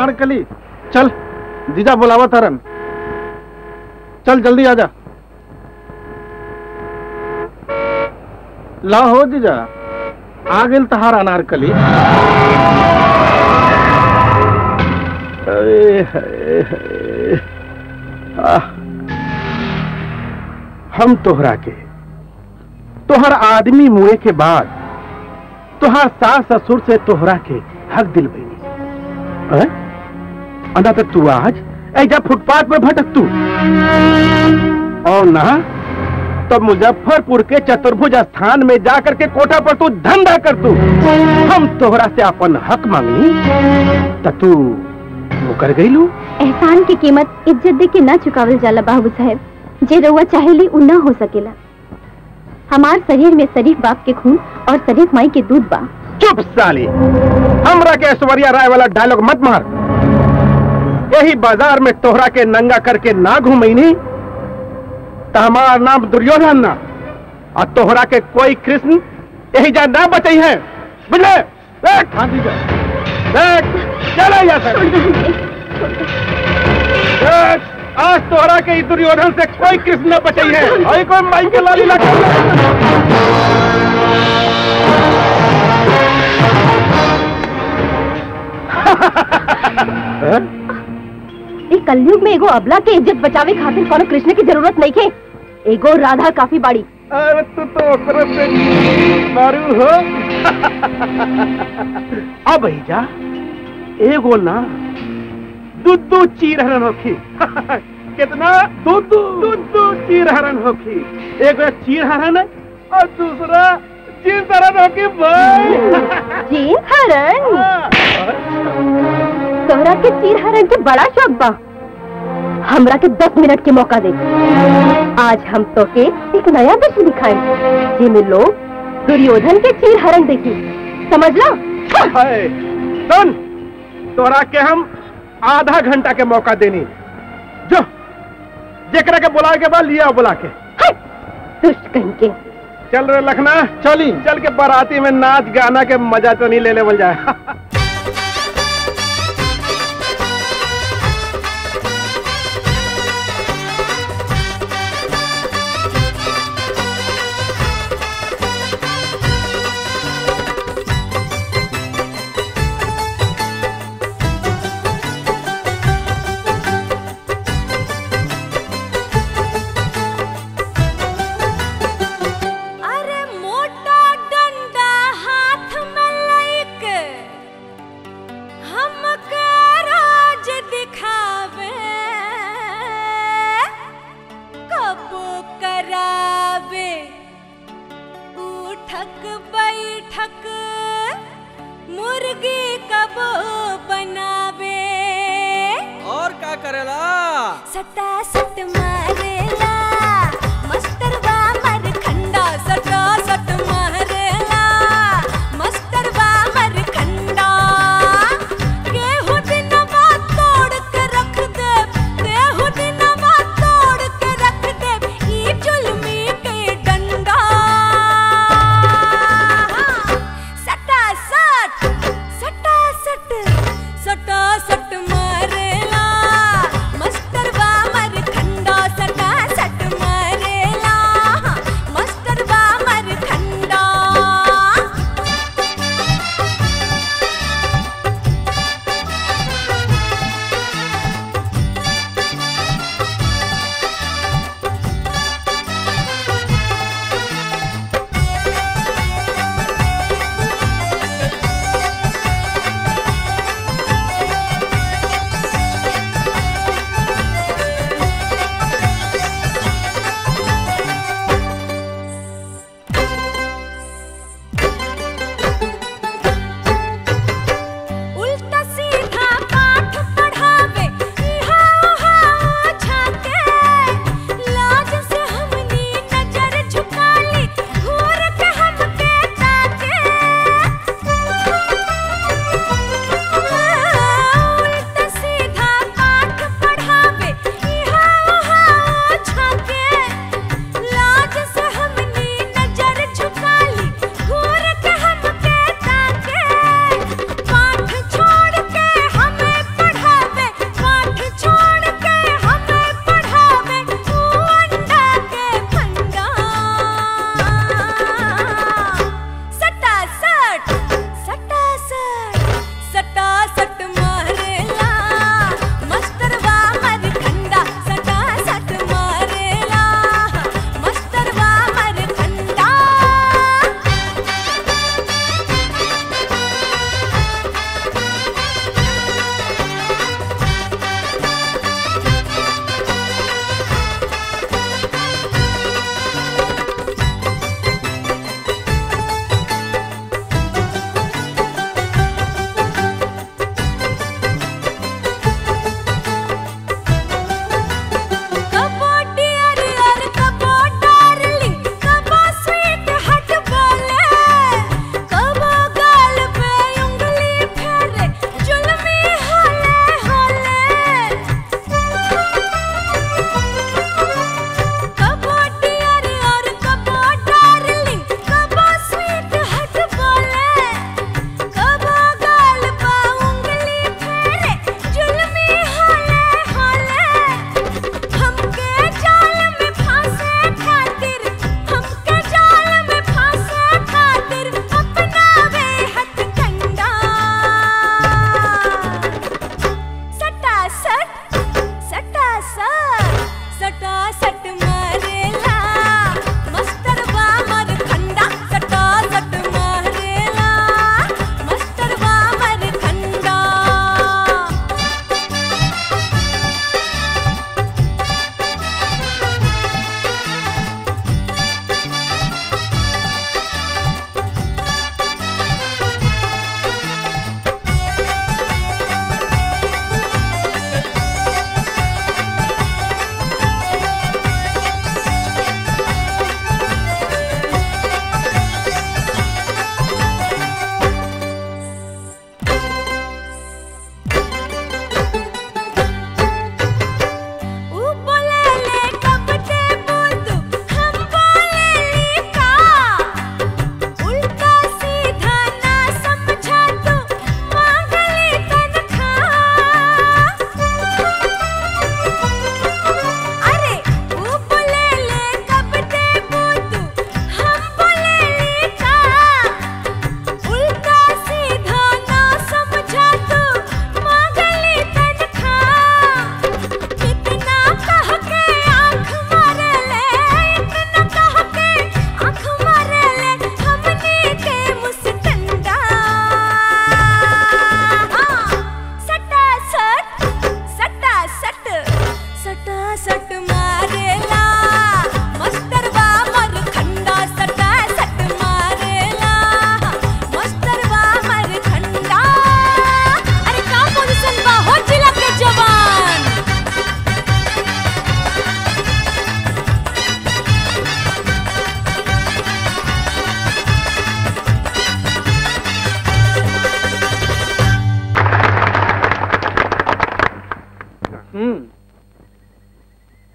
अनारकली चल जीजा बुलावा तरन चल जल्दी आजा ला हो जीजा आ गेल तहार अनारकली अरे हाय हाय। आह। हम तोहरा के तोहर आदमी मुए के बाद तोहार सास ससुर से तोहरा के हक दिल भई अंदा तक तू आज ऐजा फुटपाथ पर भटक तू और ना तब मुजफ्फरपुर के चतुर्भुज स्थान में जाकर के कोठा पर तू धंधा कर तू हम तोहरा से अपन हक मांगनी त तू मुकर गईलू एहसान की कीमत इज्जत दे के ना चुकावल जाला बाबू साहब जे रउआ चाहेली उ ना हो सकेला हमार शरीर में शरीफ बाप के खून और शरीफ माई के दूध बा चुप साली हमरा के ऐश्वर्या राय वाला डायलॉग मत मार यही बाजार में तोहरा के नंगा करके ना घूमैनी तो हमारा नाम दुर्योधन ना और तोहरा के कोई कृष्ण यही जा ना बचई है बुझले देख हाँ जी देख चले यहाँ से देख आज तोहरा के ई दुर्योधन से कोई कृष्ण न बचई है और कोई माई के लाली लगा ई कलयुग में एगो अबला के इज्जत बचावे खातिर कोनो कृष्ण की जरूरत नहीं थे एगो राधा काफी बाड़ी अरे तू तो ओकरे से मारू हो अब जा एगो ना दू दू चीर हरन होखी कितना दू दू दू दू चीर हरन होखी एगो चीर हरन और दूसरा चीर हरन होखी भाई जी हरण तोहरा के चीर हरण के बड़ा शौक बा हमरा के दस मिनट के मौका दे आज हम तो के एक नया दृश्य दिखाए जिनमें लोग दुर्योधन के चीर हरण देखी समझ ला हाय सुन तोरा के हम आधा घंटा के मौका देनी जो जेकरा के बुला के बाद लिया बुला के दुष्ट कहीं के चल रे लखना चली चल के बाराती में नाच गाना के मजा तो नहीं ले लेवल जाए अरे मोटा डंडा हाथ में लइके हमके राज दिखावे कब करावे उठक बैठक मुर्गी कब बनावे और का करेला सटा सट मारेला मस्तरवा मर खंडा सटा सट मारेला मस्तरवा मर खंडा केहू दिनवा तोड़ के रख दे केहू दिनवा तोड़ के रख दे ई जुल्मी के डंडा सटा सट सटा सट सटा सट मारेला मस्तरवा मर खंडा सटा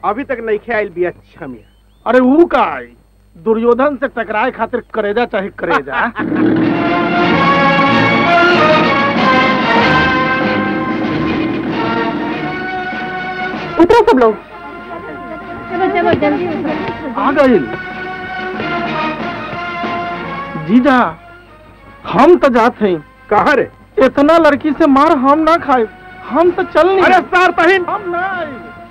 अभी तक नहीं खे आयल बिया छमिया अरे ऊ का आई दुर्योधन से टकराए खातिर करेजा चाहे करेजा उतरो सब लोग आ गई जीजा हम तो जाते हैं कहा रे इतना लड़की से मार हम ना खाए हम तो चल नहीं अरे सार तहीन हम ना आए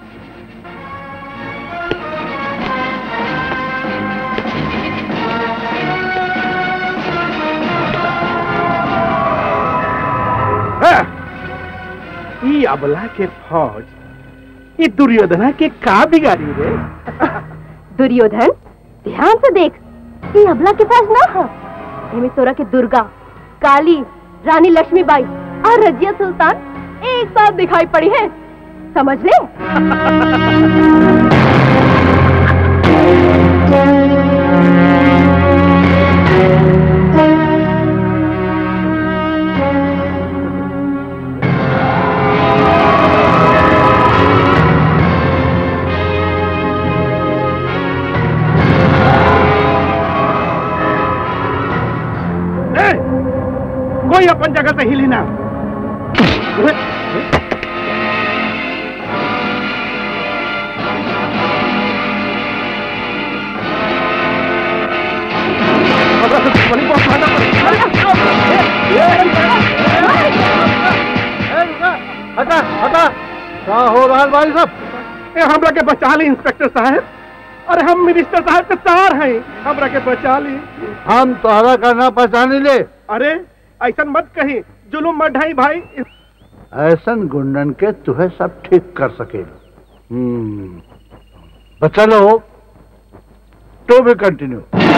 ई अबला के फौज ई दुर्योधना के का बिगाड़ी रे दुर्योधन ध्यान से देख ये अबला के पास ना है एमे तोरा के दुर्गा काली रानी लक्ष्मीबाई और रजिया सुल्तान एक साथ दिखाई पड़ी है समझ ले ए, कोई अपन जगह से हिली ना हटा हटा क्या हो रहा है भाई साहब ए हमरा के बचा ली इंस्पेक्टर साहब अरे हम मिनिस्टर साहब के तार हैं हमरा के बचा ली हम तोहरा करना पहचानी ले अरे ऐसा मत कही जुलूम मत ढाई भाई ऐसन गुंडन के तुहे सब ठीक कर सके हम्म बचा लो तो भी कंटिन्यू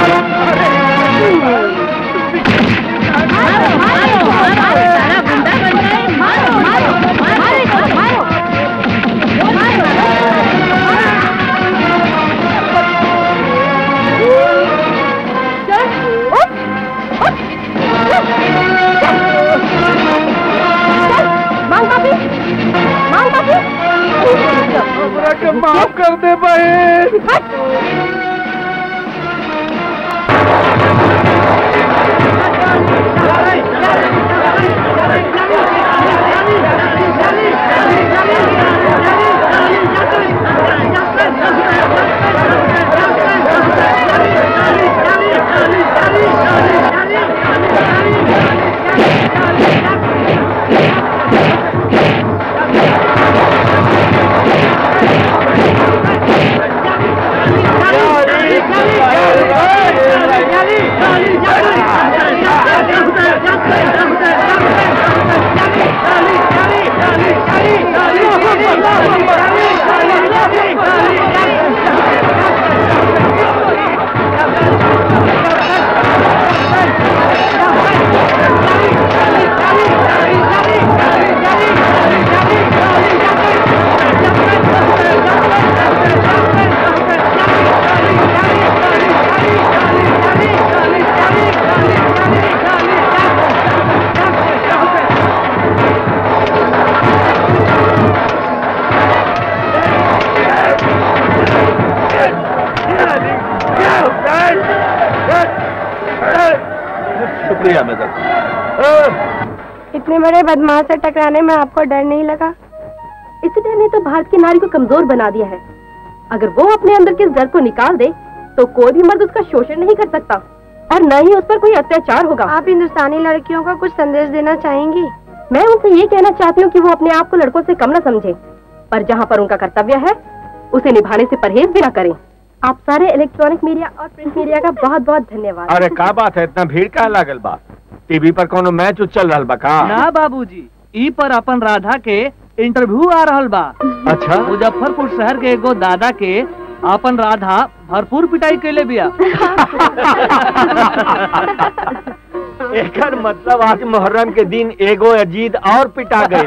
मांग माफी मांग माफी हमरा के माफ कर दे बहन शुक्रिया मैडम इतने बड़े बदमाश से टकराने में आपको डर नहीं लगा इस डर ने तो भारत की नारी को कमजोर बना दिया है अगर वो अपने अंदर के इस डर को निकाल दे तो कोई भी मर्द उसका शोषण नहीं कर सकता और न ही उस पर कोई अत्याचार होगा आप हिंदुस्तानी लड़कियों को कुछ संदेश देना चाहेंगी मैं उनसे ये कहना चाहती हूँ कि वो अपने आप को लड़कों से कम न समझे पर जहाँ पर उनका कर्तव्य है उसे निभाने से परहेज भी न करें आप सारे इलेक्ट्रॉनिक मीडिया और प्रिंट मीडिया का बहुत बहुत धन्यवाद अरे का बात है इतना भीड़ का लागल बा टीवी पर कोनो मैच चल रहा बा का ना बाबूजी ई पर अपन राधा के इंटरव्यू आ रहल बा अच्छा मुजफ्फरपुर शहर के एगो दादा के अपन राधा भरपूर पिटाई कैले बिया एकर मतलब आज मुहर्रम के दिन एगो अजीत और पिटा गई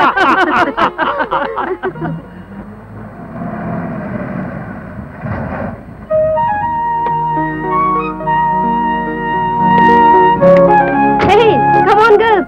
Hey, come on, girls.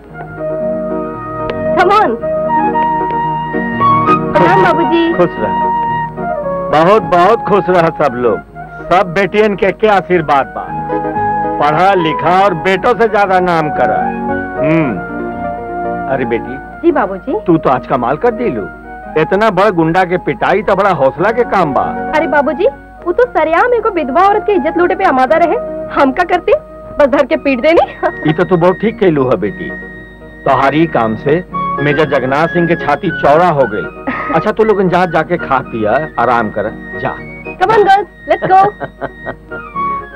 Come on. प्रणाम बाबूजी खुश रह बहुत बहुत खुश रह सब लोग सब बेटियन के के आशीर्वाद बा पढ़ा लिखा और बेटों से ज्यादा नाम करा हम्म अरे बेटी जी बाबूजी तू तो आज कमाल कर दिलू इतना बड़ गुंडा के पिटाई तो बड़ा हौसला के काम बा अरे बाबूजी वो तो सरेआम मेरे को विधवा औरत की इज्जत लूटे पे आमादा रहे हम क्या करते बस धर के पीट देनी ये तो तू बहुत ठीक कहलू है बेटी तोहारी काम से मेजर जगन्नाथ सिंह के छाती चौड़ा हो गई अच्छा तू लोग जहाँ जाके खा पिया आराम कर जा come on girls let's go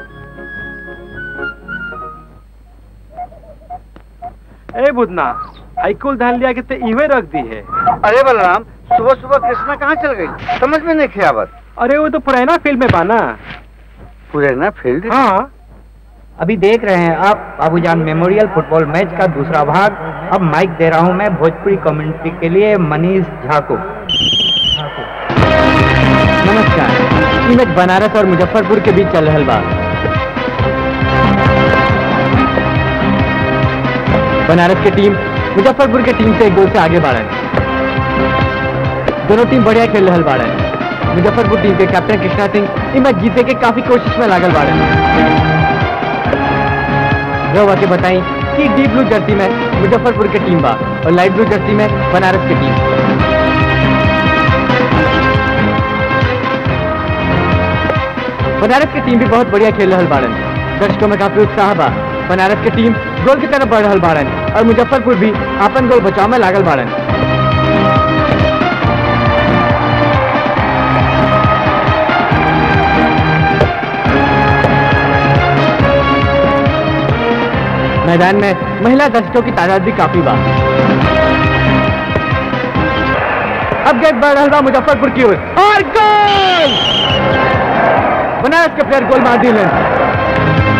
ए बुदना हाईकुल धान लिया के ते इवे रख दी है अरे बलराम सुबह सुबह कृष्णा कहाँ चल गई समझ में नहीं खियावत अरे वो तो पुराना फिल्म में बाना पूरे ना फील्ड हाँ अभी देख रहे हैं आप बाबूजान मेमोरियल फुटबॉल मैच का दूसरा भाग अब माइक दे रहा हूं मैं भोजपुरी कम्युनिटी के लिए मनीष झा को नमस्कार ई मैच बनारस और मुजफ्फरपुर के बीच चल रहल बा बनारस के टीम मुजफ्फरपुर के टीम से एक गोल से आगे बढ़न दोनों टीम बढ़िया खेल रहल बाड़न मुजफ्फरपुर टीम के कैप्टन कृष्णा सिंह ई मैच जीते के काफी कोशिश में लागल बाड़न रवा के बताई कि डीप ब्लू जर्सी में मुजफ्फरपुर के टीम बा और लाइट ब्लू जर्सी में बनारस के टीम बनारस की टीम भी बहुत बढ़िया खेल रहल बाड़न दर्शकों में काफी उत्साह बा बनारस की टीम गोल की तरफ बढ़ रहल बाड़न और मुजफ्फरपुर भी अपन गोल बचाव में लागल बाड़न मैदान में महिला दर्शकों की तादाद भी काफी बा अब गेट बढ़ रहल बा मुजफ्फरपुर की ओर और गोल बनारस के प्लेयर गोल मार दिलन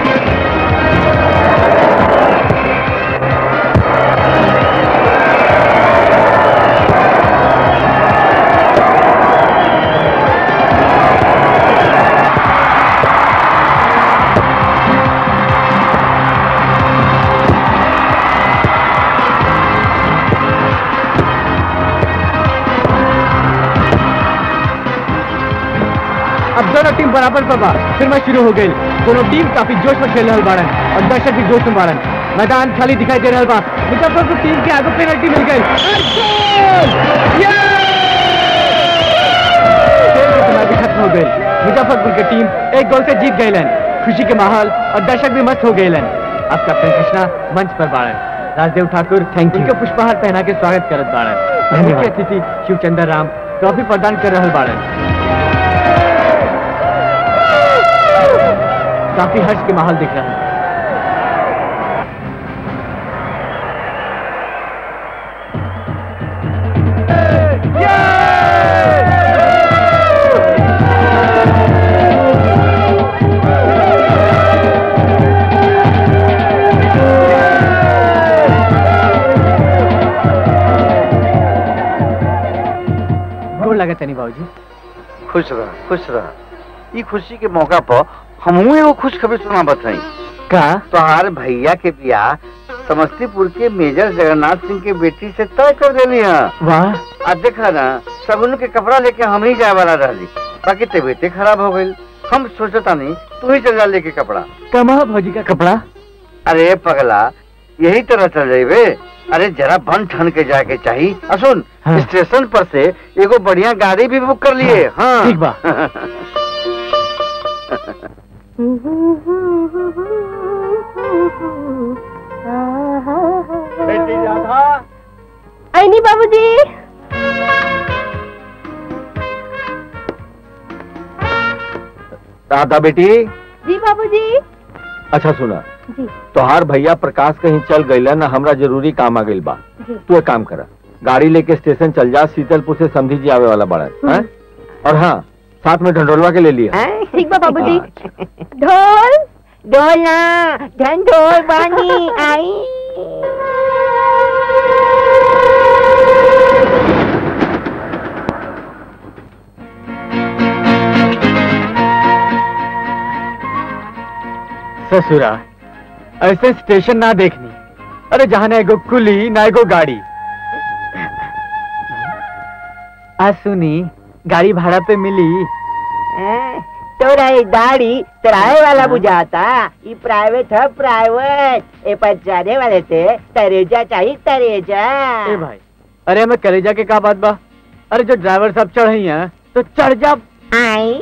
अब दोनों टीम बराबर पर बा फिर मैच शुरू हो गई दोनों टीम काफी जोश में खेल रहल बाड़न और दर्शक भी जोश में बाड़न मैदान खाली दिखाई दे रहल बा मुजफ्फरपुर टीम के आगे पेनल्टी मिल गई और गोल! ये! खेल की समाधि खत्म हो गई मुजफ्फरपुर की टीम एक गोल से जीत गई खुशी के माहौल और दर्शक भी मस्त हो गए अब कैप्टन कृष्णा मंच पर बाड़न राजदेव ठाकुर थैंक यू पुष्पहार पहना के स्वागत करत बाड़न मुख्य अतिथि शिवचंद्र राम ट्रॉफी प्रदान कर रहल बाड़न काफी हर्ष के माहौल दिख रहा है गोड़ लगा तनी बाबूजी खुश रह खुश रह ई खुशी के मौका पर हमहू एगो खुश खबर सुना बताई का तोहार भैया के बियाह समस्तीपुर के मेजर जगन्नाथ सिंह के बेटी से तय कर देली है वाह आ देखा ना सगुन के कपड़ा लेके हम ही जाए वाला रहली बाकी तबीयते खराब हो गई हम सोचता नहीं तू ही चल जा लेके कपड़ा कमा भौजी का कपड़ा अरे पगला यही तरह चल जाइबे अरे जरा बन ठन के जाके चाहिए आ सुन हाँ। स्टेशन पर से एगो बढ़िया गाड़ी भी बुक कर लिए हाँ ठीक बा। बेटी राधा ऐनी बाबूजी राधा बेटी जी बाबूजी अच्छा सुना जी तोहार भैया प्रकाश कहीं चल गईला ना हमरा जरूरी काम आ गइल बा जी तू एक काम करा गाड़ी लेके स्टेशन चल जा शीतलपुर से समझी जी आवे वाला बड़ा है और हाँ साथ में ढंडोलवा के ले लिया ठीक बा बाबूजी अच्छा। ढोल डोला ढंढोर बानी आई ससुरा ऐसे स्टेशन ना देखनी अरे जहाँ ना एगो कुली ना एगो गाड़ी आ सुनी गाड़ी भाड़ा पे मिली हैं? तोरा ये दाढ़ी किराए वाला बुझाता ये प्राइवेट है प्राइवेट ए पर जाने वाले थे तरेजा चाहिए तरेजा ए भाई अरे हमें कलेजा के का बात बा अरे जो ड्राइवर साहब चढ़ी हैं तो चढ़ जा आई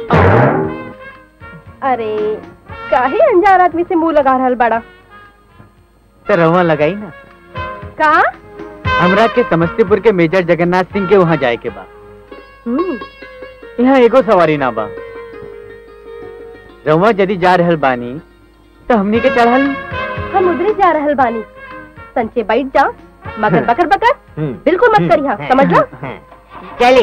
अरे काहे अनजान आदमी से मुंह लगा रहल बड़ा तो रवा लगाई ना का हमरा के समस्तीपुर के मेजर जगन्नाथ सिंह के वहाँ जाए के बा हम्म, यहाँ एगो सवारी ना बा रवा यदि जा रहल बानी तो हमनी के चढ़ल हम उधरे जा रहल बानी संचे बैठ जा मगर बकर बकर बिल्कुल मत करिहा समझ लो चली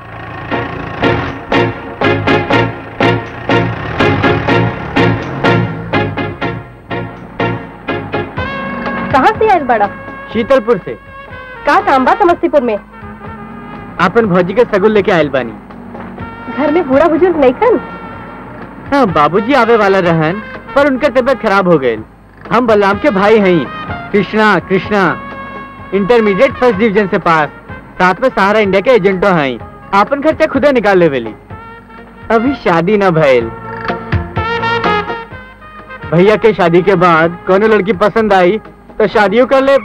कहाँ से आयल बड़ा शीतलपुर से का काम बा समस्तीपुर में आपन भौजी के सगुल लेके आयल बानी घर में बूढ़ा बुजुर्ग नहीं खन हाँ बाबूजी आवे वाला रहन पर उनका तबीयत खराब हो गई हम बलराम के भाई हैं Krishna Krishna intermediate first division से पास साथ में सहारा इंडिया के एजेंटो हैं आपन खर्चा खुदे निकाल लेवेली अभी शादी न भइल भैया के शादी के बाद कोनो लड़की पसंद आई तो शादियों कर ले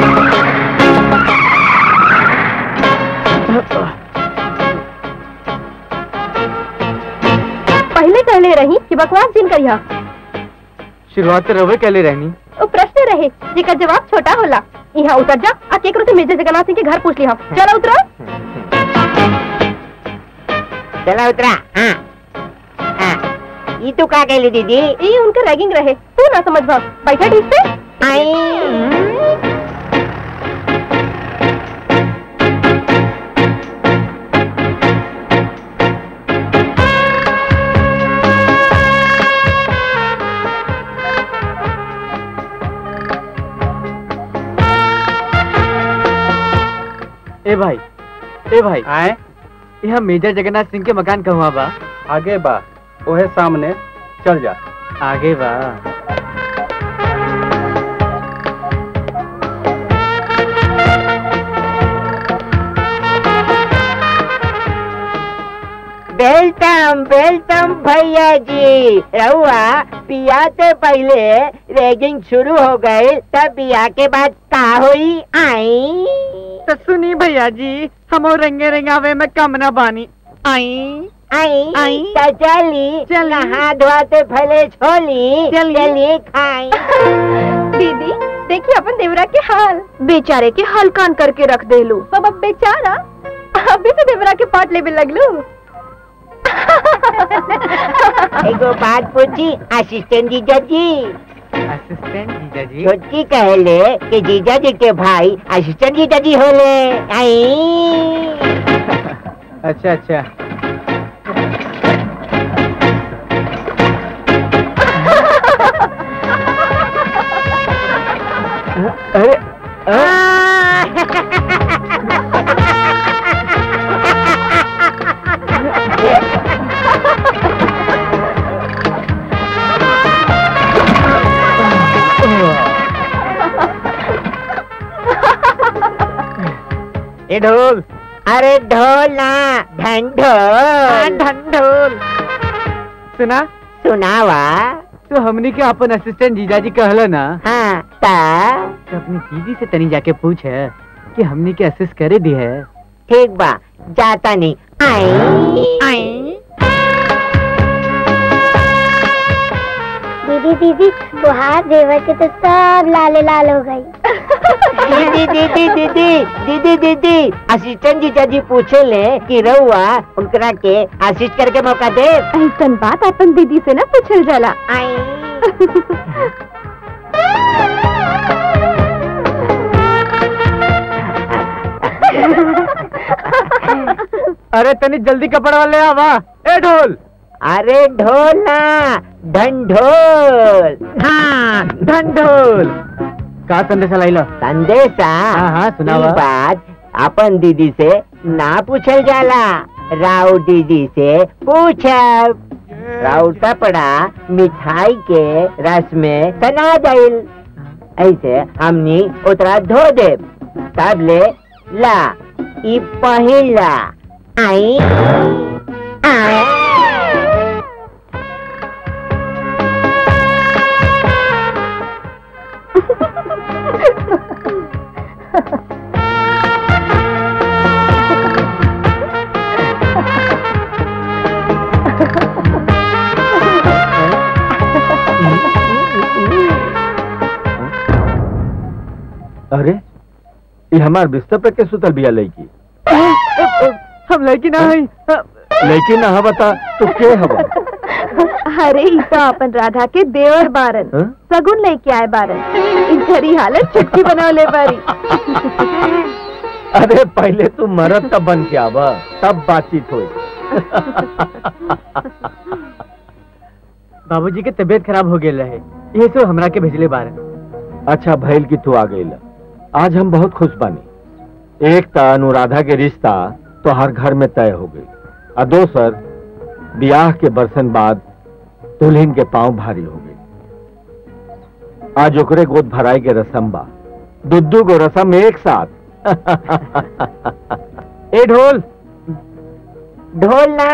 पहले कहले रही कि बकवास जिन करिहा शुरुआत तो रवे कहले रहनी वो प्रश्न रहे जेकर जवाब छोटा होला यहाँ उतर जा आ केकरो से मेजर जगन्नाथ सिंह के घर पूछ लिहा चलो उतरो चला उतरा हाँ हाँ ये तू का कहली दीदी ये उनका रैगिंग रहे तू ना समझ भा बैठा ठीक से आई ए भाई ए भाई आए यहाँ मेजर जगन्नाथ सिंह के मकान कहवा बा आगे बा ओहे सामने चल जा आगे बा वेलकम वेलकम भैया जी रहुआ पिया से पहले रेगिंग शुरू हो गए तब पिया के बाद का हुई आई तो सुनी भैया जी हम रंगे रंगावे में कम न बानी आई आई आई। तो चली चली। नहा धोते फले छोली चली। चली खाई दीदी देखिए अपन देवरा के हाल बेचारे के हाल कान करके रख दे लू बाबा बेचारा अभी तो देवरा के पाट लेवे लगलू एगो बात पूछी असिस्टेंट जीजा जी असिस्टेंट जीजा जी छोटकी कहले कि जीजा जी के भाई असिस्टेंट जीजा जी होले आई अच्छा अच्छा अरे अ- ए ढोल अरे ढोल ना ढंढोल ढंढोल सुना सुनावा तो हमनी के अपन असिस्टेंट जीजाजी कहला ना हाँ ता तो अपनी दीदी से तनी जाके पूछ कि हमनी के असिस्ट करे दी है ठीक बा जाता नहीं आई आई दीदी दीदी बुहार देवर के तो सब लाले लाल हो गई दीदी दीदी दीदी दीदी दीदी असिस्टेंट जीजा जी पूछे ले कि रहुआ उनकरा के असिस्ट करके मौका दे ऐसन बात अपन दीदी से ना पूछल जाला आई अरे तनी जल्दी कपड़ा वाले आवा ए ढोल अरे ढोल ना ढंढोल हाँ ढंढोल का संदेशा लाइला संदेशा हाँ, हाँ, सुनावा। ई बात अपन दीदी से ना पूछल जाला राउ दीदी से पूछब राउ कपड़ा मिठाई के रस में सना जाइल ऐसे हमनी उतरा धो दे तब ले ला ई पहिला आई आई अरे ये हमार बिस्तर पे के सुतल बिया लड़की हम लड़की ना है लड़की ना बता तो के हवा अरे ई तो अपन राधा के देवर बारन हाँ? सगुन लेके आए बारन इनकरी हालत चुटकी बनावले बारी अरे पहले तू मरद तब बन के आवा तब बातचीत हुई बाबूजी के तबीयत खराब हो गेल रहे ये सो हमरा के भेजले बारन अच्छा भैल की तू आ गई आज हम बहुत खुश बानी एक त अनुराधा के रिश्ता तो हर घर में तय हो गई और दोसर ब्याह के बरसन बाद दुल्हन के पांव भारी हो गई आज ओकरे गोद भराई के रसम बा दुद्दू को रसम एक साथ ए ढोल ढोल ना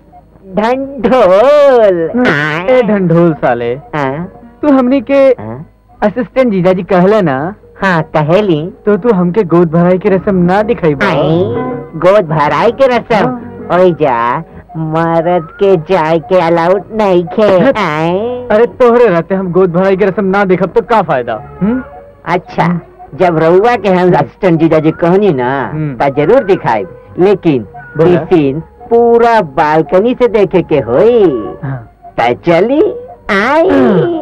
ढंढोल ए ढंढोल साले हाँ, तू हमनी के हाँ, असिस्टेंट जीजाजी कहले ना हाँ कहेली तो तू हमके गोद भराई के रस्म ना दिखाई बा। आई गोद भराई के रसम ओए जा मरद के जाय के अलाउड नहीं खे आई अरे तोहरे रहते हम गोद भराई के रस्म ना देखब तो का फायदा हम्म? अच्छा जब रउआ के हम असिस्टेंट जीजा जी कहनी ना हम्म। ता जरूर दिखाई लेकिन बोला? ई सीन पूरा बालकनी से देखे के होई हाँ। ता चली आई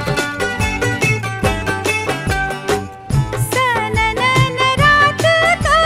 सननन रात तो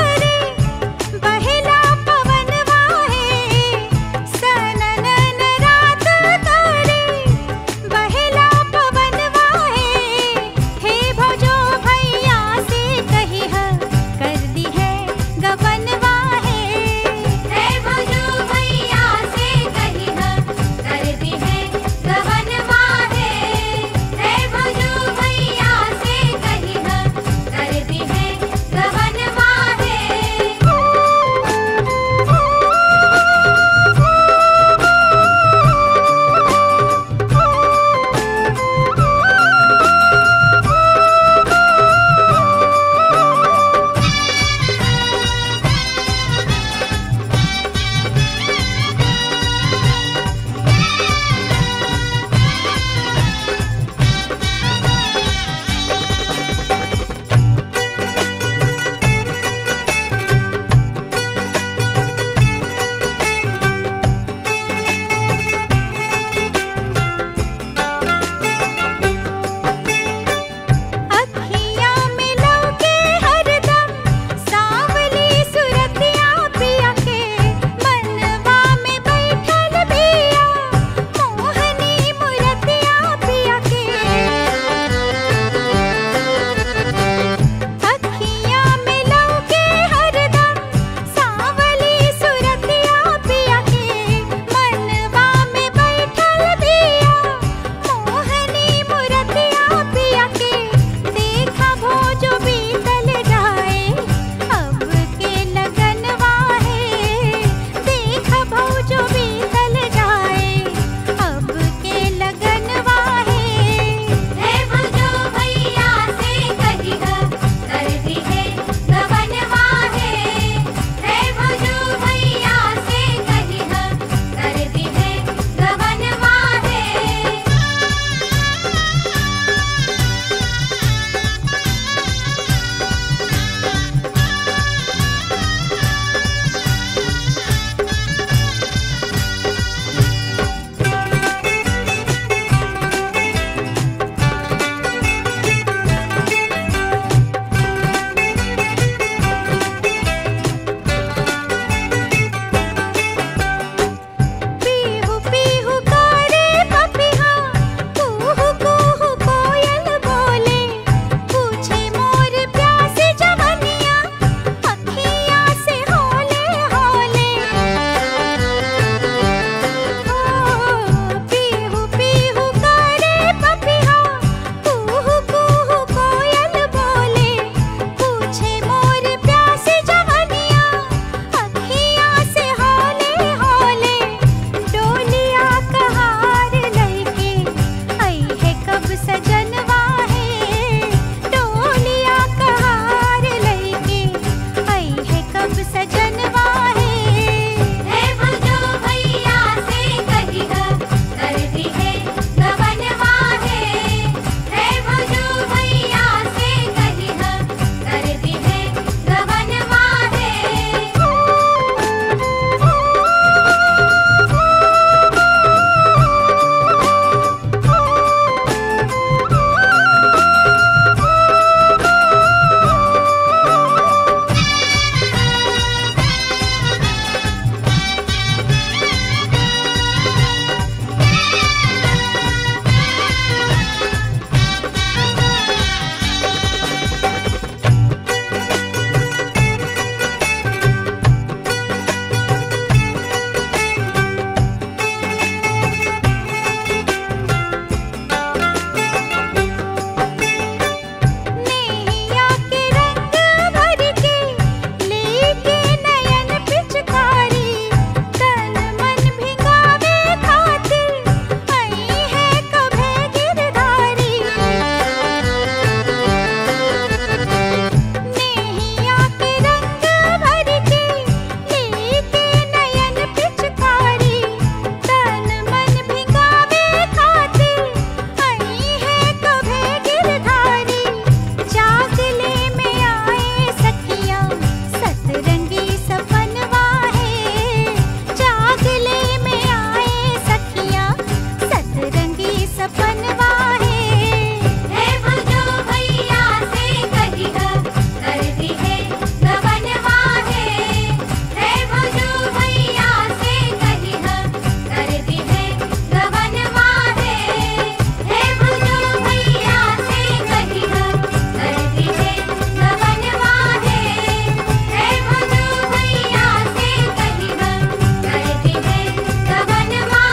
सपनवा है हे भुजो भैया से कहिह कर दी है गवनवा है हे भुजो भैया से कहिह कर दी है गवनवा है हे भुजो भैया से कहिह कर दी है गवनवा है हे भुजो भैया से कहिह कर दी है गवनवा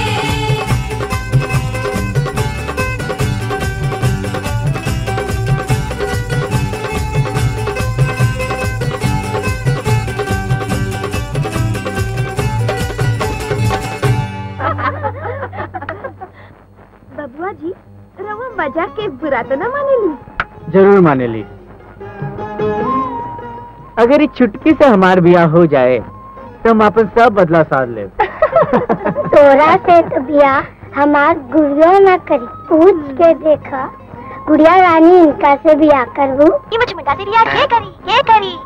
है बबुआ जी रवा मजा के बुरा तो ना माने ली जरूर माने ली अगर ये चुटकी से हमार ब्याह हो जाए तो हम अपन सब बदला साध ले तोरा से तो बिया हमार गुड़िया न करी पूछ के देखा गुड़िया रानी इनका से बिया करबू ये मुझे मिटा दे रिया ये करी ये करी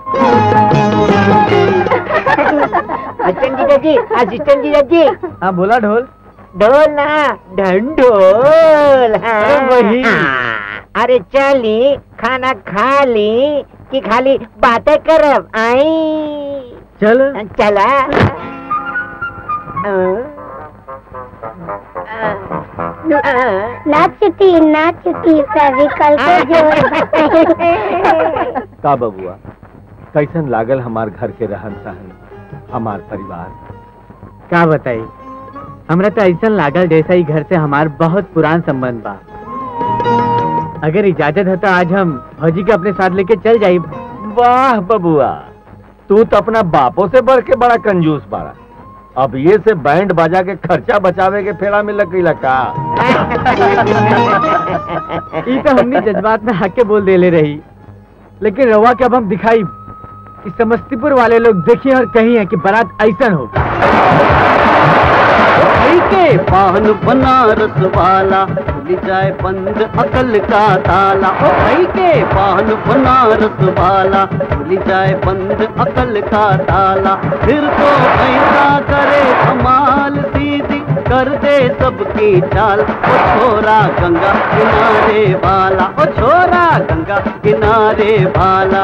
असिस्टेंट जीजा जी असिस्टेंट जीजा जी हाँ बोला ढोल ढोल ना ढंढोल हाँ। अरे वही। हाँ। अरे चली खाना खा ली कि खाली बातें करब आई चल चला ना चुटी ना चुटी फेविकल के जोड़ का बबुआ कैसन लागल हमार घर के रहन सहन हमार परिवार क्या बताई हमरा तो ऐसा लागल जैसा ही घर से हमार बहुत पुरान संबंध बा अगर इजाजत है तो आज हम भौजी के अपने साथ लेके चल जाई वाह बबुआ तू तो अपना बापों से बढ़ के बड़ा कंजूस बाड़ा अब ये से बैंड बाजा के खर्चा बचावे के फेरा में लग गई का ये तो हमने जज्बात में हक के बोल दे ले रही लेकिन रवा के अब हम दिखाई कि समस्तीपुर वाले लोग देखिए और कही है कि बारात ऐसा हो के पान बनारस वाला खुल जाए बंद अकल का ताला ओ भाई के पान बनारस वाला खुल जाए बंद अकल का ताला फिर तो ऐसा करे कमाल सीधी कर दे सबकी चाल ओ छोरा गंगा किनारे वाला ओ छोरा गंगा किनारे वाला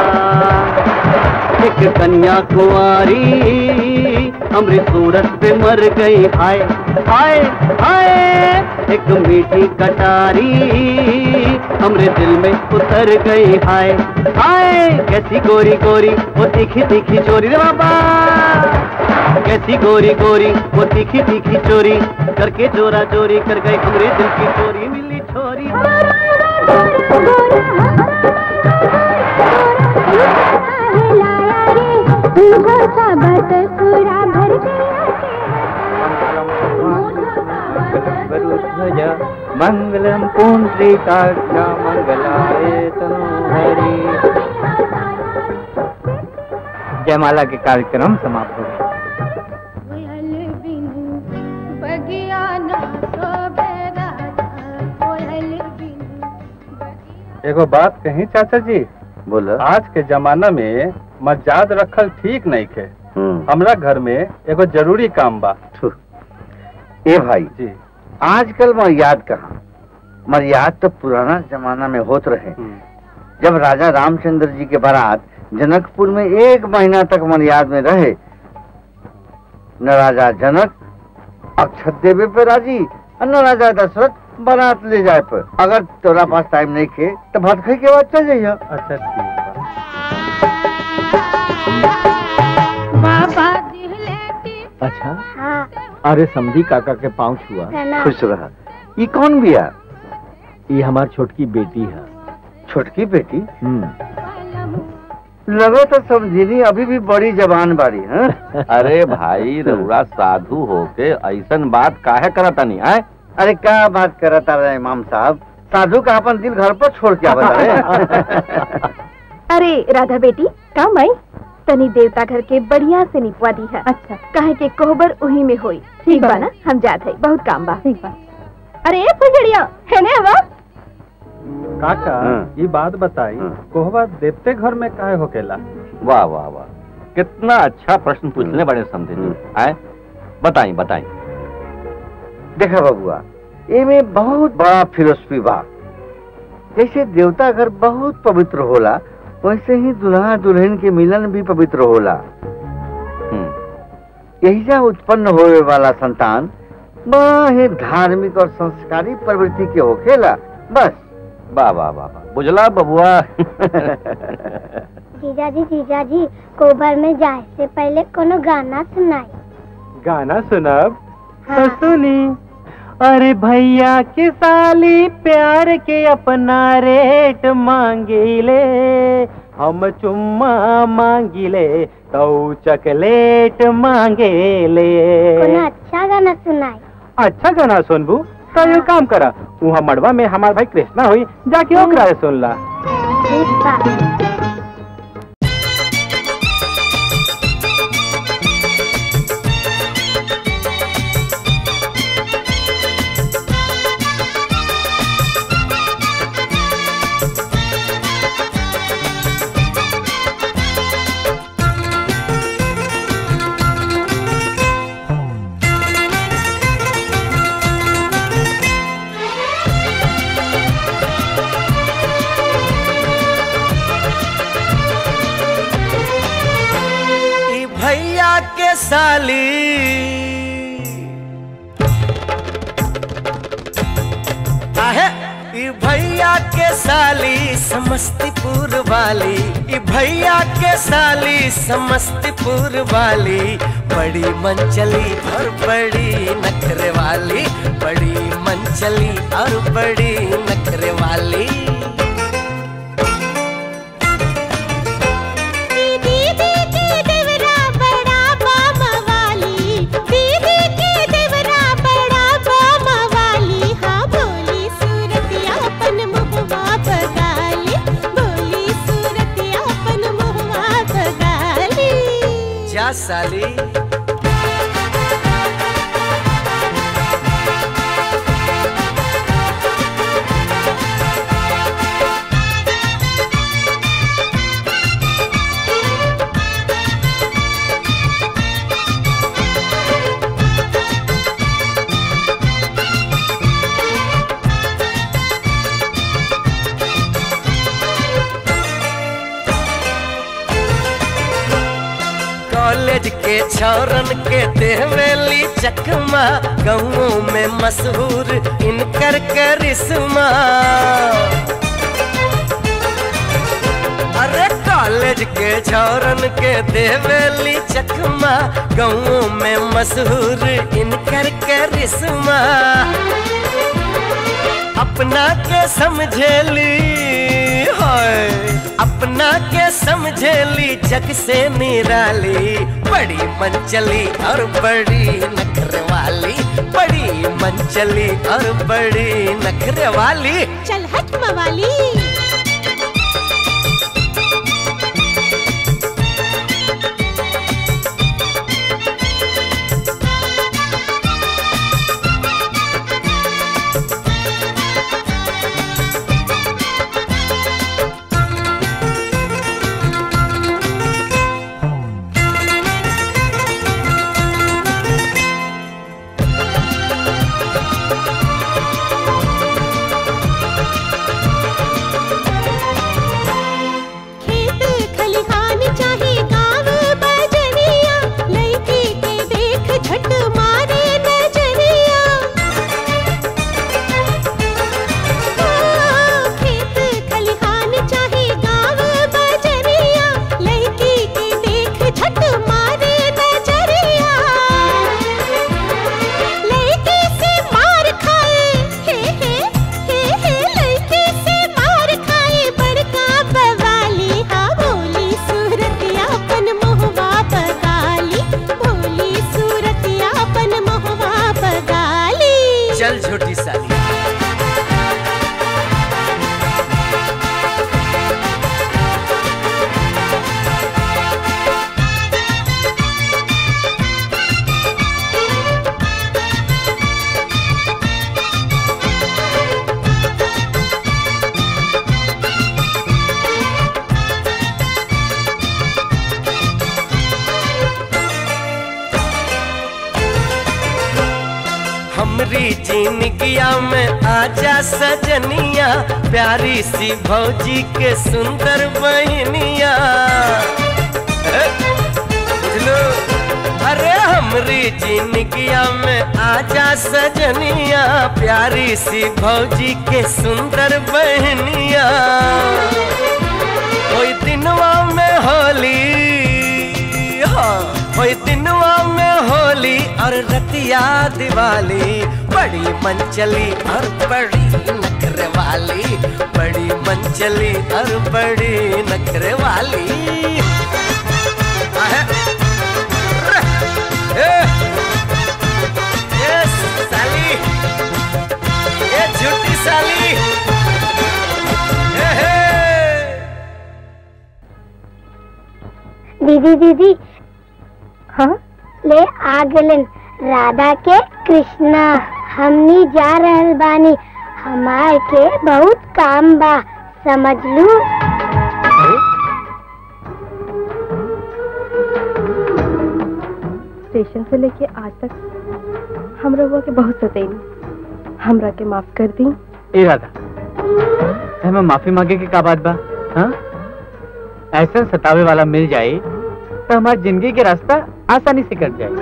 एक कन्या कुंवारी अमृत सूरत पे मर गई हाय हाय हाय एक मीठी कटारी हमरे दिल में उतर गई हाय हाय कैसी गोरी गोरी वो तीखी तीखी चोरी रे बाबा कैसी गोरी गोरी वो तीखी तीखी चोरी करके चोरा चोरी कर गई हमरे दिल की चोरी मिली छोरी मंगलम पुंडरीकाक्षा मंगलाय तनोहरि जयमाला के कार्यक्रम समाप्त हो गए एगो बात कही चाचा जी बोलो आज के जमाना में मजाद रखल ठीक नहीं खे हम्म, हमरा घर में एगो जरूरी काम बा थू। ए भाई जी आजकल मर्याद कहाँ मर्याद तो पुराना जमाना में होत रहे हम्म, जब राजा रामचंद्र जी के बारात जनकपुर में एक महीना तक मर्याद में रहे न राजा जनक अक्षत देवे पे राजी और न राजा दशरथ बारात ले जाए पर अगर तोरा पास टाइम नहीं खे तो भात खाई के बाद चल जाइए अच्छा ठीक बा अच्छा हाँ अरे समझी काका के पाँव छुआ है ना खुश रहा ये कौन बिया ये हमार छोटकी बेटी है छोटकी बेटी हम्म लगे तो समझिनी अभी भी बड़ी जवान बारी है अरे भाई रउरा साधु होके ऐसन बात काहे करतनी है अरे क्या बात करता रहे इमाम साहब साधु का अपन दिल घर पर छोड़ के आवत रहे अरे राधा बेटी काम आई तनी देवता घर के बढ़िया से निपवा दी है अच्छा काहे के कोहबर उही में होई ठीक बा ना हम जात है बहुत काम बा ठीक बा अरे ए फुजड़िया है ने हवा काका हाँ। ये बात बताई हाँ। कोहबा देवते घर में काहे होकेला वाह वाह वाह कितना अच्छा प्रश्न पूछने बड़े समझे जी आए बताई बताई देखा बबुआ एमे बहुत बड़ा फिलोसफी बा जैसे देवता घर बहुत पवित्र होला वैसे ही दुल्हा दुल्हन के मिलन भी पवित्र होला यही से उत्पन्न होने वाला संतान बड़ा ही धार्मिक और संस्कारी प्रवृत्ति के होखेला बस वाह वाह वाह वाह। बुझला बबुआ जीजाजी जीजाजी कोबर में जाए से पहले कोनो गाना सुनाई गाना सुनब हाँ। सुनी अरे भैया के साली प्यार के अपना रेट मांगिले हम चुम्मा मांगिले तो चकलेट मांगेले कोनो अच्छा गाना सुनाई अच्छा गाना सुनबू तो ये काम करा वहाँ मड़वा में हमार भाई कृष्णा हुई जाके ओकरा से सुन ला ठीक बा ई भैया के साली आहे ई भैया के साली समस्तीपुर वाली ई भैया के साली समस्तीपुर वाली बड़ी मनचली और बड़ी नखरे वाली बड़ी मनचली और बड़ी नखरे वाली दीदी के देवरा बड़ा बामा वाली दीदी के देवरा बड़ा बामा वाली हाँ बोली सूरतिया अपन मुहवा बगाली बोली सूरतिया अपन मुहवा बगाली जा साली कॉलेज के छौरन के देहवेली चकमा गाँवों में मशहूर इनकर करिश्मा अरे कॉलेज के छौरन के देहवेली चकमा गाँवों में मशहूर इनकर करिश्मा अपना के समझेली हाय अपना के समझेली जग से निराली बड़ी मनचली और बड़ी नखरे वाली बड़ी मनचली और बड़ी नखरे वाली चल हट मवाली जिंदगिया में आजा सजनिया प्यारी सी भौजी के सुंदर बहनिया बुझलो अरे हमरी जिंदगिया में आजा सजनिया प्यारी सी भौजी के सुंदर बहनिया कोई दिनवा में होली हाँ कोई दिनवा में होली और रतिया दिवाली बड़ी मनचली और बड़ी नखरे वाली बड़ी मनचली और बड़ी नखरे वाली आहे। ए, ए, साली ए झूठी साली ए, हे। दीदी दीदी हाँ ले आ गलन राधा के कृष्णा हमनी जा रहल बानी हमार के बहुत काम बा समझ लू स्टेशन से लेके आज तक हम रउआ के बहुत सतैनी हमरा के माफ कर दी ए राधा हमें माफी मांगे के का बात बा हाँ ऐसा सतावे वाला मिल जाए तो हमारी जिंदगी के रास्ता आसानी से कट जाए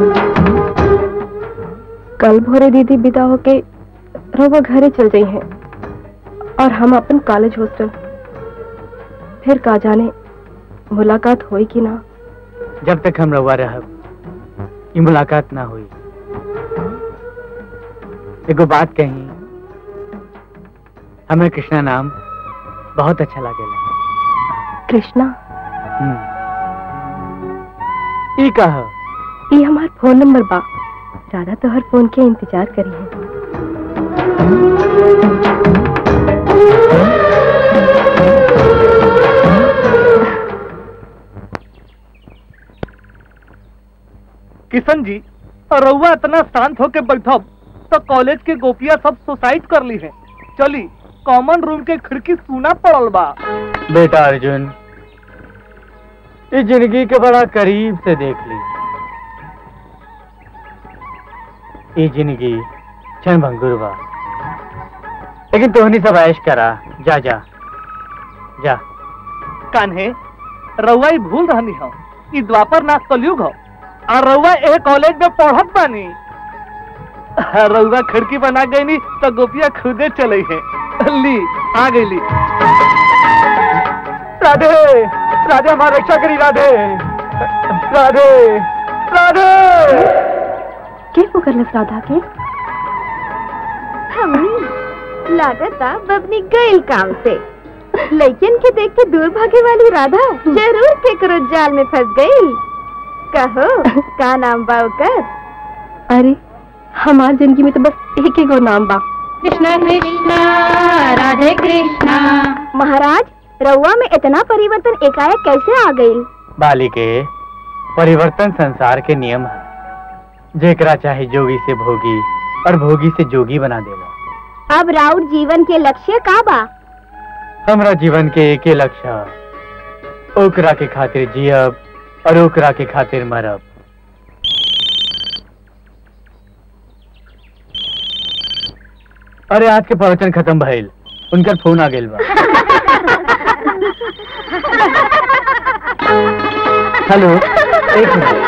कल भोरे दीदी विदा होके रउआ घरे चल गई हैं और हम अपन कॉलेज हॉस्टल फिर का जाने मुलाकात होई कि ना जब तक हम रहुआ रहब ये मुलाकात ना हुई एगो बात कही हमें कृष्णा नाम बहुत अच्छा लागेला कृष्णा हम्म। ई कहा ये हमार फोन नंबर बा राधा तो हर फोन के इंतजार करी है किशन जी रउआ इतना शांत होके बैठब तो कॉलेज के गोपिया सब सुसाइड कर ली है चली कॉमन रूम के खिड़की सुना पड़ल बा बेटा अर्जुन इस जिंदगी के बड़ा करीब से देख ली ये जिंदगी क्षण भंगुर बा लेकिन तोहनी सब ऐश करा जा जा जा कान्हे रउआ ही भूल रहनी हो ई द्वापर नाथ कलयुग हो और रउआ ए कॉलेज में पढ़त बानी रउआ खिड़की बना गई नी तो गोपिया खुदे चले है ली आ गई ली राधे राधे हमारा रक्षा करी राधे राधे राधे के पुकारलस राधा के हमनी लागता बबनी गईल काम से लेकिन के देख के दूर भागे वाली राधा जरूर केकरो जाल में फंस गई कहो का नाम बा ओकर अरे हमार जिंदगी में तो बस एक ही गो नाम बा कृष्णा कृष्णा राधे कृष्णा महाराज रउआ में इतना परिवर्तन एकाएक कैसे आ गई बालिके परिवर्तन संसार के नियम है जेकरा चाहे जोगी से भोगी और भोगी से जोगी बना देगा अब राउत जीवन के लक्ष्य का बा हमरा जीवन के एक ही लक्ष्य है ओकरा के खातिर जियब और ओकरा के खातिर मरब अरे आज के प्रवचन खत्म भइल उनकर फोन आ गेल बा हेलो एक मिनट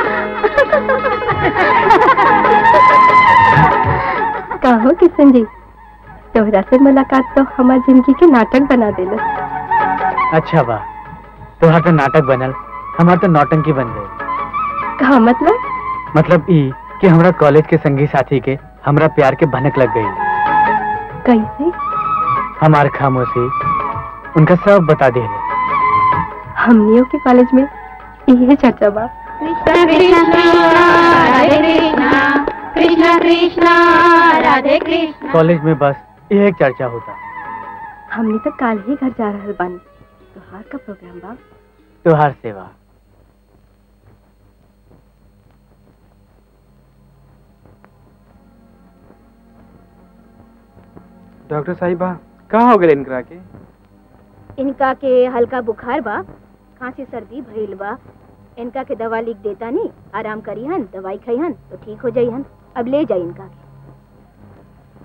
कहो किशन जी तोहरा से मुलाकात तो हमार जिंदगी के नाटक बना देलस अच्छा बा तोहार तो नाटक बनल हमार तो नौटंकी बन गई का मतलब मतलब ई कि हमरा कॉलेज के संगी साथी के हमरा प्यार के भनक लग गई कैसे हमार खामोशी उनका सब बता दे हमनियों के कॉलेज में यही चर्चा बा कृष्णा कृष्णा राधे कृष्णा कृष्णा कृष्णा राधे कृष्णा कॉलेज में बस यह एक चर्चा होता हमने तो काल ही घर जा रहल बानी तोहार का प्रोग्राम बा त्योहार सेवा डॉक्टर साहिबा कहाँ हो गए इनकरा के इनका के हल्का बुखार बा खांसी सर्दी भइल बा इनका के दवा लिख देता नी आराम करी हन दवाई खाई हन तो ठीक हो जाई हन अब ले जाई इनका के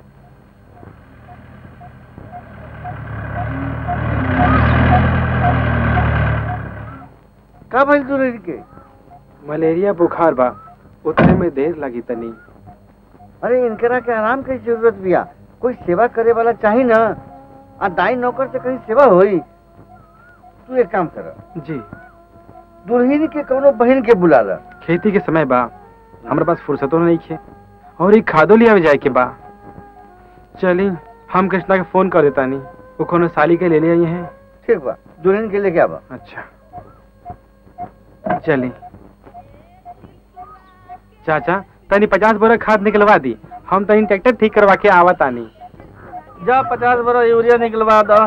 का भाई दुल्हन के मलेरिया बुखार बा उतने में देर लगी तनी अरे इनकरा के आराम की जरूरत बिया कोई सेवा करे वाला चाही ना आ दाई नौकर से कहीं सेवा होई तू एक काम कर जी दुल्हन के कोनो बहन के बुला ला खेती के समय बा हमारे पास फुर्सतो नहीं खे और एक खादो लिया जाए के बा चली हम कृष्णा के फोन कर देता नहीं वो कोनो साली के ले ले आई हैं ठीक बा दुल्हन के लेके आवा अच्छा चली चाचा तनी पचास बोरा खाद निकलवा दी हम तनी ट्रैक्टर ठीक करवा के आवा तानी जा पचास बोरा यूरिया निकलवा दो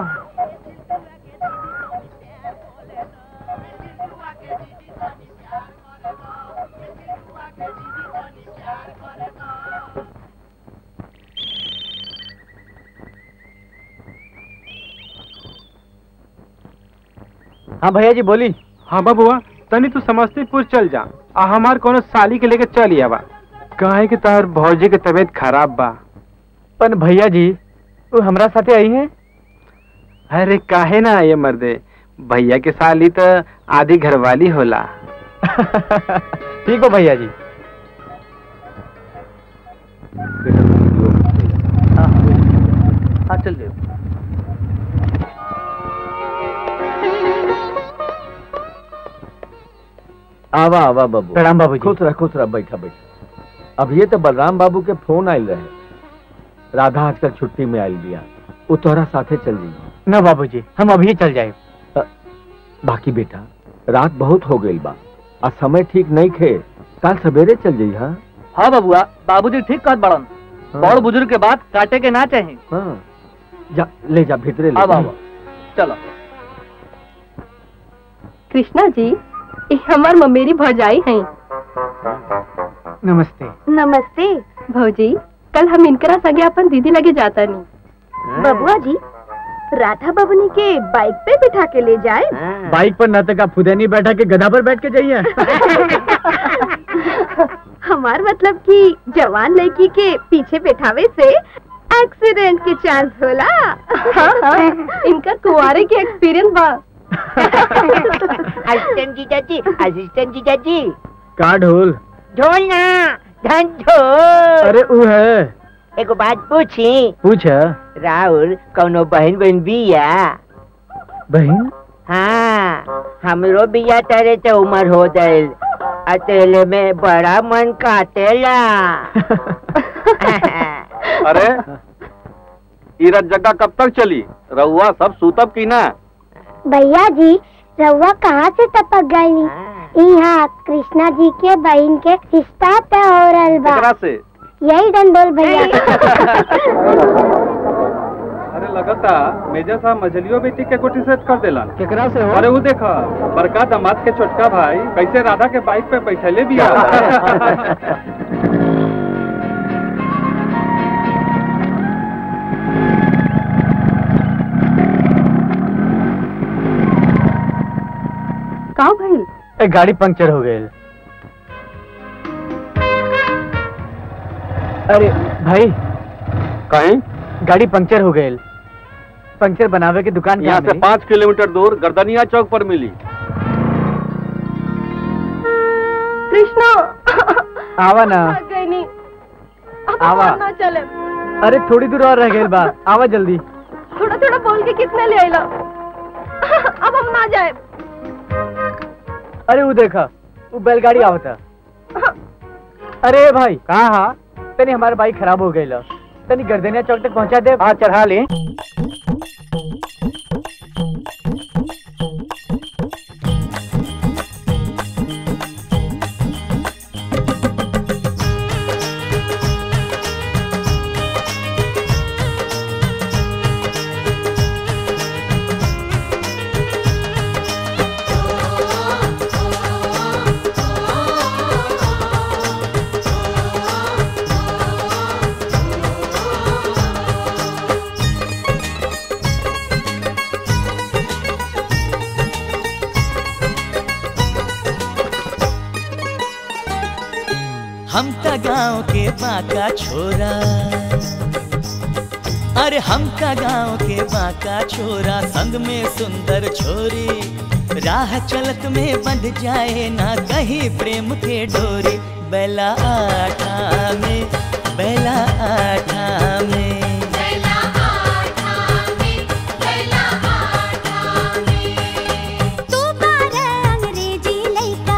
हाँ भैया जी बोली हाँ बबुआ तनी तू समस्तीपुर चल जा आ हमार कोनो साली के लेके चल आवा काहे कि तार भौजी के तबीयत खराब बा पर भैया जी वो हमरा साथे आई है अरे काहे ना ये मर्दे भैया के साली तो आधी घरवाली होला ठीक हो भैया जी हाँ चल जाओ आवा आवा बाबू प्रणाम बाबूजी। खुश रह खुश रह बैठा बैठा अब ये तो बलराम बाबू के फोन आयल रहे राधा आजकल छुट्टी में आयल बिया वो तोहरा साथे चल जाई न बाबूजी हम अभी चल जाए बाकी बेटा रात बहुत हो गई बा आ समय ठीक नहीं खे कल सवेरे चल जाई हाँ हाँ बबुआ बाबूजी ठीक कहत बड़न बड़ बुजुर्ग के बात काटे के ना चाही हाँ जा ले जा भीतरे ले अब जा। आवा चलो कृष्णा जी ये हमार ममेरी भौजाई हैं नमस्ते नमस्ते भौजी कल हम इनकरा संगे अपन दीदी लगे जाता नहीं बबुआ जी राधा बबनी के बाइक पे बिठा के ले जाए बाइक पर न तक आप फुदेनी बैठा के गधा पर बैठ के जाइए हमार मतलब कि जवान लड़की के पीछे बैठावे से एक्सीडेंट के चांस होला हाँ हाँ इनका कुंवारे के एक्सपीरियंस बा असिस्टेंट जीजा जी असिस्टेंट जीजा जी का ढोल ढोल ना धन ढोल अरे वो है एगो बात पूछी पूछ राहुल कौनो बहन बहन बिया बहन हाँ हमरो बिया तरह से उम्र हो गइल अकेले में बड़ा मन काटेला अरे इरत जगह कब तक चली रउआ सब सूतब की ना भैया जी रउआ कहाँ से टपक गई यहाँ कृष्णा जी के बहन के रिश्ता तय हो रहल बा एकरा से यही डंडोल भैया अरे लगता मेजर साहब मछलियों बेटी के गोटी सेट कर देलन केकरा से हो अरे वो देखा बड़का दामाद के छोटका भाई कैसे राधा के बाइक पे बैठले भी का भइल ए, गाड़ी पंक्चर हो गई अरे भाई कहीं गाड़ी पंक्चर हो गई पंक्चर बनावे की दुकान यहाँ से पाँच किलोमीटर दूर गर्दनिया चौक पर मिली कृष्णा आवा ना आ गई नहीं अब आवा। हम ना चले अरे थोड़ी दूर और रह गई बा आवा जल्दी थोड़ा थोड़ा बोल के कितना ले आइला अब हम ना जाए अरे वो देखा वो बैलगाड़ी आवता अरे भाई कहाँ हाँ तनी हमारा बाइक खराब हो गई तनी गर्दनिया चौक तक पहुंचा दे हाँ चढ़ा ले हम का गांव के बाका छोरा अरे हम का गांव के बाका छोरा संग में सुंदर छोरी राह चलत में बंध जाए ना कहीं प्रेम के डोरी बेला आठा में बेला आठा में तू बारे अंग्रेजी लइका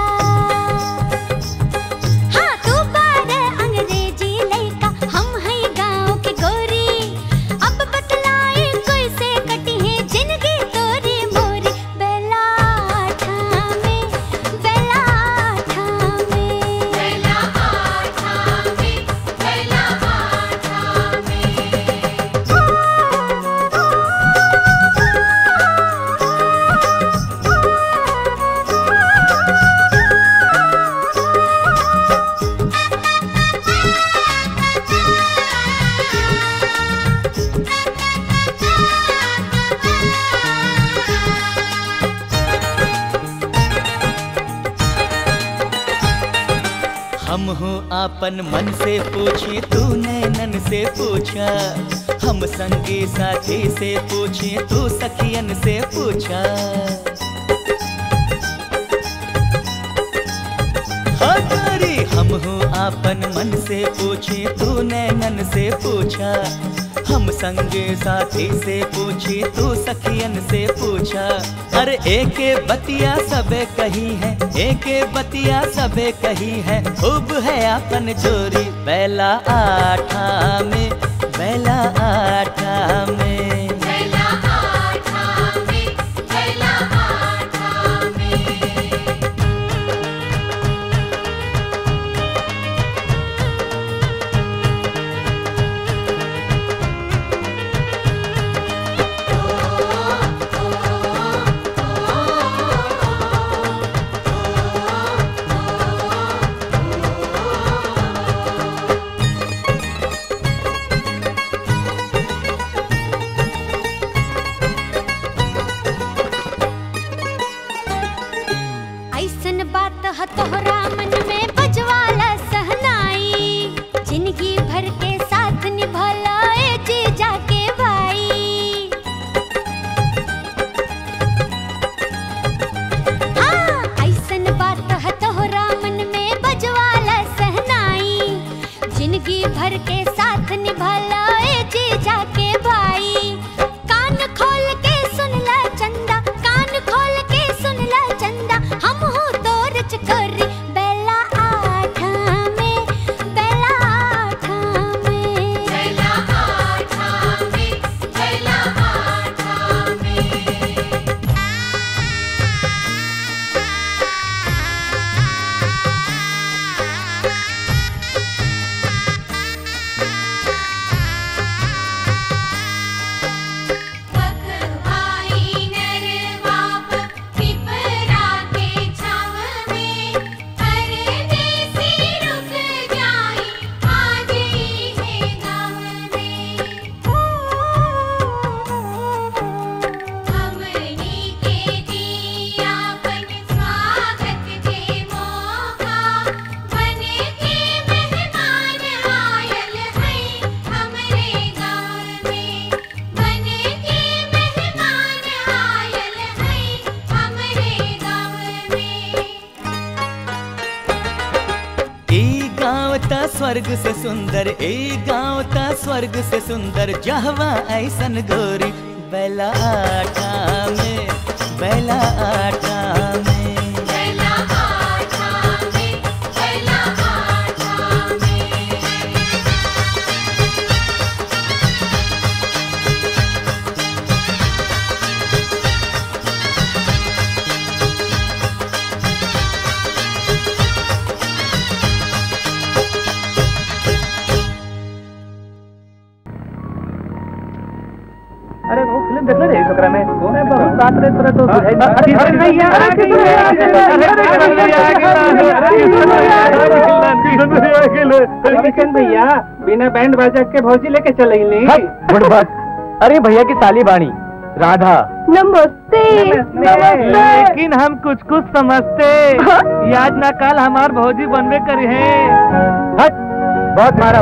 हाँ तू बारे अंग्रेजी लइका हम है गांव के गोरी अब बतलाई कोई से कटी है जिंदगी तोरी मोरी बेला आठा में बेला आठा में बेला आठा में बेला आठा हम हो आपन मन से पूछे तू नैनन से पूछा हम संगी साथी से पूछे तू सखियन से पूछा हाँ तारी हम हो आपन मन से पूछे तू नैनन से पूछा हम संगे साथी से पूछी तू सखियन से पूछा अरे एक बतिया सबे कही है एक बतिया सबे कही है खूब है अपन चोरी बेला आठा में बेला आठा में बेला आठा में बेला आठा में ऐसन बात ह तोहरा मन में बजवाला सहनाई जिंदगी भर के साथ निभला ए जीजा के भाई हाँ ऐसन बात ह तोहरा मन में बजवाला सहनाई जिंदगी भर के साथ निभला ए जीजा के भाई कान खोल के सुन ला चंदा कान खोल के सुन ला चंदा हम हो तोर चकोरी बेला आठा में बेला आठा में बेला आठा में बेला आठा में पखवाई नरवाप पिपरा के छाव में परदेसी रुक जाई आज ही है गाँव में हमनी के दियापन स्वागत के मौका बन के मेहमान आयल है हमरे गाँव में बन के मेहमान आयल है हमरे गाँव में ई गाँव ता स्वर्ग से सुंदर ई गाँव ता स्वर्ग से सुंदर जहवा ऐसन गोरी बेला आठा में बेला आठा में बेला आठा में बेला आठा में अरे वो फिल्म देखले रे छोकरा में मैं बहुत रात रे तोरा तो बुझाई अरे अरे नहीं यार अरे किशन भैया बिना बैंड बाजा के भौजी लेके चले बुढ़बक अरे भैया की साली बाणी राधा नमस्ते लेकिन हम कुछ कुछ समझते ये आज ना कल हमार भौजी बनबे करी है हट बहुत मारा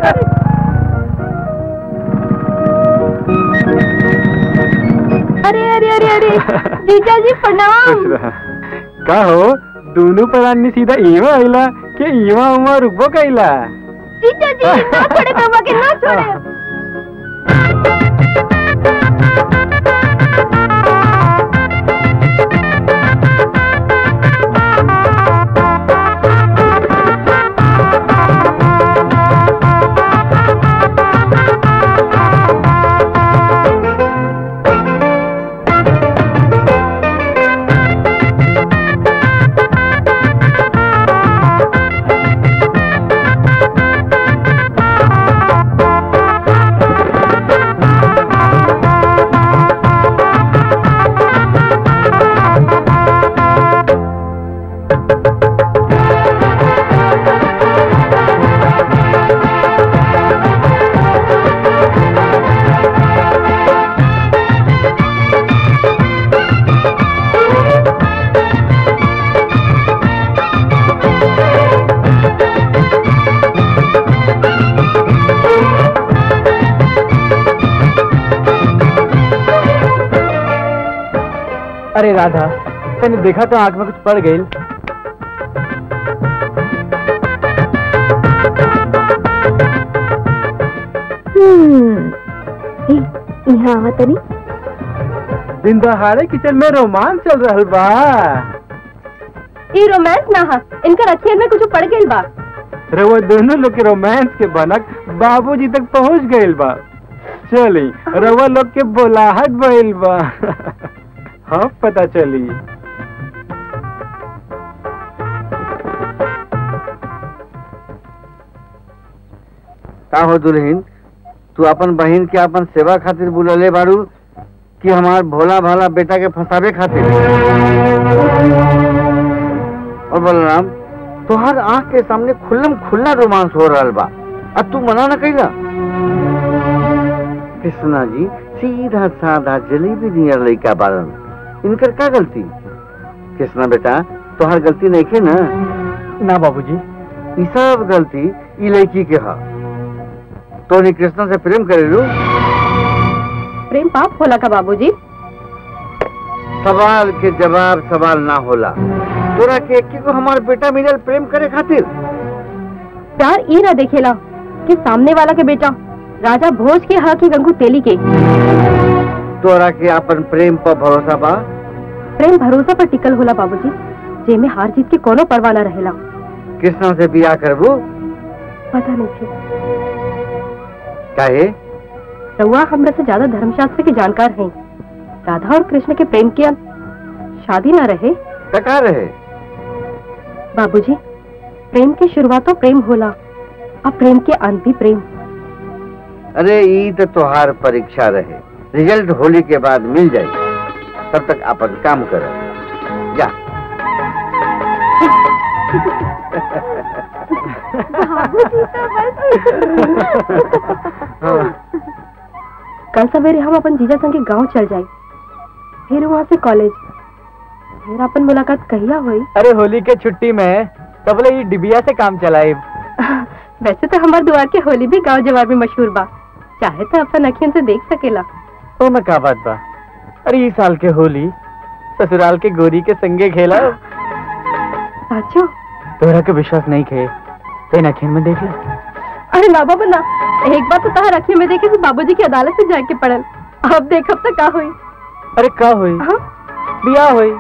अरे अरे अरे अरे जीजा जी प्रणाम का हो दोनों प्राणी सीधा इवा आइला के इवा उमा रुकबो कैला जीजा जी ना छोड़े कमा के ना छोड़े अरे राधा तने देखा तो आंख में कुछ पड़ गई हम्म यहाँ आवा तनी दिन दहाड़े किचन में रोमांस चल रहल बा ई रोमांस ना हा इनका अखियन में कुछ पड़ गइल बा रउआ दोनों लोग के रोमांस के बनक बाबूजी तक पहुंच गइल बा चली रउआ लोग के बोलाहट भइल बा हाँ पता चली का हो दुल्हन तू अपन बहन के अपन सेवा खातिर बुलले बारू कि हमार भोला भाला बेटा के फंसावे खातिर और बलराम तुहार आंख के सामने खुल्लम खुल्ला रोमांस हो रहल बा अब तू मना न कइला कृष्णा जी सीधा साधा जलेबी नियर लइका बारन इनकर का गलती कृष्णा बेटा तोहार गलती नहीं खे ना ना बाबूजी ई सब गलती ई लड़की के हा तोनी कृष्णा से प्रेम करेलू प्रेम पाप होला का बाबूजी सवाल के जवाब सवाल ना होला तोरा के एक को हमार बेटा मिलल प्रेम करे खातिर प्यार ई ना देखेला कि सामने वाला के बेटा राजा भोज के हा की गंगू तेली के तोरा के अपन प्रेम पर भरोसा बा प्रेम भरोसा पर टिकल होला बाबूजी जेमे हार जीत के कोनो परवाह ना रहेला कृष्णा से बियाह करबू पता नहीं थे काहे रउआ हमरा से ज्यादा धर्मशास्त्र के जानकार हैं राधा और कृष्ण के प्रेम की शादी ना रहे टका रहे बाबूजी प्रेम की शुरुआत तो प्रेम होला और प्रेम के अंत भी प्रेम अरे ई तो तोहार परीक्षा रहे रिजल्ट होली के बाद मिल जाई तब तक अपन काम कर जा कल सवेरे हम अपन जीजा संगे गांव चल जाए फिर वहाँ से कॉलेज फिर अपन मुलाकात कहिया हुई अरे होली के छुट्टी में तबले ये डिबिया से काम चलाए वैसे तो हमारे द्वार के होली भी गांव जवार में मशहूर बा चाहे तो अपन अखियन से देख सकेला तो मैं का बात बा अरे इस साल के होली ससुराल के गोरी के संगे खेला साचो तोरा के विश्वास नहीं खे तेन अखियन में देख ले अरे ना बाबा ना एक बार तो तहार अखियन में देखे तो बाबूजी की अदालत से जाके पड़ल अब देखब तो का हुई अरे का हुई हाँ? बिया हुई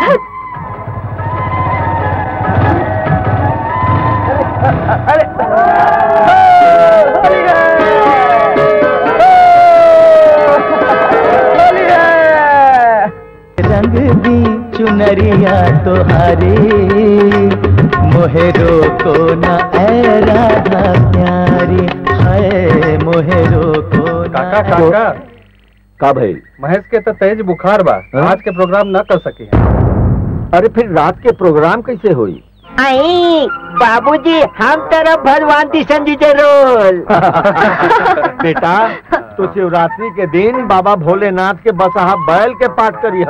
रंग दी चुनरिया तोहारी मोहेरो को न ऐ राधा प्यारी है मोहेरो को काका काका का भाई महेश के तो तेज बुखार बा आज के प्रोग्राम न कर सके अरे फिर रात के प्रोग्राम कैसे हुई आई बाबूजी हम तरफ भगवान किशन जी के रोल बेटा तो शिवरात्रि के दिन बाबा भोलेनाथ के बसहा बैल के पाठ करी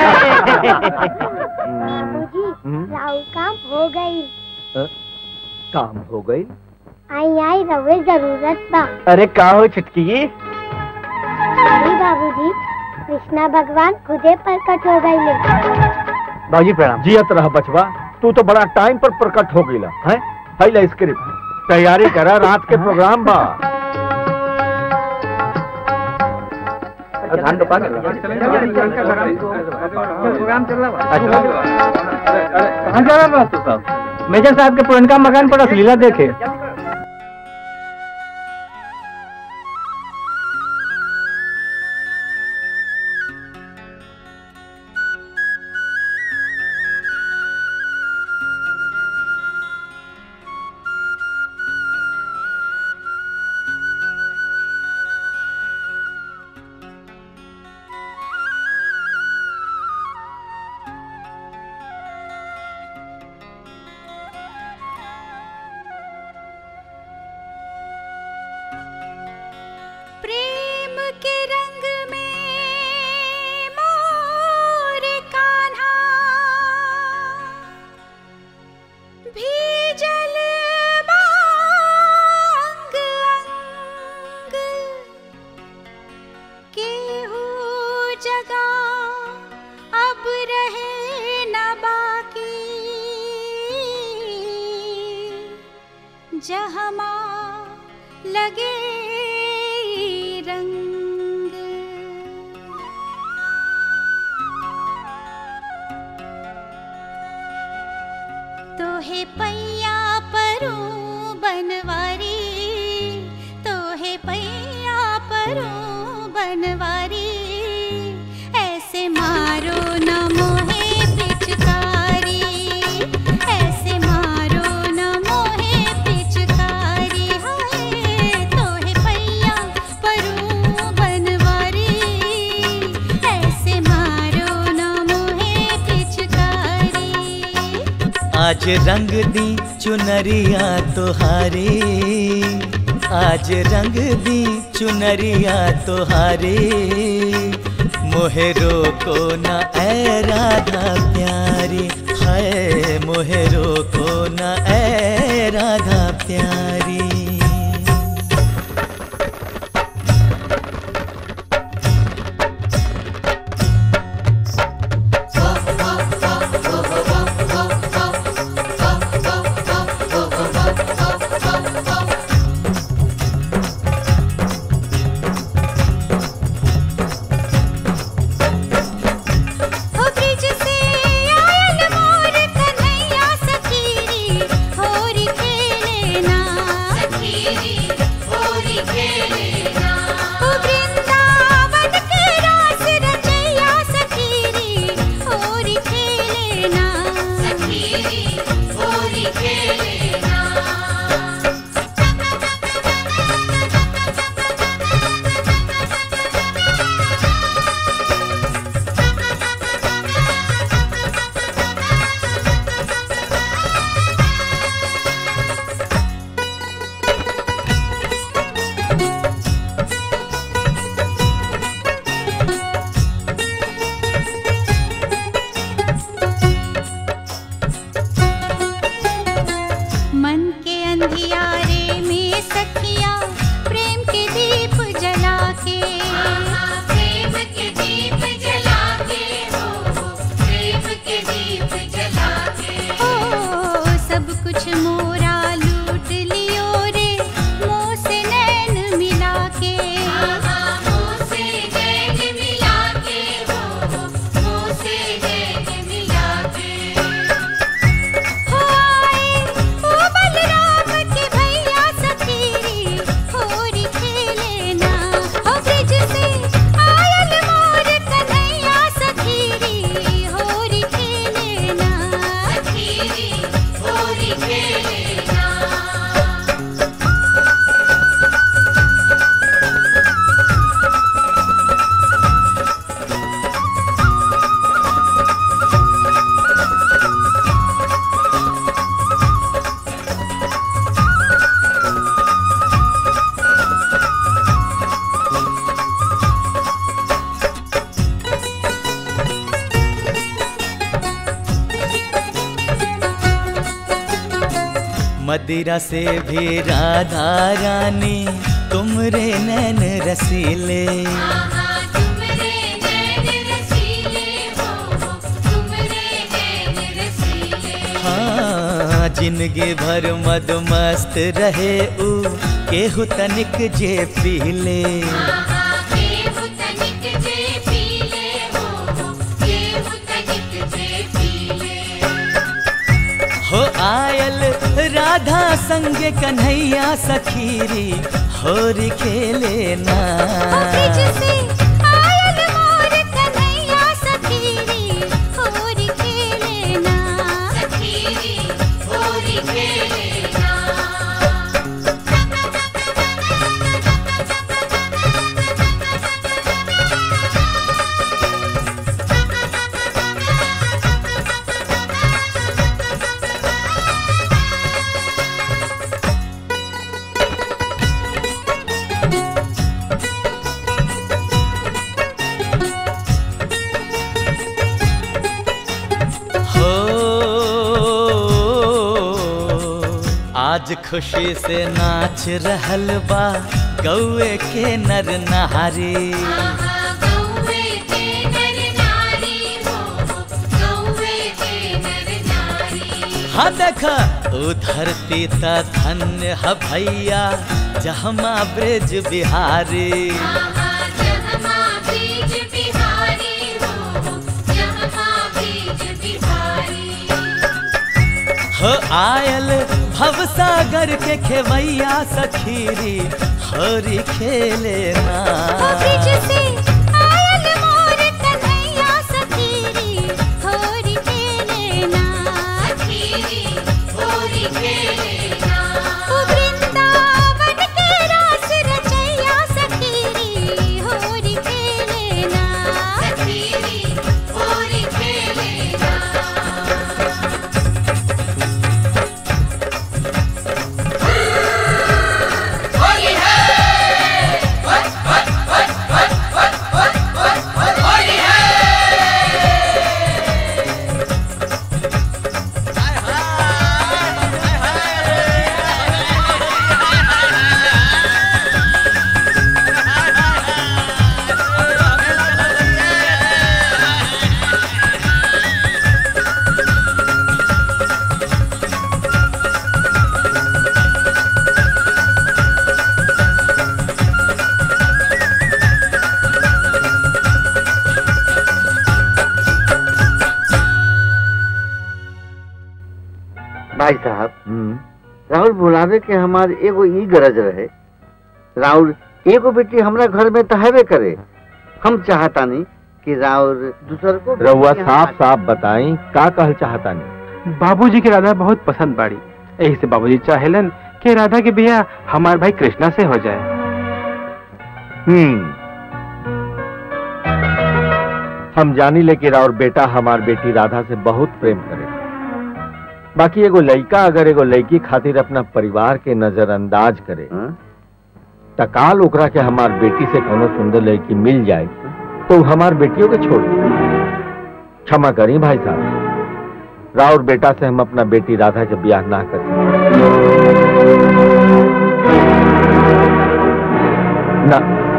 राहुल काम हो गई काम हो गई आई आई रवे जरूरत बा अरे का हो छुटकी अरे बाबूजी कृष्णा भगवान खुदे प्रकट हो गए बाजी प्रणाम जियत रह बचवा तू तो बड़ा टाइम पर प्रकट हो गईला है पहले स्क्रिप्ट तैयारी करा रात के प्रोग्राम बा धान रोपा प्रोग्राम चल रहा कहाँ जा रहा है साहब मेजर साहब के पुरनका मकान पर असलीला देखे प्रेम के रंग में मोर कान्हा भीजल बांग अंग केहू जगा अब रहे न बाकी जहमा लगे रंग तो है पैया परो बनवारी तो है पैया परो बनवारी ऐसे मारो न मोहे पिचकारी ऐसे मारो न मोहे पिचकारी हाय तो है पैया परो बनवारी ऐसे मारो न मोहे पिचकारी आज रंग दी चुनरिया तोहारे आज रंग दी चुनरिया तोहारे मोहरो को न ऐ राधा प्यारी है मोहरो को न ऐ राधा प्यारी हो ब्रिज से आयल मोर कन्हैया सखीरी होरी खेलेना सखीरी होरी खेलेना हो वृंदावन के रास रचैया सखीरी होरी खेलेना सखीरी होरी खेलेना मन के अंधियारे में सखिया प्रेम के दीप जला के प्रेम के दीप जला के हो प्रेम के दीप जला के ओ सब कुछ मोरा लूट लियो रे मोह से नैन मिला के मोह से नैन मिला के हो मोह से नैन मिला के हो आए ओ बलराम के भैया सखीरी होरी खेलेना हो ब्रिज से आयल मोर कन्हैया सखीरी होरी खेलेना सखीरी होरी खेलेना मदिरा से भी राधा रानी तुमरे नैन रसीले तुमरे जिंदगी भर मद मस्त रहे ऊ केहू तनिक जे पी ले हो आयल राधा संगे कन्हैया सखीरी होरी खेले ना हो आज खुशी से नाच रहल बा गौए के नर नहारी हाँ देख ओ धरती त धन्य ह भैया जहमा ब्रज बिहारी हो आयल भवसागर के खेवैया सखीरी हरी खेले ना भाई साहब राहुल बुलावे के हमार एगो ई गरज रहे राहुल एगो बेटी हमरा घर में तो हेबे करे हम चाहतानी कि राहुल दूसर को बेटी रउआ के साफ साफ बताई का कहल चाहता नहीं बाबूजी के राधा बहुत पसंद बाड़ी यही से बाबूजी चाहेलन कि राधा के बिया हमार भाई कृष्णा से हो जाए हम्म हम जानी ले कि राउर बेटा हमार बेटी राधा से बहुत प्रेम करे बाकी एगो लड़का अगर एगो लड़की खातिर अपना परिवार के नजरअंदाज करे त काल ओकरा के हमार बेटी से कोनो सुंदर लड़की मिल जाए तो उ हमार बेटियों के छोड़ दे। क्षमा करी भाई साहब राउर बेटा से हम अपना बेटी राधा के ब्याह ना कर सकते ना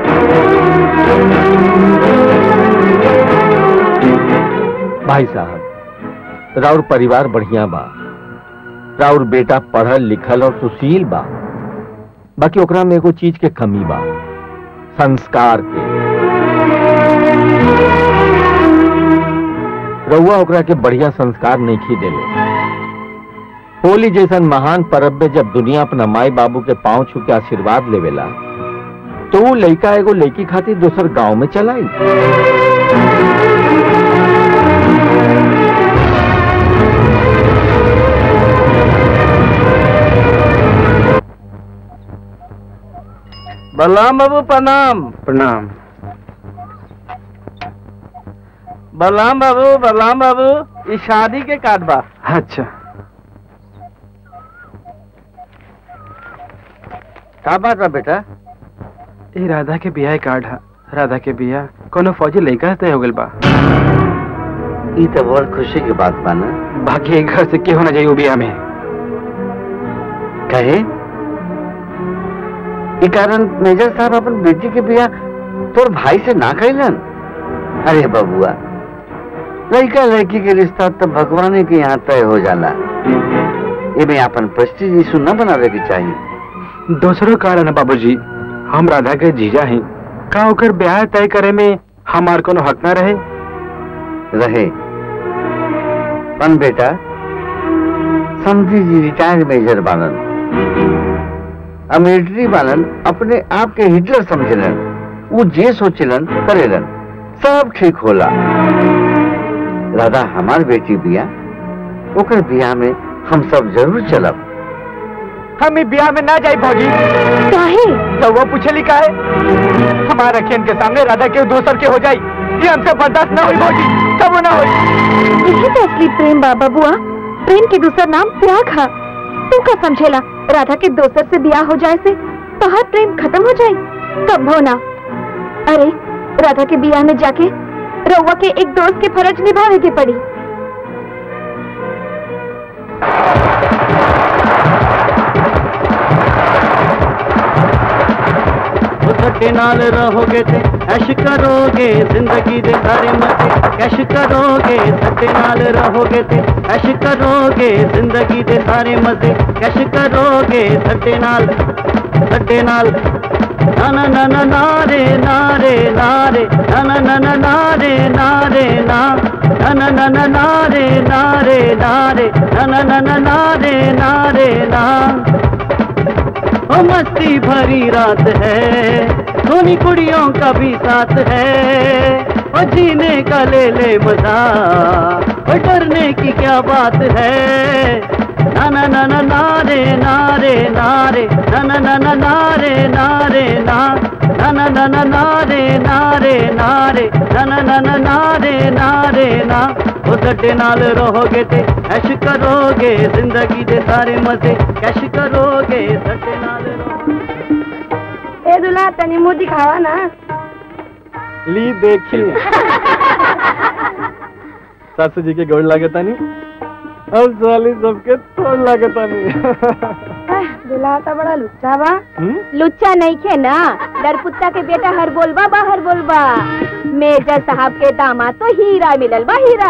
भाई साहब राउर परिवार बढ़िया बा राउर बेटा पढ़ल लिखल और सुशील बा बाकी ओकरा में एगो चीज के कमी बा संस्कार के रउआ ओकरा के बढ़िया संस्कार नहीं खी देले होली जैसन महान पर्व में जब दुनिया अपना माई बाबू के पांव छू के आशीर्वाद लेवेला तो वो लड़का एगो लड़की खातिर दोसर गांव में चलाई बलराम बाबू प्रणाम प्रणाम बलराम बाबू बलराम बाबू ई शादी के कार्ड बा अच्छा का बात बा बेटा ये राधा के बियाह कार्ड है राधा के बियाह कोनो फौजी लड़का से हो गल बा ई तो बहुत खुशी की बात बा ना बाकी एक घर से के होना चाहिए वो बियाह में कहे ई कारण मेजर साहब अपन बेटी के बियाह तोर भाई से ना कैलन अरे बबुआ लड़का लड़की के रिश्ता तो भगवान के यहाँ तय हो जाला एमे अपन प्रेस्टीज इशू न बनावे के चाहिए दूसरो कारण है बाबूजी हम राधा के जीजा हैं का ओकर ब्याह तय करे में हमार कोनो हक न रहे रहे पन बेटा समझी जी रिटायर्ड मेजर बालन अब मिलिट्री बालन अपने आप के हिटलर समझलन वो जे सोचलन करेलन सब ठीक होला राधा हमार बेटी बिया ओकर बिया में हम सब जरूर चलब हम ई ब्याह में ना जाई भौजी काहे रउआ पूछली का है हमारे अखियन के सामने राधा के दोसर के हो जाई ये हमसे बर्दाश्त ना हुई भौजी कबो ना हुई यही तो असली प्रेम बाबा बुआ प्रेम के दूसरा नाम त्याग है तू का समझेला राधा के दोसर से ब्याह हो जाए से तोहार प्रेम खत्म हो जाए कब हो ना अरे राधा के ब्याह में जाके रउआ के एक दोस्त के फर्ज निभावे के पड़ी सट्टे नाल रहोगे ते ऐश करोगे जिंदगी दे सारे मजे कैश करोगे सट्टे नाल रहोगे ते ऐश करोगे जिंदगी दे सारे मजे कैश करोगे सट्टे नाल सट्टे नाल ना ना ना ना नारे नारे नारे ना ना ना ना नारे नारे ना ना ना ना ना नारे नारे नारे ना ना ना ना नारे नारे ना ओ मस्ती भरी रात है सोनी कुड़ियों का भी साथ है ओ जीने का ले ले मजा ओ डरने की क्या बात है ना ना ना ना नारे नारे नारे ना ना ना ना नारे नारे ना ना ना ना ना नारे नारे नारे ना ना ना ना नारे नारे ना ओ सट्टे नाल रहोगे ते ऐश करोगे जिंदगी दे सारे मजे कैश करोगे सट्टे नाल ए दुल्हा तनी मुंह दिखावा ना ली देखी सासू जी के गोड़ लागता नहीं अब साली सबके तोड़ लागता नहीं दुल्हा तो बड़ा लुच्चा बा हम्म? लुच्चा नहीं खे ना डरपुत्ता के बेटा हर बोलबा बाहर बोलबा मेजर साहब के दामाद तो हीरा मिलल बा हीरा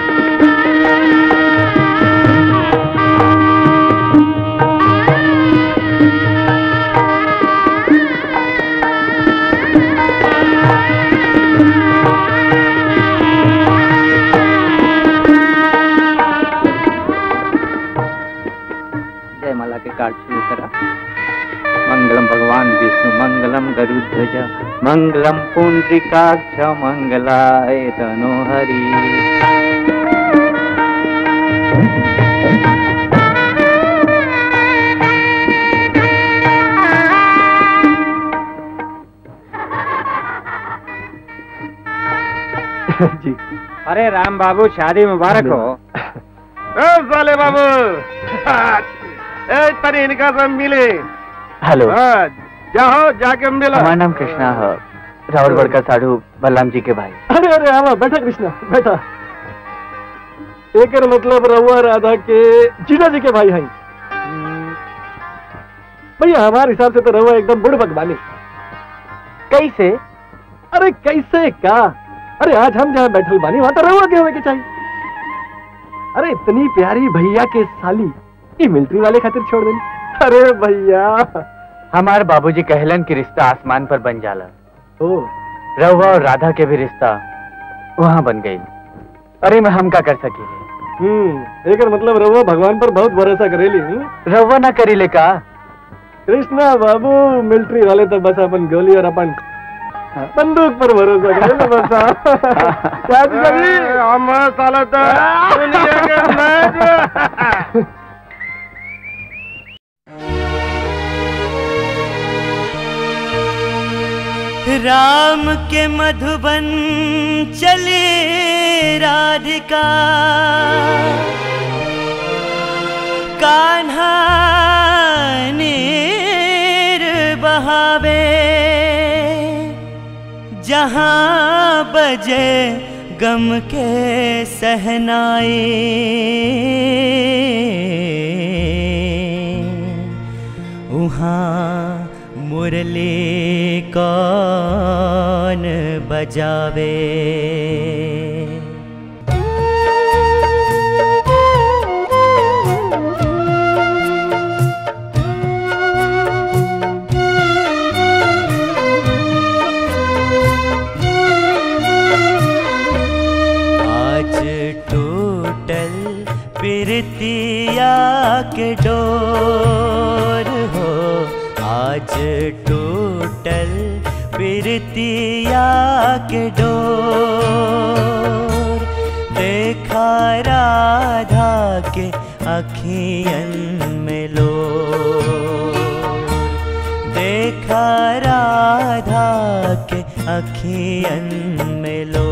जय माला के कार्ड शुरू करा मंगलम भगवान विष्णु मंगलम गरुध्वज मंगलम पुंडरीकाक्ष मंगलाय तनोहरि जी अरे राम बाबू शादी मुबारक हो ए साले बाबू ए तनी इनका सब मिले हेलो हाँ, जाओ जाके मिलो हमारा नाम कृष्णा है राहुल बड़का साधु बलराम जी के भाई अरे अरे आवा बैठा कृष्णा बैठा एक मतलब रहुआ राधा के जीजा जी के भाई हैं भैया हमारे हिसाब से तो रहुआ एकदम बुढ़ भगवानी कैसे अरे कैसे का अरे आज हम जहाँ बैठल बानी वहां तो रहुआ के होने के चाहिए अरे इतनी प्यारी भैया के साली ये मिलिट्री वाले खातिर छोड़ देनी अरे भैया हमारे बाबूजी कहलन कि रिश्ता आसमान पर बन जाला ओ रहुआ और राधा के भी रिश्ता वहाँ बन गई अरे मैं हम का कर सकी हम्म एक मतलब रहुआ भगवान पर बहुत भरोसा करेली हम्म? रहुआ ना करी ले का कृष्णा बाबू मिलिट्री वाले तो बस अपन गोली और अपन बंदूक पर भरोसा करे ना बस क्या जी हम साला तो दुनिया के मैच राम के मधुबन चले राधिका कान्हा नीर बहावे जहाँ बजे गम के सहनाए उहाँ मुरली कौन बजावे बिरतिया के डोर हो आज टूटल बिरतिया के डोर देखा राधा के अखियन में लो देखा राधा के अखियन में लो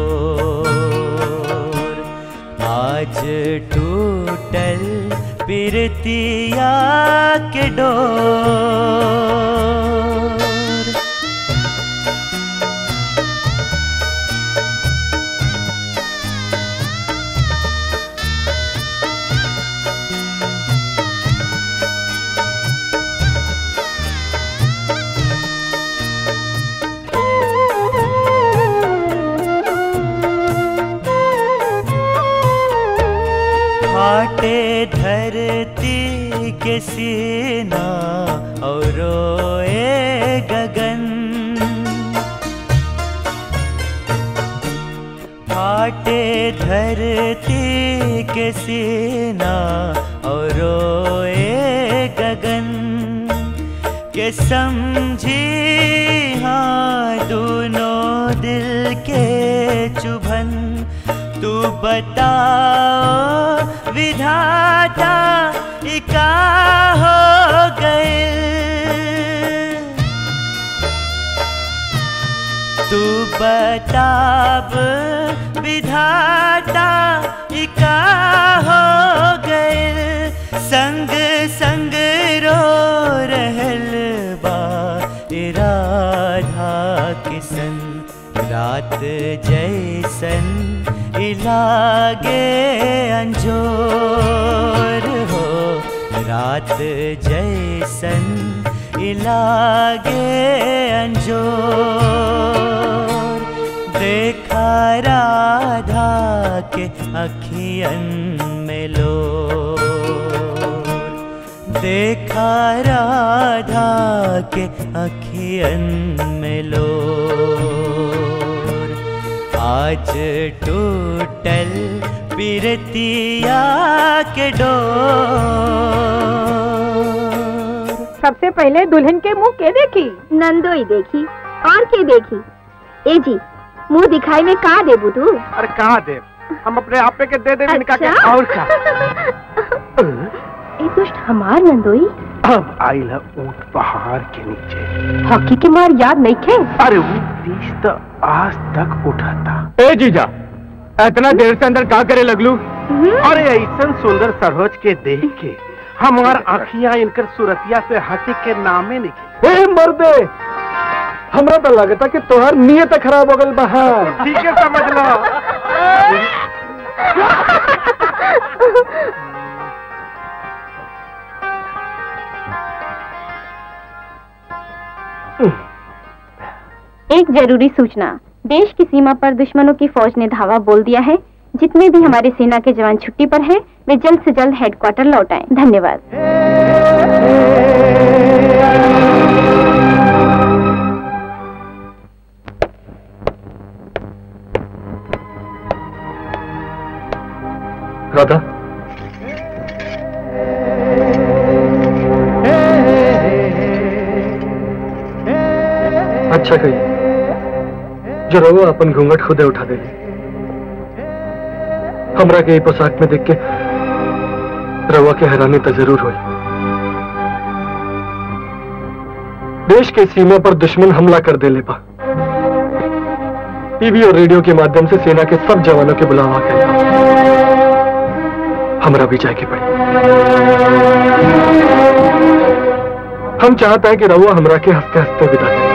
आज टूटल बिरतिया के डोर फाटे धरती के सीना और रोए गगन फाटे धरती के सीना और रोए गगन के समझी हाँ दोनों दिल के चुभन तू बताओ विधाता इका हो गए तू बताब विधाता इका हो गए संग संग रो रहल बा ए राधा किसन रात जैसन इलागे अंजोर हो रात जैसन इलागे अंजोर देखा राधा के अखियन में लो देखा राधा के अखियन में लो आज टूटल बिरतिया के डोर सबसे पहले दुल्हन के मुंह के देखी नंदोई देखी और के देखी ए जी मुंह दिखाई में का देबू तू अरे कहाँ दे हम अपने आप पे के दे दे इनका के अच्छा। और क्या ए दुष्ट हमार नंदोई अब आइल है ऊंट पहाड़ के नीचे हॉकी के मार याद नहीं खे अरे वो तीस तो आज तक उठा था ए जीजा इतना देर से अंदर का करे लगलू अरे ऐसा सुंदर सरोज के देख के हमार आँखियां इनकर सूरतिया से हटे के नामे निकले ए मर्दे हमरा तो लगता कि तोहार नियत खराब हो गल बहा ठीक है समझ लो एक जरूरी सूचना देश की सीमा पर दुश्मनों की फौज ने धावा बोल दिया है जितने भी हमारे सेना के जवान छुट्टी पर हैं, वे जल्द से जल्द हेडक्वार्टर लौट आएं। धन्यवाद राधा अच्छा कही जो रहो अपन घूंघट खुदे उठा दे हमरा के ई पोशाक में देख के रवा के हैरानी तो जरूर हुई देश के सीमा पर दुश्मन हमला कर दे ले पा टीवी और रेडियो के माध्यम से सेना के सब जवानों के बुलावा कर हमरा भी जाके पड़ी हम चाहता है कि रहुआ हमरा के हंसते हंसते विदा करे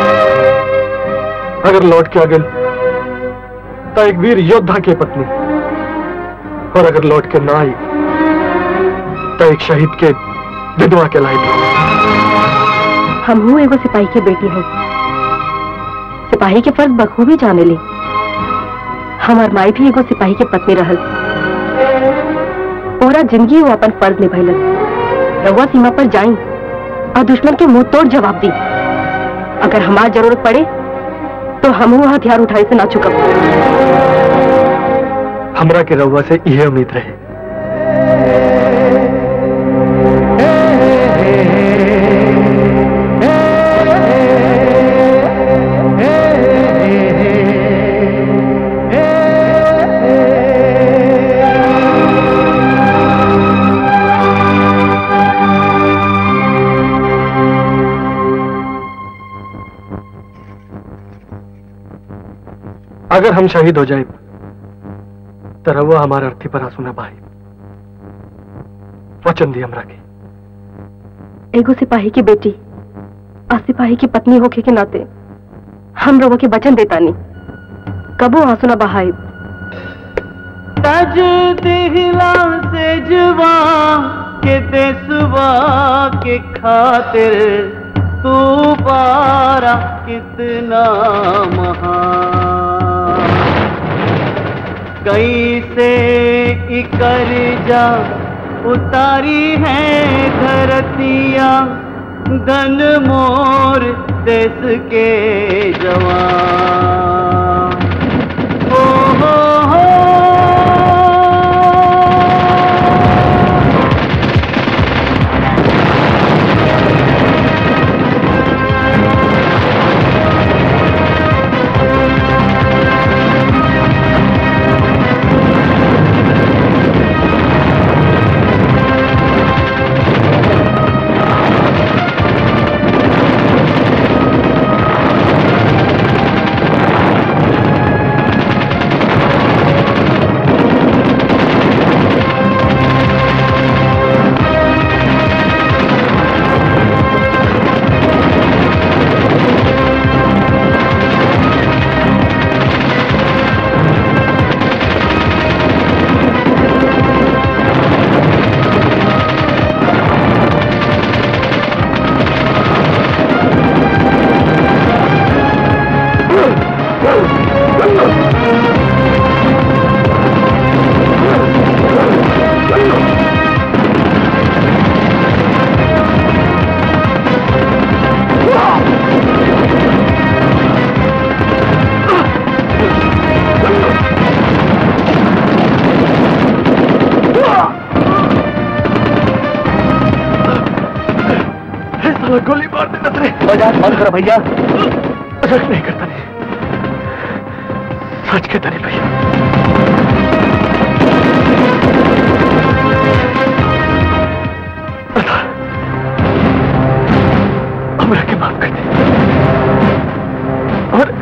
अगर लौट के आ गए तो एक वीर योद्धा की पत्नी और अगर लौट के ना आई तो एक शहीद के विधवा के लाई हम हूँ एगो सिपाही के बेटी है सिपाही के फर्ज बखूबी जाने ली हमार माई भी एगो सिपाही के पत्नी रहल पूरा जिंदगी वो अपन फर्ज निभैलस रहुआ सीमा पर जाई और दुश्मन के मुंह तोड़ जवाब दी अगर हमार जरूरत पड़े तो हम वो हथियार उठाए से ना चुकब हमरा के रहुआ से यह उम्मीद रहे अगर हम शहीद हो जाए तो रवा हमारे अर्थी पर आंसू ना बहाई वचन दी हमरा के एगो सिपाही की बेटी और सिपाही की पत्नी होके के नाते हम लोगों के वचन देता नहीं कबो आंसू न बहाई तज दिहला से जुबा के देसुबा के खातिर तू पारा कितना महान कैसे इकर जा उतारी है धरतिया धन मोर देश के जवान ओ हो हो साला गोली मार देना तेरे मजाक बंद करो भैया मजाक नहीं करता नहीं सच कहता नहीं भैया बता, हमरा के माफ कर दे और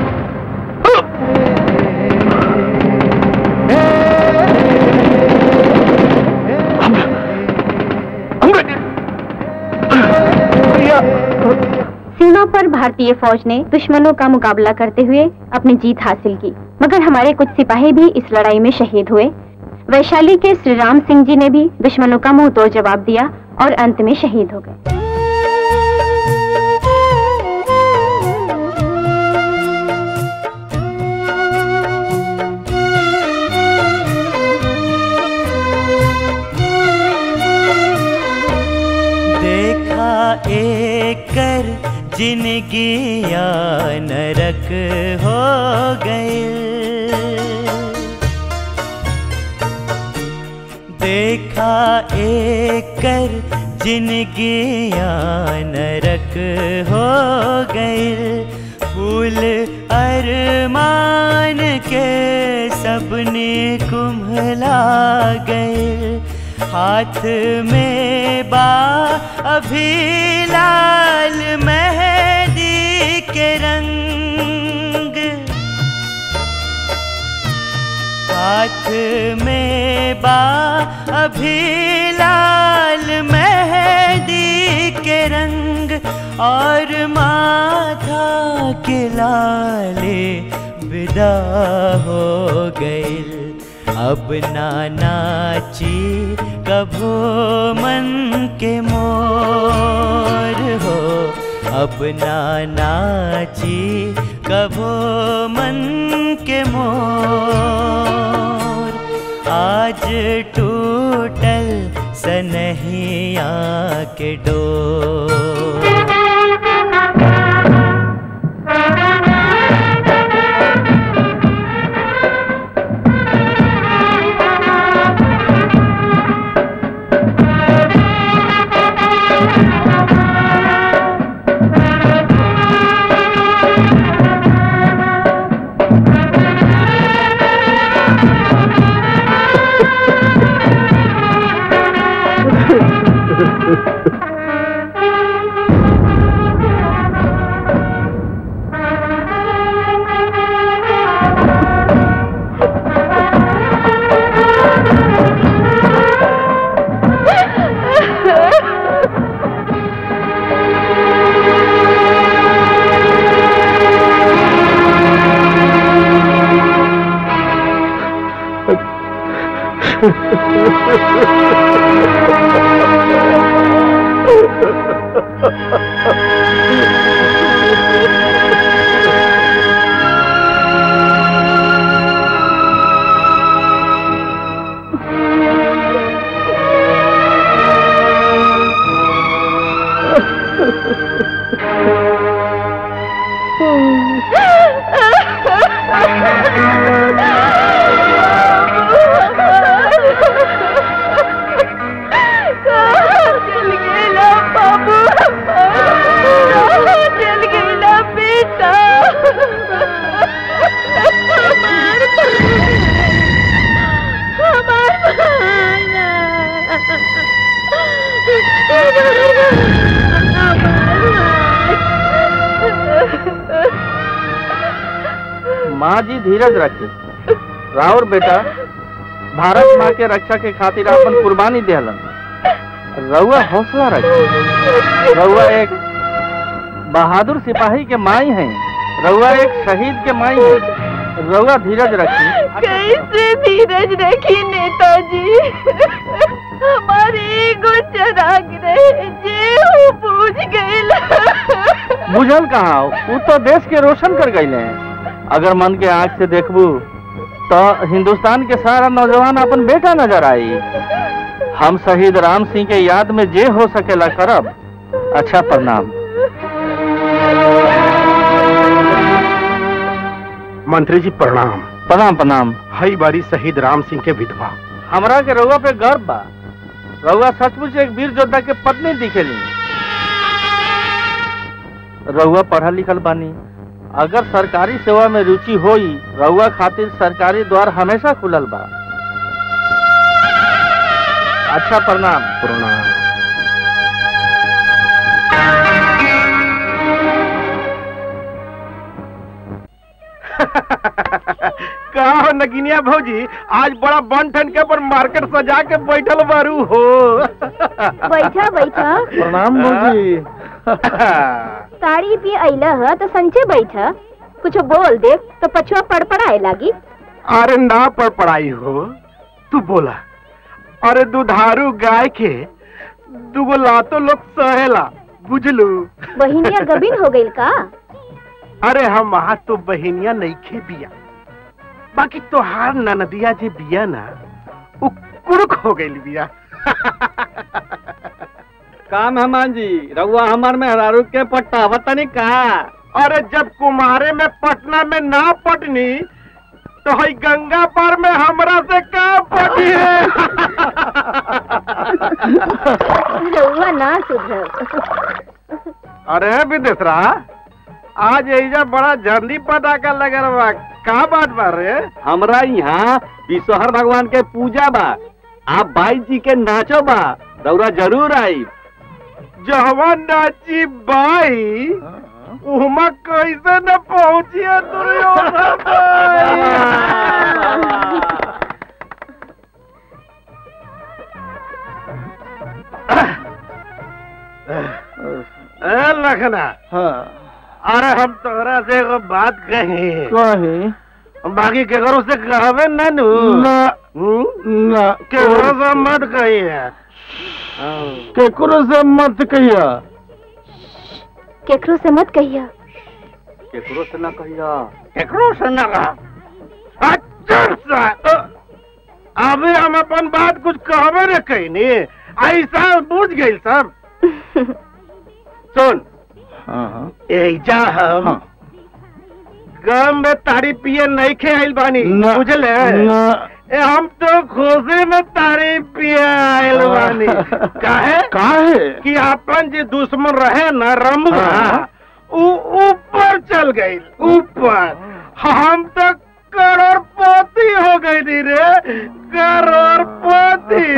सीमा पर भारतीय फौज ने दुश्मनों का मुकाबला करते हुए अपनी जीत हासिल की मगर हमारे कुछ सिपाही भी इस लड़ाई में शहीद हुए वैशाली के श्री राम सिंह जी ने भी दुश्मनों का मुंह तोड़ जवाब दिया और अंत में शहीद हो गए देखा एक कर जिनगी या नरक हो गए देखा एक कर जिनगी या नरक हो गए फूल अरमान के सबने कुम्हला गए हाथ में बा अभी लाल मेहंदी के रंग हाथ में बा अभी लाल मेहंदी के रंग और माथा के लाले विदा हो गए अब ना नाची कभो मन के मोर हो अब ना नाची कभो मन के मोर आज टूटल सनहिया के डोर चल गेला बाबू चल गेला बेटा हमार हमार माँ जी धीरज रखी राउर बेटा भारत माँ के रक्षा के खातिर अपन कुर्बानी दिहलन रउआ हौसला रखी रउआ एक बहादुर सिपाही के माई हैं रउआ एक शहीद के माई हैं रउआ धीरज रखी कैसे धीरज रखी नेताजी हमारे एगो चराग रहे जे वो पूछ गईल बुझल कहाँ वो तो देश के रोशन कर गए हैं अगर मन के आंख से देखबू तो हिंदुस्तान के सारा नौजवान अपन बेटा नजर आई हम शहीद राम सिंह के याद में जे हो सकेला करब अच्छा प्रणाम मंत्री जी प्रणाम प्रणाम प्रणाम हई बारी शहीद राम सिंह के विधवा हमरा के रउआ पे गर्व बा रउआ सचमुच एक वीर योद्धा के पत्नी दिखेली रउआ पढ़ल लिखल बानी अगर सरकारी सेवा में रुचि होई रउआ खातिर सरकारी द्वार हमेशा खुलल बा अच्छा प्रणाम प्रणाम का हो नगिनिया भौजी आज बड़ा बन ठन के पर मार्केट सजा के बैठल बारू हो बैठा बैठा प्रणाम भौजी साड़ी पी अइला ह तो संचे बैठा कुछ बोल दे तो पछुआ पड़पड़ाए लागी अरे ना पर पढ़ाई हो तू बोला अरे दुधारू गाय के दुगो लातो लोग सहेला बुझलू बहिनिया गबीन हो गइल का अरे हम वहाँ तो बहनिया नईखे बिया बाकी तोहार ननदिया जे बिया ना उ कुरुक हो गइल बिया काम हमान जी रउआ हमार में हरारू के पट्टा बतानी का अरे जब कुमारे में पटना में ना पटनी तो हई गंगा पार में हमरा से का पटी है रउआ ना सुधर अरे विदेशरा आज एजा बड़ा जल्दी पता का लगल बा का बात बा रे हमरा यहाँ विश्वहर भगवान के पूजा बा आप बाई जी के नाचो बा रउरा जरूर आई जहवा नाची बाई उहमा कैसे न पहुंचिए दुर्योधन ए लखना अरे हम तोहरा से एगो बात कही कहे बाकी केकरो से कहबे ना नु ना ना केकरो से मत कही है केकरो से मत कहिया केकरो से मत कहिया केकरो से ना कहिया केकरो से ना कहा अच्छा सा अ, अभी हम अपन बात कुछ कहबे न कही ऐसा बुझ गई सब सुन एजा हम गम में तारी पिए नहीं खे आइल बानी बुझले ए हम तो खुशी में तारी पिए आइल बानी काहे काहे कि अपन जे दुश्मन रहे न रमुआ ऊ ऊपर चल गई ऊपर हम तो करोड़पति हो गई नी रे करोड़पति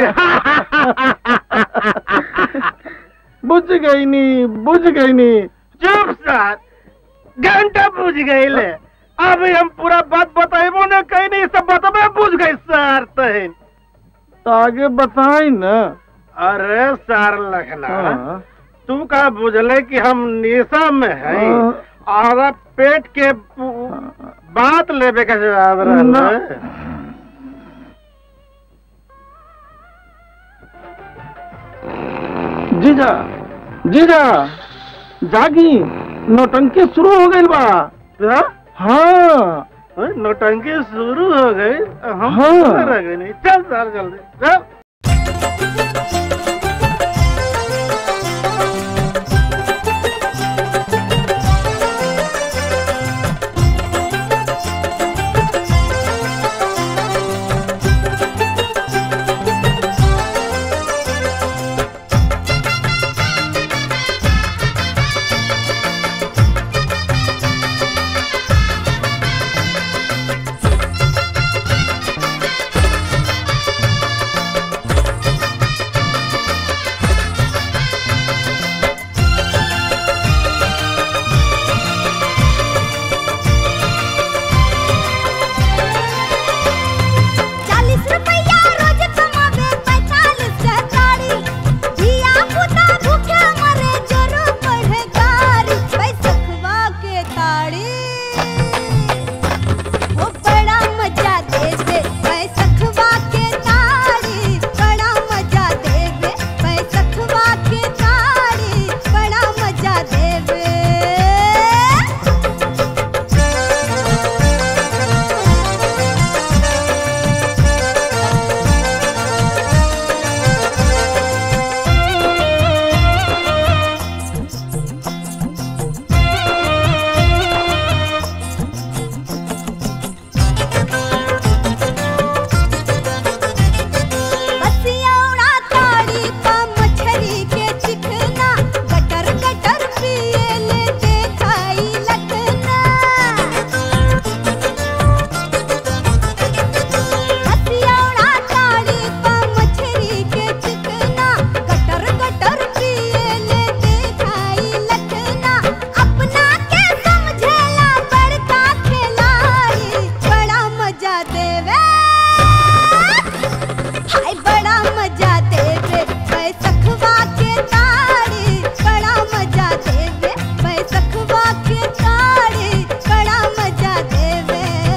बुझ गई नी बुझ गई नी चुप साथ घंटा बुझ गई ले अभी हम पूरा बात बताइबो न कहीं नहीं सब बतबे बुझ गई सर तहन तो आगे बताई न अरे सर लखना तू का बुझले कि हम निशा में है और पेट के पू- बात लेवे का जवाब रहना जीजा जीजा जागी नौटंकी शुरू हो गई बा क्या हाँ नौटंकी शुरू हो गई हम हाँ। रह गए नहीं चल चल जल्दी चल चालीस रुपया रोज कमावे पैतालीस सरकारी धिया पुता भूखे मरे जोरो पढ़े गारी पैसखवा के ताड़ी ओ बड़ा मजा देवे पैसखवा के ताड़ी बड़ा मजा देवे पैसखवा के ताड़ी बड़ा मजा देवे बसियौड़ा ताड़ी पा मछरी के चिकना गटर गटर पिए ले देखाई लखना बसियौड़ा ताड़ी पा मछरी के चिकना गटर गटर पिए ले देखाई लखना अपना के समझेला बड़का खिलाड़ी बड़ा मजा देवे हाय बड़ा मजा देवे बैसखवा के ताड़ी बड़ा मजा देवे बैसखवा के ताड़ी बड़ा मजा देवे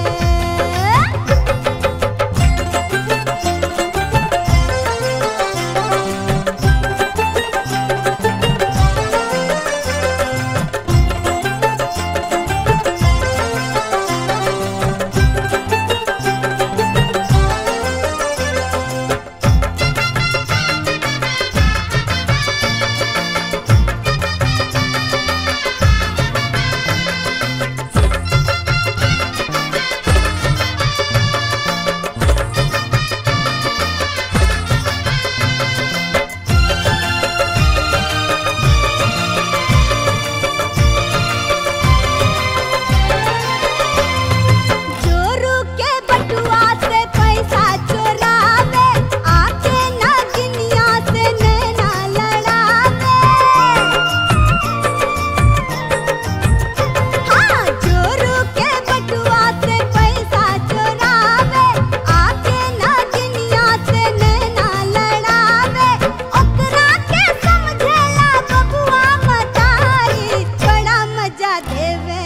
जोरू के बटुआ से पैसा चोरावे आके नागिनिया से नैना लड़ावे हाँ जोरू के बटुआ से पैसा चोरावे आके नागिनिया से नैना लड़ावे ओकरा के समझेला बबुआ मतारी बड़ा मजा देवे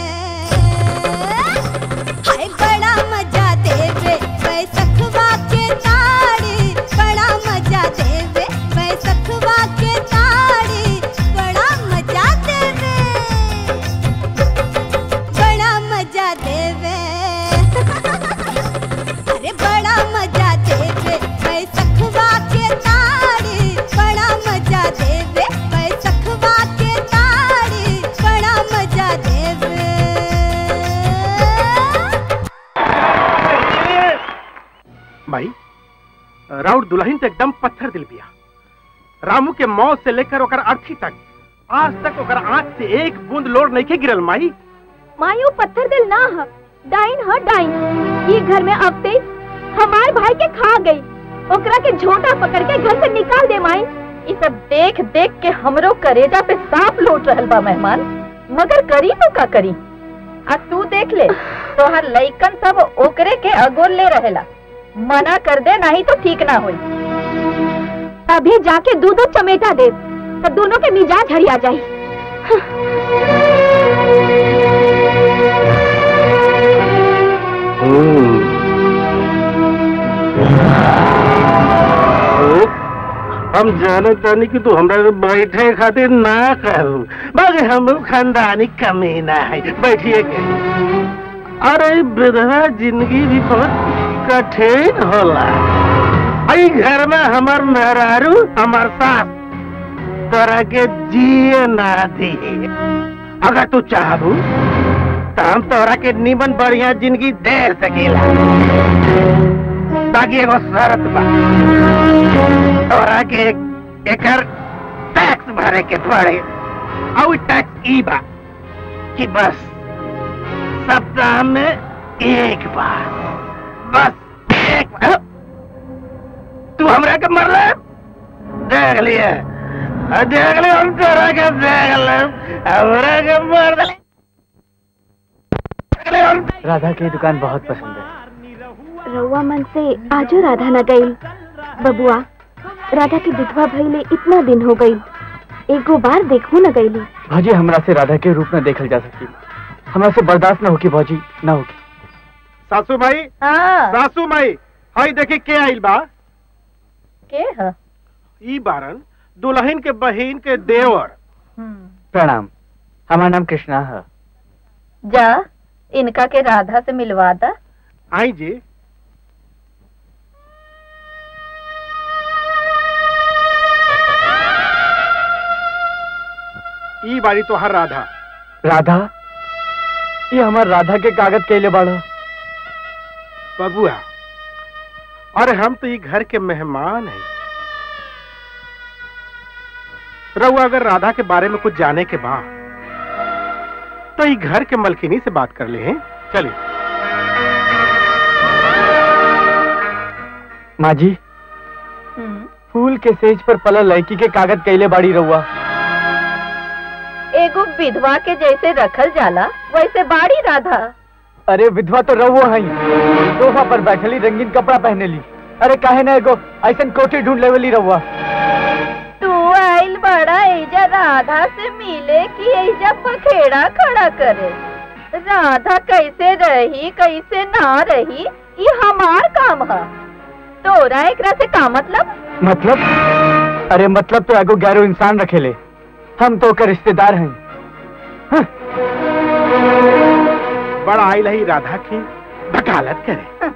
हाय बड़ा मजा देवे बैसखवा के ताड़ी बड़ा मजा देवे बैसखवा के ताड़ी बड़ा मजा देवे बड़ा मजा देवे अरे बड़ा मजा देवे बैसखवा के ताड़ी बड़ा मजा देवे बैसखवा के ताड़ी बड़ा मजा देवे भाई राउत दुल्हन तो एकदम पत्थर दिल बिया रामू के मौत से लेकर ओकर अर्थी तक आज तक ओकर आंख से एक बूंद लोड नहीं के गिरल माई मायू पत्थर दिल ना ह डाइन ह डाइन ये घर में अबते हमार भाई के खा गई ओकरा के झोटा पकड़ के घर से निकाल दे माई ये सब देख देख के हमरो करेजा पे सांप लौट रहल बा मेहमान मगर करी तो का करी आ तू देख ले तोहर लइकन सब ओकरे के अगोल ले रहेला मना कर दे नहीं तो ठीक ना होई अभी जाके दूधो चमेटा दे तो दोनों के मिजाज हरिया जाई हम जाने तानी कि तू हमरा के बैठे खातिर ना करू बाकी हम खानदानी कमीना है बैठिए के अरे विधवा जिंदगी भी बहुत कठिन होला आई घर में हमार मेहरारू हमार सास तोरा के जिए ना दी अगर तू चाहबू तो हम तोरा के निमन बढ़िया जिंदगी दे सकेला बाकी एगो शर्त बा तोरा के एकर टैक्स भरे के पड़े और टैक्स ई बा कि बस सप्ताह में एक बार बस एक बार तू हमरा के मरले देख लिए देख लिए हम तोरा के देख ले हमरा के मर दले राधा की दुकान बहुत पसंद है रउआ मन से आजो राधा न गई बबुआ राधा की विधवा भइले इतना दिन हो गई एगो बार देखू न गईली भौजी हमरा से राधा के रूप में देखल जा सकी हमरा से बर्दाश्त न होगी भौजी न होगी सासू माई सासू माई हाई देखी के आइल बा के है ई बारन दुल्हन के बहिन के देवर प्रणाम हमारा नाम कृष्णा है जा इनका के राधा से मिलवा दा आई जी ई बारी तो हर राधा राधा ये हमार राधा के कागज कैले बाड़ा बबुआ अरे हम तो ये घर के मेहमान हैं रहुआ अगर राधा के बारे में कुछ जाने के बाद तो ये घर के मलकिनी से बात कर ले हैं चलिए माँ जी फूल के सेज पर पला लड़की के कागज कैले बाड़ी रहुआ एगो विधवा के जैसे रखल जाला वैसे बाड़ी राधा अरे विधवा तो रहुआ है सोफा पर बैठली रंगीन कपड़ा पहने ली अरे काहे ना एगो ऐसन कोठी ढूंढ लेवली रहुआ तू आइल बड़ा एजा राधा से मिले कि एजा पखेड़ा खड़ा करे राधा कैसे रही कैसे ना रही ये हमार काम है तोरा एकरा से का मतलब मतलब अरे मतलब तो एगो गैरो इंसान रखेले हम तो ओकर रिश्तेदार हैं बड़ा आइल है राधा की वकालत करे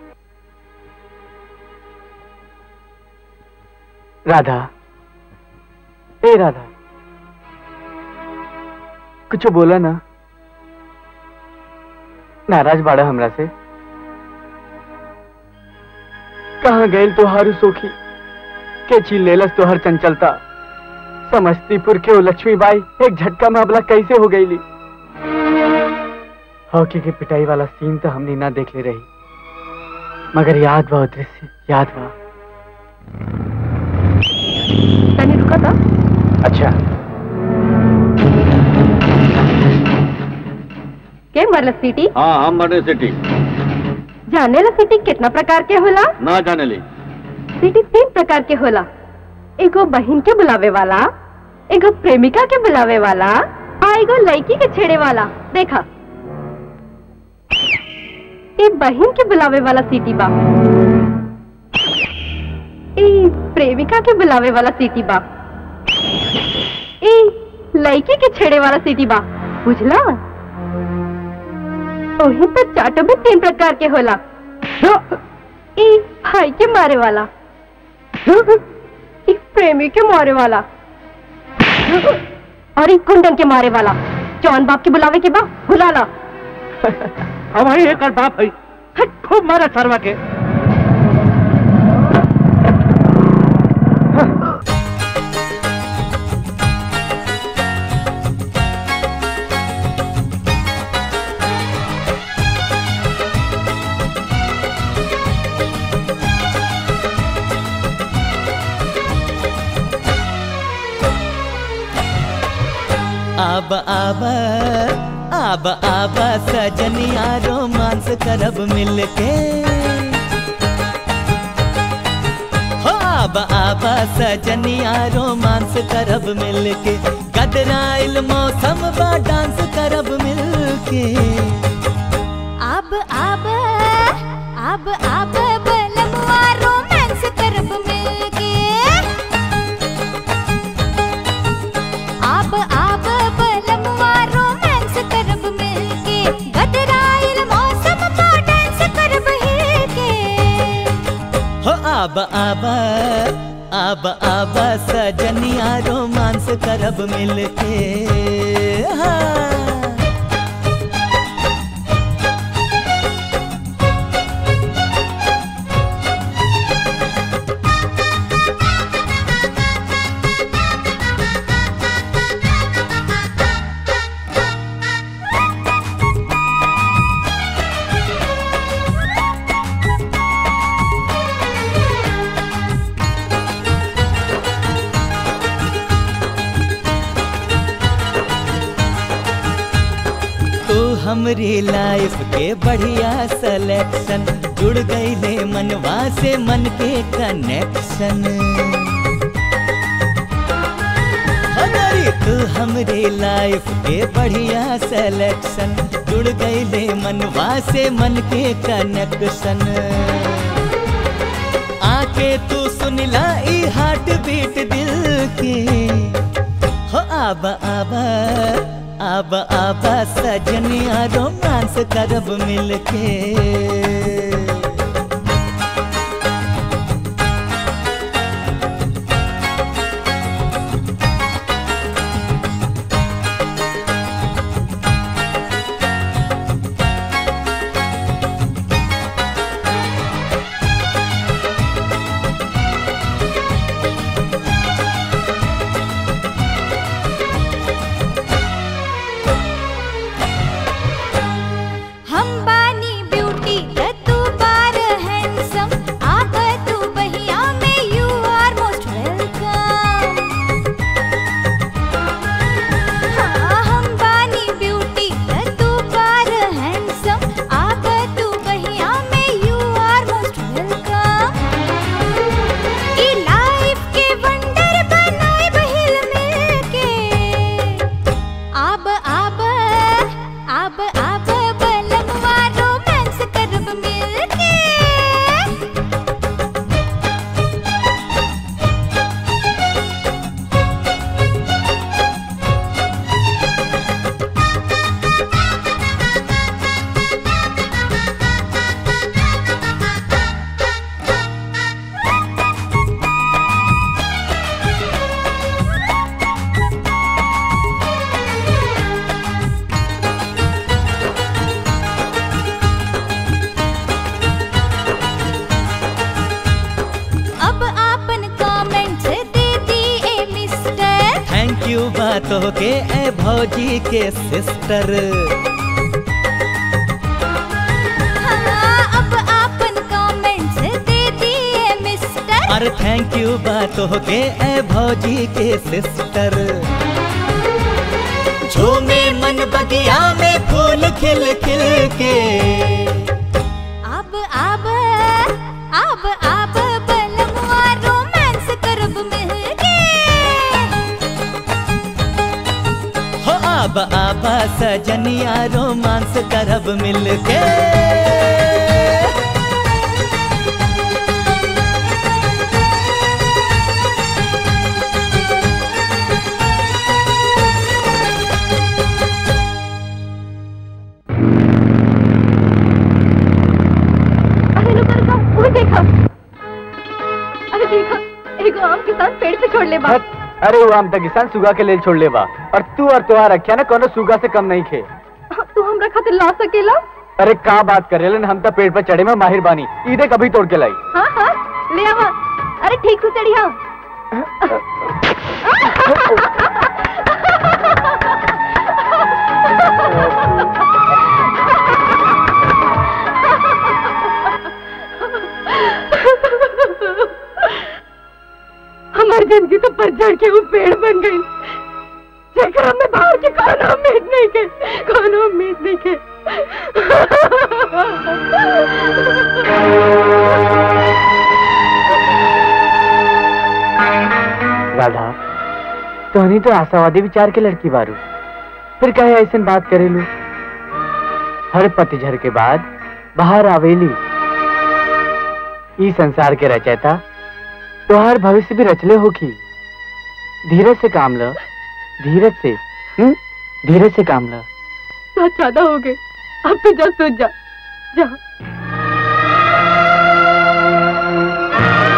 राधा ए राधा कुछ बोला ना नाराज बाड़ा हमरा से कहाँ गए तोहारू सोखी के छीन लेलस तोहर चंचलता समस्तीपुर के वो लक्ष्मीबाई एक झटका में अबला कैसे हो गईली हॉकी की पिटाई वाला सीन तो हमने ना देख ले रही मगर याद बा वो दृश्य याद बा तनी रुका था अच्छा के मरल सीटी हाँ हम मरने सिटी जाने ला सीटी कितना प्रकार के होला ना जाने ली सीटी तीन प्रकार के होला एगो बहन के बुलावे वाला एगो प्रेमिका के बुलावे वाला आ एगो लड़की के छेड़े वाला देखा ए बहन के बुलावे वाला सीटी बा ए प्रेमिका के बुलावे वाला सीटी बा ए लड़की के छेड़े वाला सीटी बा बुझला ओही तो चाटो में तीन प्रकार के होला ए भाई के मारे वाला एक प्रेमी के मारे वाला और एक कुंडन के मारे वाला जौन बाप के बुलावे के बा बुला ला अब भाई एक और बाप है हट, खूब मारा सरवा के आब आब आब आब सजनिया रोमांस करब मिलके हो आब आब सजनिया रोमांस करब मिलके गदराइल मौसम बा डांस करब मिलके अब अब अब अब बलमुआ रोमांस करब मिलके आब आब आब आब सजनिया रोमांस करब मिलके हाँ तू हमरी लाइफ के बढ़िया सिलेक्शन जुड़ गई ले मनवा से मन के कनेक्शन हमारी तू हमरी लाइफ के बढ़िया सिलेक्शन जुड़ गई ले मनवा से मन के कनेक्शन आके तू सुनला ई हार्ट बीट दिल के हो आब आब आब आब सजनिया रोमांस करब मिलके हम बानी ब्यूटी त तू बार हैंडसम आग तू बहिया में यू आर मोस्ट वेलकम हाँ हम बानी ब्यूटी त तू बार हैंडसम आग तू बहिया में यू आर मोस्ट वेलकम ई लाइफ के वंडर बनाए बहिल मिलके आब आब आब आब बलमवा रोमांस करब मिलके अब आपन कमेंट दे दिए मिस्टर थैंक यू बातों के ए भौजी के सिस्टर हाँ अब आपन कमेंट दे दिए मिस्टर अरे थैंक यू बातों के ए भौजी के सिस्टर झूमे मन बगिया में फूल खिल खिल के अब अब अब अब बलमवा रोमांस करब मिलके हो आब आब सजनिया रोमांस करब मिलके अरे रुको रुको वो देखो अरे देखो एगो आम के साथ पेड़ पे छोड़ ले बा अरे वो हम तो किसान सुगा के लेल छोड़ ले बा और तू और तुम्हारा रखिया ना कोनो सुगा से कम नहीं खे तू हमरा खातिर ला सकेला अरे का बात कर रहे हम तो पेड़ पर चढ़े में माहिर बानी ईदे कभी तोड़ के लाई हाँ हाँ ले आवा अरे ठीक से चढ़िया हमारी जिंदगी तो पतझड़ के वो पेड़ बन गई जेकरा में भाव के कोनो उम्मीद नहीं के कोनो उम्मीद नहीं के राधा तोहनी तो आशावादी विचार के लड़की बारू फिर कहे ऐसे बात करेलू हर पतझड़ के बाद बाहर आवेली ई संसार के रचयिता तोहार भविष्य भी रचले होगी धीरज से काम लो धीरज से हम्म धीरज से काम लो बहुत ज्यादा हो गए अब तो जा सो जा जा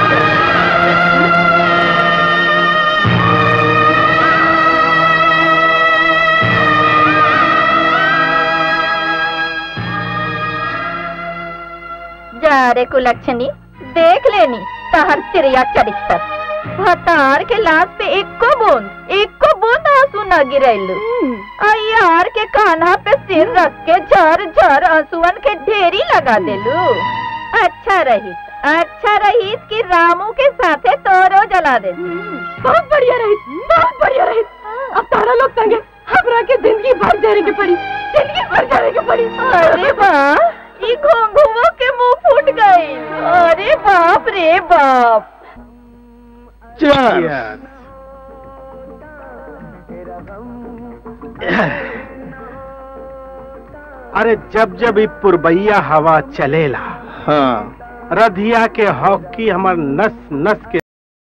जा रे कुलक्षणी देख लेनी तहर तिरिया चरित्र भतार के लाश पे एको बूंद एको बूंद आंसू न गिरैलू यार के कान्हा पे सिर रख के झर झर आंसुअन के ढेरी लगा देलू अच्छा रही अच्छा रही कि रामू के साथे तोरो जला देती बहुत बढ़िया रही बहुत बढ़िया रही अब तारा लोग संगे हमरा के जिंदगी भर जाने की पड़ी जिंदगी भर जाने की पड़ी अरे वाह ये घोंघुओं के मुंह फूट गए अरे बाप रे बाप अरे जब जब ई पुरबैया हवा चलेला हाँ रधिया के हॉकी हमर नस नस के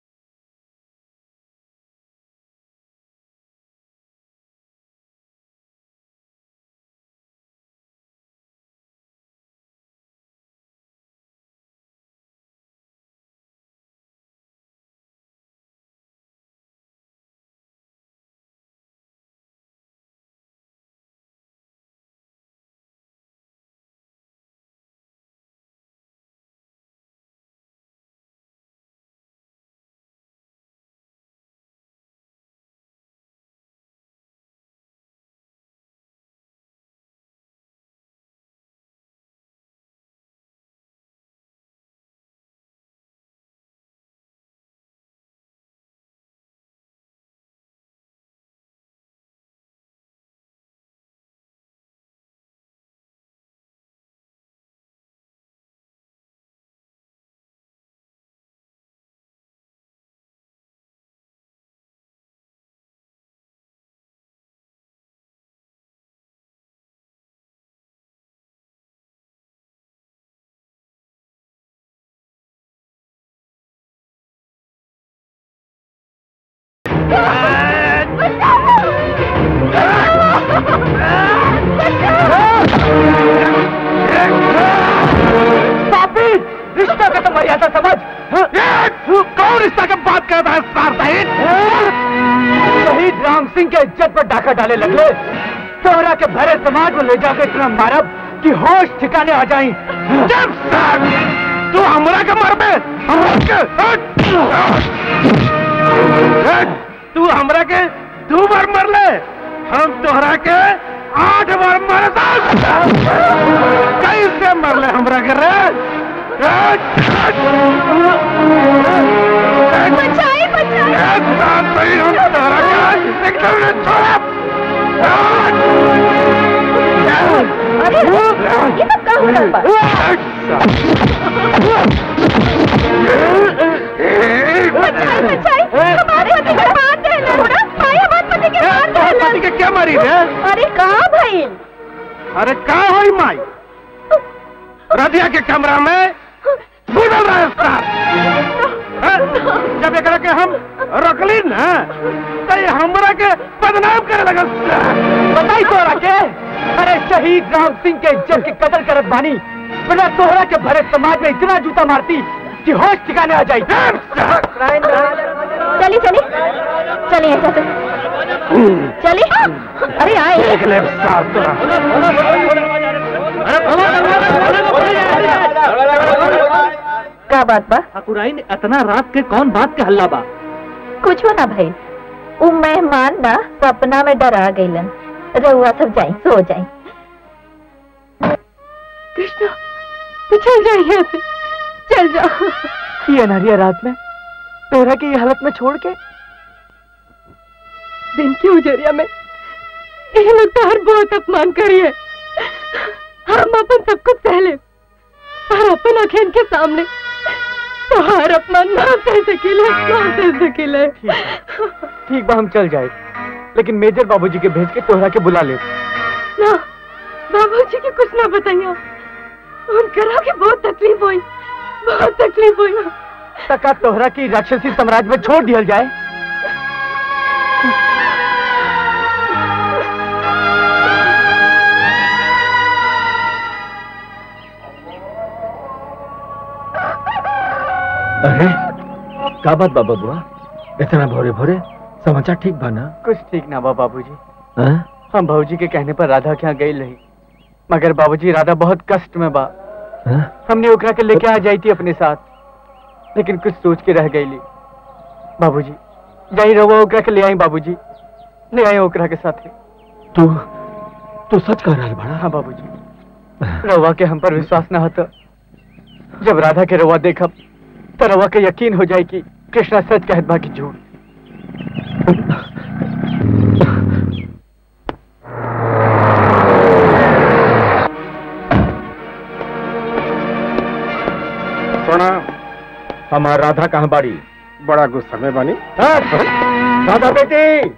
पापी रिश्ता का तो मर्यादा समझ कौन रिश्ता की बात करता है सार शहीद शहीद राम सिंह के इज्जत पर डाका डाले लगले तोहरा के भरे समाज में ले जाके इतना मारब कि होश ठिकाने आ जाई जब सार तू हमरा के मरबे तू हमरा के दो बार मर ले हम तोहरा के आठ बार मर कैसे मर ले हमरा के रे बचाई बचाई हम तोहरा के एकदम न छोड़ब अरे ये तो का हो रहा बा बचाई बचाई हमारे पति के मार देना थोड़ा भाई हमारे पति के मार देना पति के क्या मारी रे अरे कहाँ भाई अरे का होई माई रधिया के कमरा में बुझल रहे सार हैं? जब एकरा के हम रखली ना तो ये हमरा के बदनाम करे लगल बताई तोहरा के अरे शहीद राम सिंह के इज्जत की कदर करत बानी बिना तोहरा के भरे समाज में इतना जूता मारती कि होश ठिकाने आ जाई चली चली चलिए ऐसा से चली अरे आए देख ले साल तोरा का बात बा ठाकुराइन इतना रात के कौन बात के हल्ला बा कुछ ना भाई वो मेहमान ना सपना में डरा गईलन रहुआ सब जाई सो जाई कृष्णा तू चल जा यहाँ से चल जा ये अनहरिया रात में तोहरा की ये हालत में छोड़ के दिन की उजरिया में ये लोग तो हर बहुत अपमान करिए हम अपन सब कुछ सह ले पर अपन अखेन के सामने तो हर अपमान ना सह सकीले ना सह सकीले ठीक बा हम चल जाए लेकिन मेजर बाबूजी के भेज के तोहरा के बुला ले ना बाबूजी के कुछ ना बताइए उनकरा के बहुत तकलीफ हुई बहुत तकलीफ हुई तका तोहरा की राक्षसी साम्राज्य में छोड़ दिया जाए अरे का बात बाबा बुआ इतना भोरे भोरे समाचार ठीक बा ना कुछ ठीक ना बा बाबूजी हाँ? हम भाजी के कहने पर राधा के यहाँ गई रही मगर बाबूजी राधा बहुत कष्ट में बा हमने ओकरा के लेके आ जाई थी अपने साथ लेकिन कुछ सोच के रह गई बाबूजी जाई रहो ओकरा के ले आई बाबूजी ले आई ओकरा के साथ तू तू सच कह रहा बड़ा हाँ बाबूजी रवा के हम पर विश्वास न होता जब राधा के रवा देखब तो रवा के यकीन हो जाए कि कृष्णा सच कहत बा कि झूठ प्रणाम हमार राधा कहाँ बाड़ी बड़ा गुस्सा में बनी राधा बेटी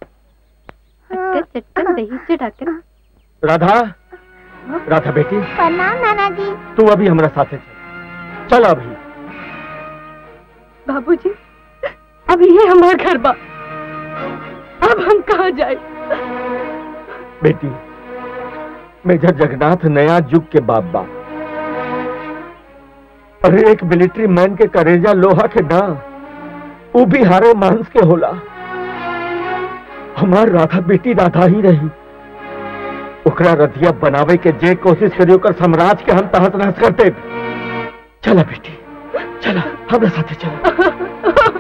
चटकन दही चटाकर राधा राधा बेटी प्रणाम नाना जी तू अभी हमारा साथे चल चल अभी बाबूजी अब ये हमारा घर बा अब हम कहाँ जाए बेटी मेजर जगन्नाथ नया युग के बाप बा और एक मिलिट्री मैन के करेजा लोहा के ना वो भी हारे मांस के होला हमार राधा बेटी राधा ही रही ओकरा रथिया बनावे के जे कोशिश करियो कर साम्राज्य के हम तहस नहस करते चला बेटी चला हमरा साथे चला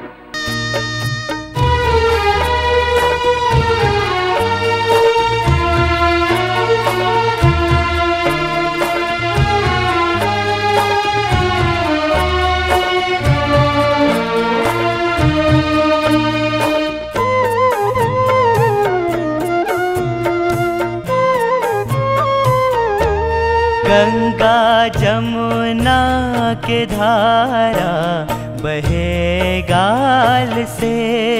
गंगा जमुना के धारा बहे गाल से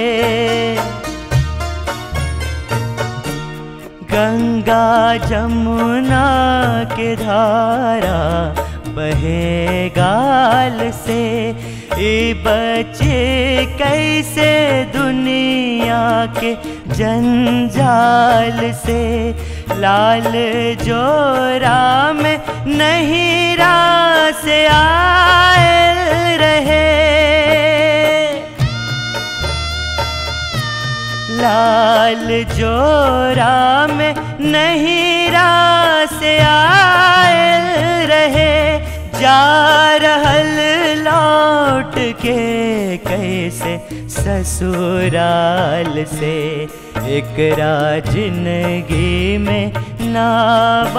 गंगा जमुना के धारा बहे गाल से ए बचे कैसे दुनिया के जंजाल से लाल जो राम नहीं से आए रहे लाल जो राम नहीं से आए रहे जा रहल लौट के कैसे ससुराल से एकरा जिंदगी में नाबांजोर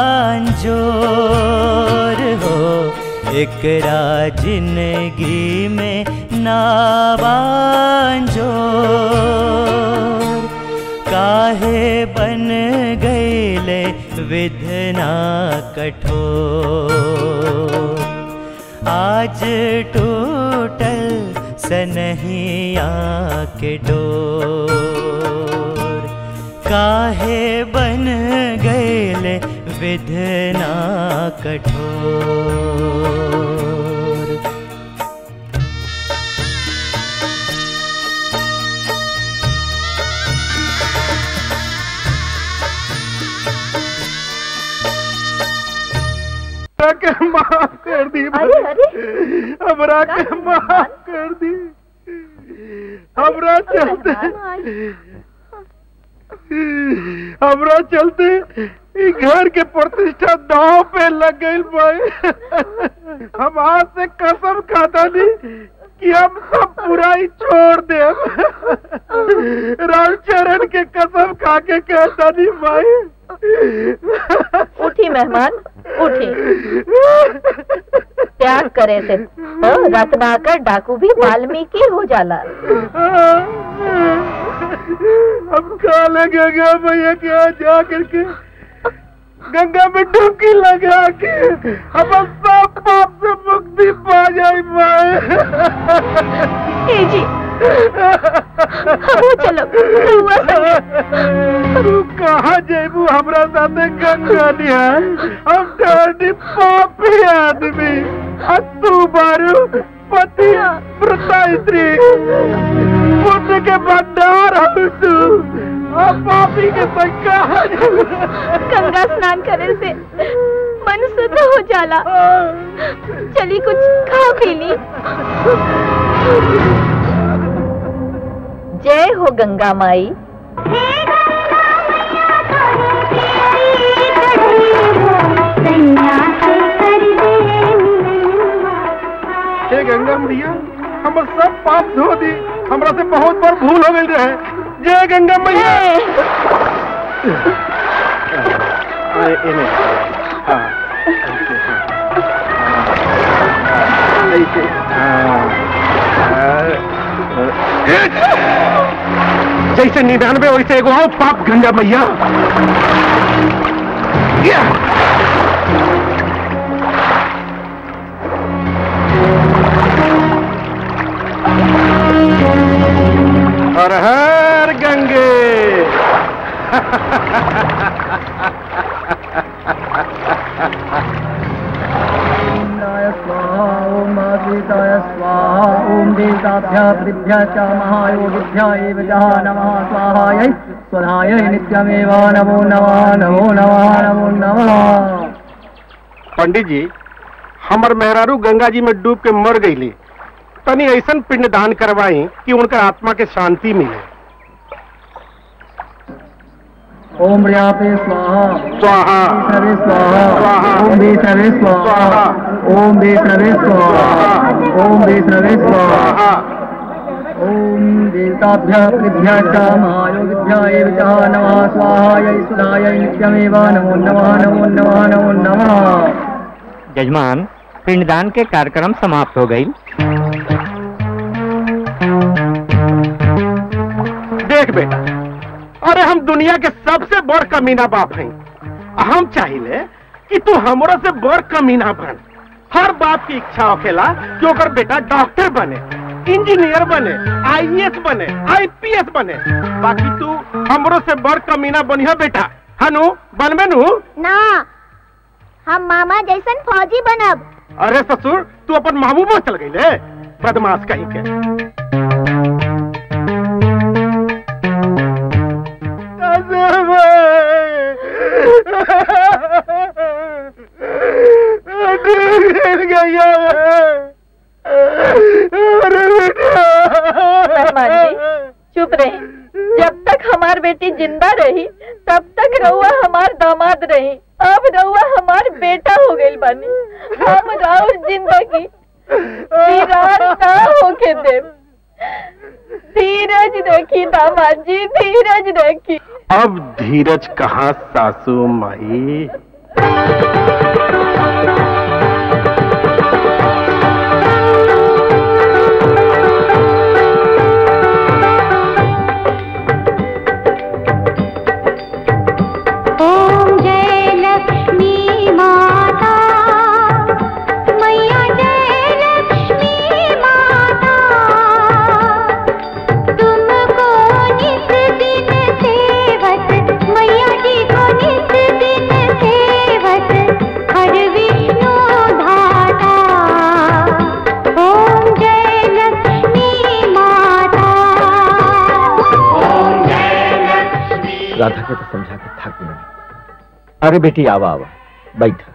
हो एकरा जिंदगी में नाबांजोर काहे बन गईले विधना कठोर आज टूटल सनहिया के डोर काहे बन गईले विधना कठोर के माफ कर दी अरे अरे हमरा के माफ कर दी हमरा चलते हमरा चलते ई घर के प्रतिष्ठा दाव पे लग गई भाई हम आज से कसम खाता नहीं कि हम सब बुराई छोड़ दे रामचरण के कसम खा के कहता नहीं भाई उठी मेहमान उठी त्याग करे थे तो रत्नाकर डाकू भी वाल्मीकि हो जाला हम काले गंगा भैया के यहाँ जा करके गंगा में डुबकी लगा के हम सब पाप से मुक्ति पा जाए ए जी हमहू चलो रउआ तू कहाँ जेबू हमरा साथे गंगा निहार हम डरनी पापी आदमी आ तू बारू पति व्रता स्त्री पुण्य के भंडार हम तू आ पापी के संग कहाँ जेबू गंगा स्नान करे से मन शुद्ध हो जाला चली कुछ खा पी ली जय हो गंगा माई सैया से कर दे हे गंगा मैया हमर सब पाप धो दी हमरा से बहुत बार भूल हो गई रहे जय गंगा मैया आ, एने हाँ ऐसे, हाँ। ऐसे, हाँ। हाँ। जैसे निन्यानवे वैसे एगो और पाप गंगा मैया या। हर हर गंगे ओम सीताय स्वाहा ओम देवताभ्य पृभ्य च महायोगिभ्य एव जः नमः स्वाहायै स्वधायै नित्यमेव नमो नमः नमो नमः नमो नमः पंडित जी हमर मेहरारू गंगा जी में डूब के मर गईली तनी ऐसन पिंडदान करवाई कि उनका आत्मा के शांति मिले ओम व्यापे स्वाहा स्वाहा सर्वे स्वाहा ओम वैष्णवे स्वाहा ओम वैष्णवे स्वाहा ओम वैष्णवे स्वाहा ओम देवताभ्य पृभ्य च महायोगिभ्य एव च नमः स्वाहायै सुधायै नित्यमेव नमो नमः नमो नमः नमो नमः जजमान पिंडदान के कार्यक्रम समाप्त हो गई देख बेटा अरे हम दुनिया के सबसे बड़ कमीना बाप हैं हम चाहिए कि तू हमरो से बड़ कमीना बन हर बाप की इच्छा होखेला कि ओकर बेटा डॉक्टर बने इंजीनियर बने आईएएस बने आईपीएस बने बाकी तू हमरो से बड़ कमीना बनिया बेटा हनु बनबे नु ना हम मामा जैसन फौजी बनब अरे ससुर तू अपन मामू में चल गई ले बदमाश कहीं के मेहमान जी चुप रही जब तक हमार बेटी जिंदा रही तब तक रउआ हमार दामाद रही अब रउआ हमार बेटा हो गई बानी हम राउर जिंदगी वीरान ना होके दे धीरज रखी दामाद जी धीरज रखी अब धीरज कहाँ सासू माई ओम जय लक्ष्मी माता मैया जय लक्ष्मी माता तुमको नित दिन सेवत मैया जी को नित दिन सेवत हर विष्णु धाता ओम जय लक्ष्मी माता ओम जय लक्ष्मी राधा के तो समझा के थक गई अरे बेटी आवा आवा बैठा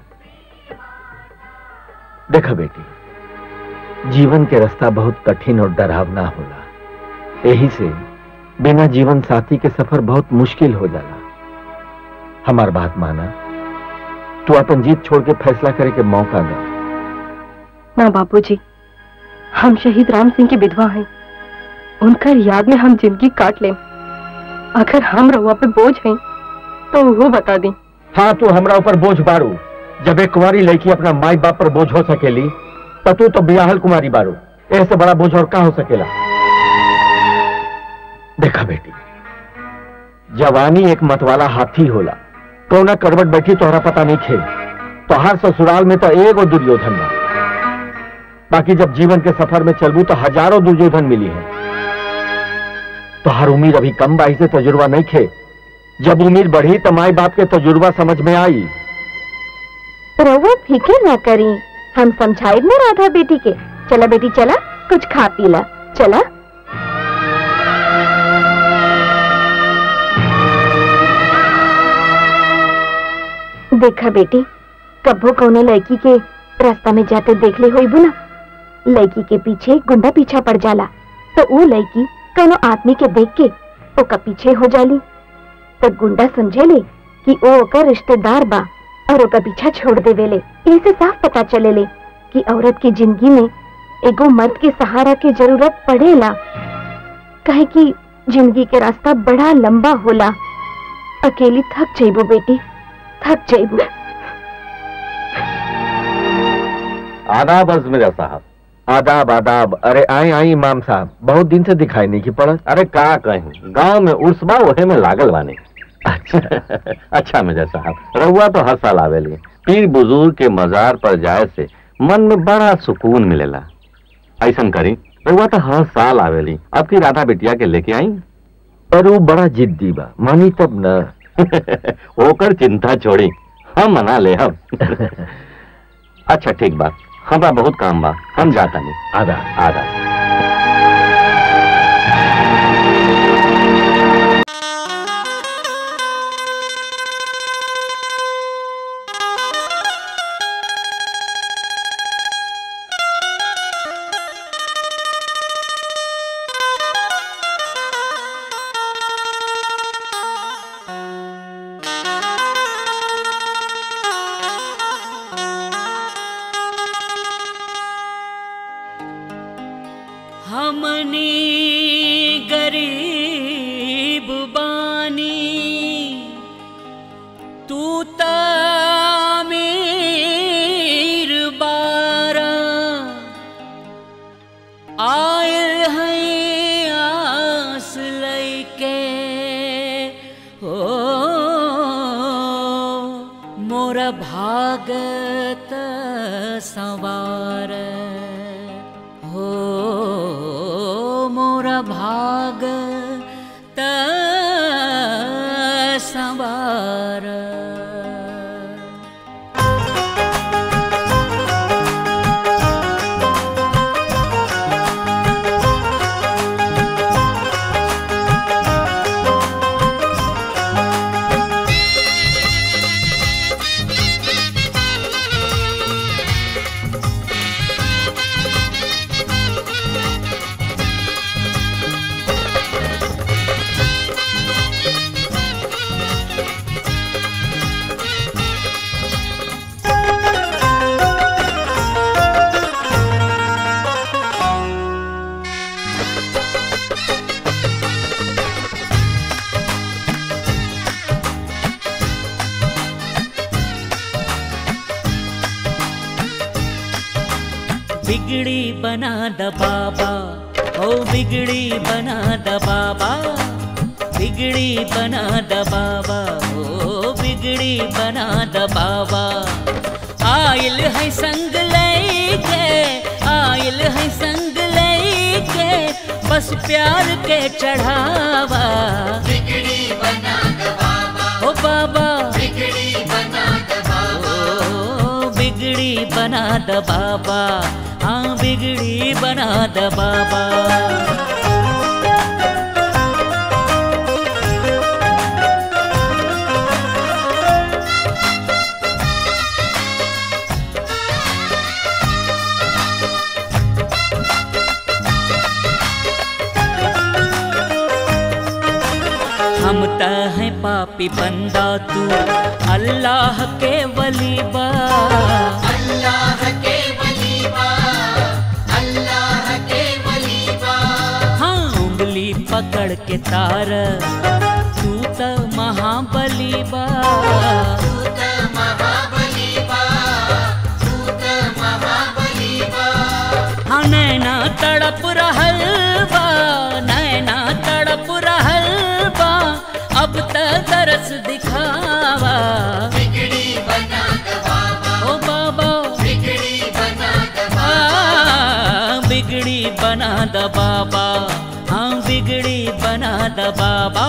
देखा बेटी जीवन के रास्ता बहुत कठिन और डरावना होला यही से बिना जीवन साथी के सफर बहुत मुश्किल हो जाला हमार बात माना तू अपन जीत छोड़ के फैसला करे के मौका दे ना बापूजी हम शहीद राम सिंह की विधवा हैं उनकर याद में हम जिंदगी काट लें अगर हम रहुआ पे बोझ हैं तो वो बता दी हाँ तू हमरा ऊपर बोझ बारू जब एक कुंवारी लड़की अपना माई बाप पर बोझ हो सकेली तो तू तो बियाहल कुमारी बारू ऐसे बड़ा बोझ और का हो सकेला देखा बेटी जवानी एक मतवाला हाथी होला कौना करवट बैठी तोहरा पता नहीं खेल तोहार ससुराल में तो एगो दुर्योधन बा बाकी जब जीवन के सफर में चलबू तो हजारों दुर्योधन मिली है तोहार उम्र अभी कम बाई से तजुर्बा नहीं खे जब उम्र बढ़ी तो माई बाप के तजुर्बा समझ में आई रउआ फिक्र ना करी हम समझाई ना राधा बेटी के चला बेटी चला कुछ खा पी ला चला देखा बेटी कब्बो कौनो लड़की के रास्ता में जाते देख ले होई बुना लड़की के पीछे गुंडा पीछा पड़ जाला तो वो लड़की कौनो आदमी के देख के ओका पीछे हो जाली तो गुंडा समझे ले कि ओ ओकर रिश्तेदार बा और ओका पीछा छोड़ देवेले इसे साफ पता चले ले कि औरत की जिंदगी में एगो मर्द के सहारा के जरूरत पड़ेला कहे कि जिंदगी के रास्ता बड़ा लंबा होला अकेली थक जाइबो बेटी थक जाइबो आदाब अर्ज मेरा साहब आदाब आदाब अरे आई आई इमाम साहब बहुत दिन से दिखाई नहीं की पड़ा अरे का कहीं गांव में उर्स बा ओहे में लागल बानी अच्छा अच्छा मेजर साहब रहुआ तो हर साल आवेली पीर बुजुर्ग के मजार पर जाए से मन में बड़ा सुकून मिलेला ऐसन करी रहुआ तो हर साल आवेली अब की राधा बिटिया के लेके आई पर वो बड़ा जिद्दी बा मानी तब न ओकर चिंता छोड़ी हम मना ले हम अच्छा ठीक बा हमरा बहुत काम बा हम जाता नहीं आधा आधा हमनी गरीब बानी तू त अमीर बारा आयल है आस लैके ओ मोर भागत सवार हो मोर भाग त सवार बिगड़ी बना द बाबा ओ बिगड़ी बना द बाबा बिगड़ी बना द बाबा ओ बिगड़ी बना द बाबा आयल है संग लेके आयल है संग लेके बस प्यार के चढ़ावा बिगड़ी बना द बाबा ओ बाबा बिगड़ी बना द बाबा ओ बिगड़ी बना द बाबा हाँ बिगड़ी बना द बाबा हम त हैं पापी बंदा तू अल्लाह के वली बा अल्लाह के वली बा अल्लाह के वली बा हाँ उंगली पकड़ के तार तू त महाबली बा तू त महाबली बा तू त महाबली बा हाँ नैना तड़प रहल बा नैना तड़प रहल बा अब त तरस दिखावा बिगड़ी बना द बाबा ओ बाबा बिगड़ी बना द बाबा बिगड़ी बना द बाबा हाँ बिगड़ी बना द बाबा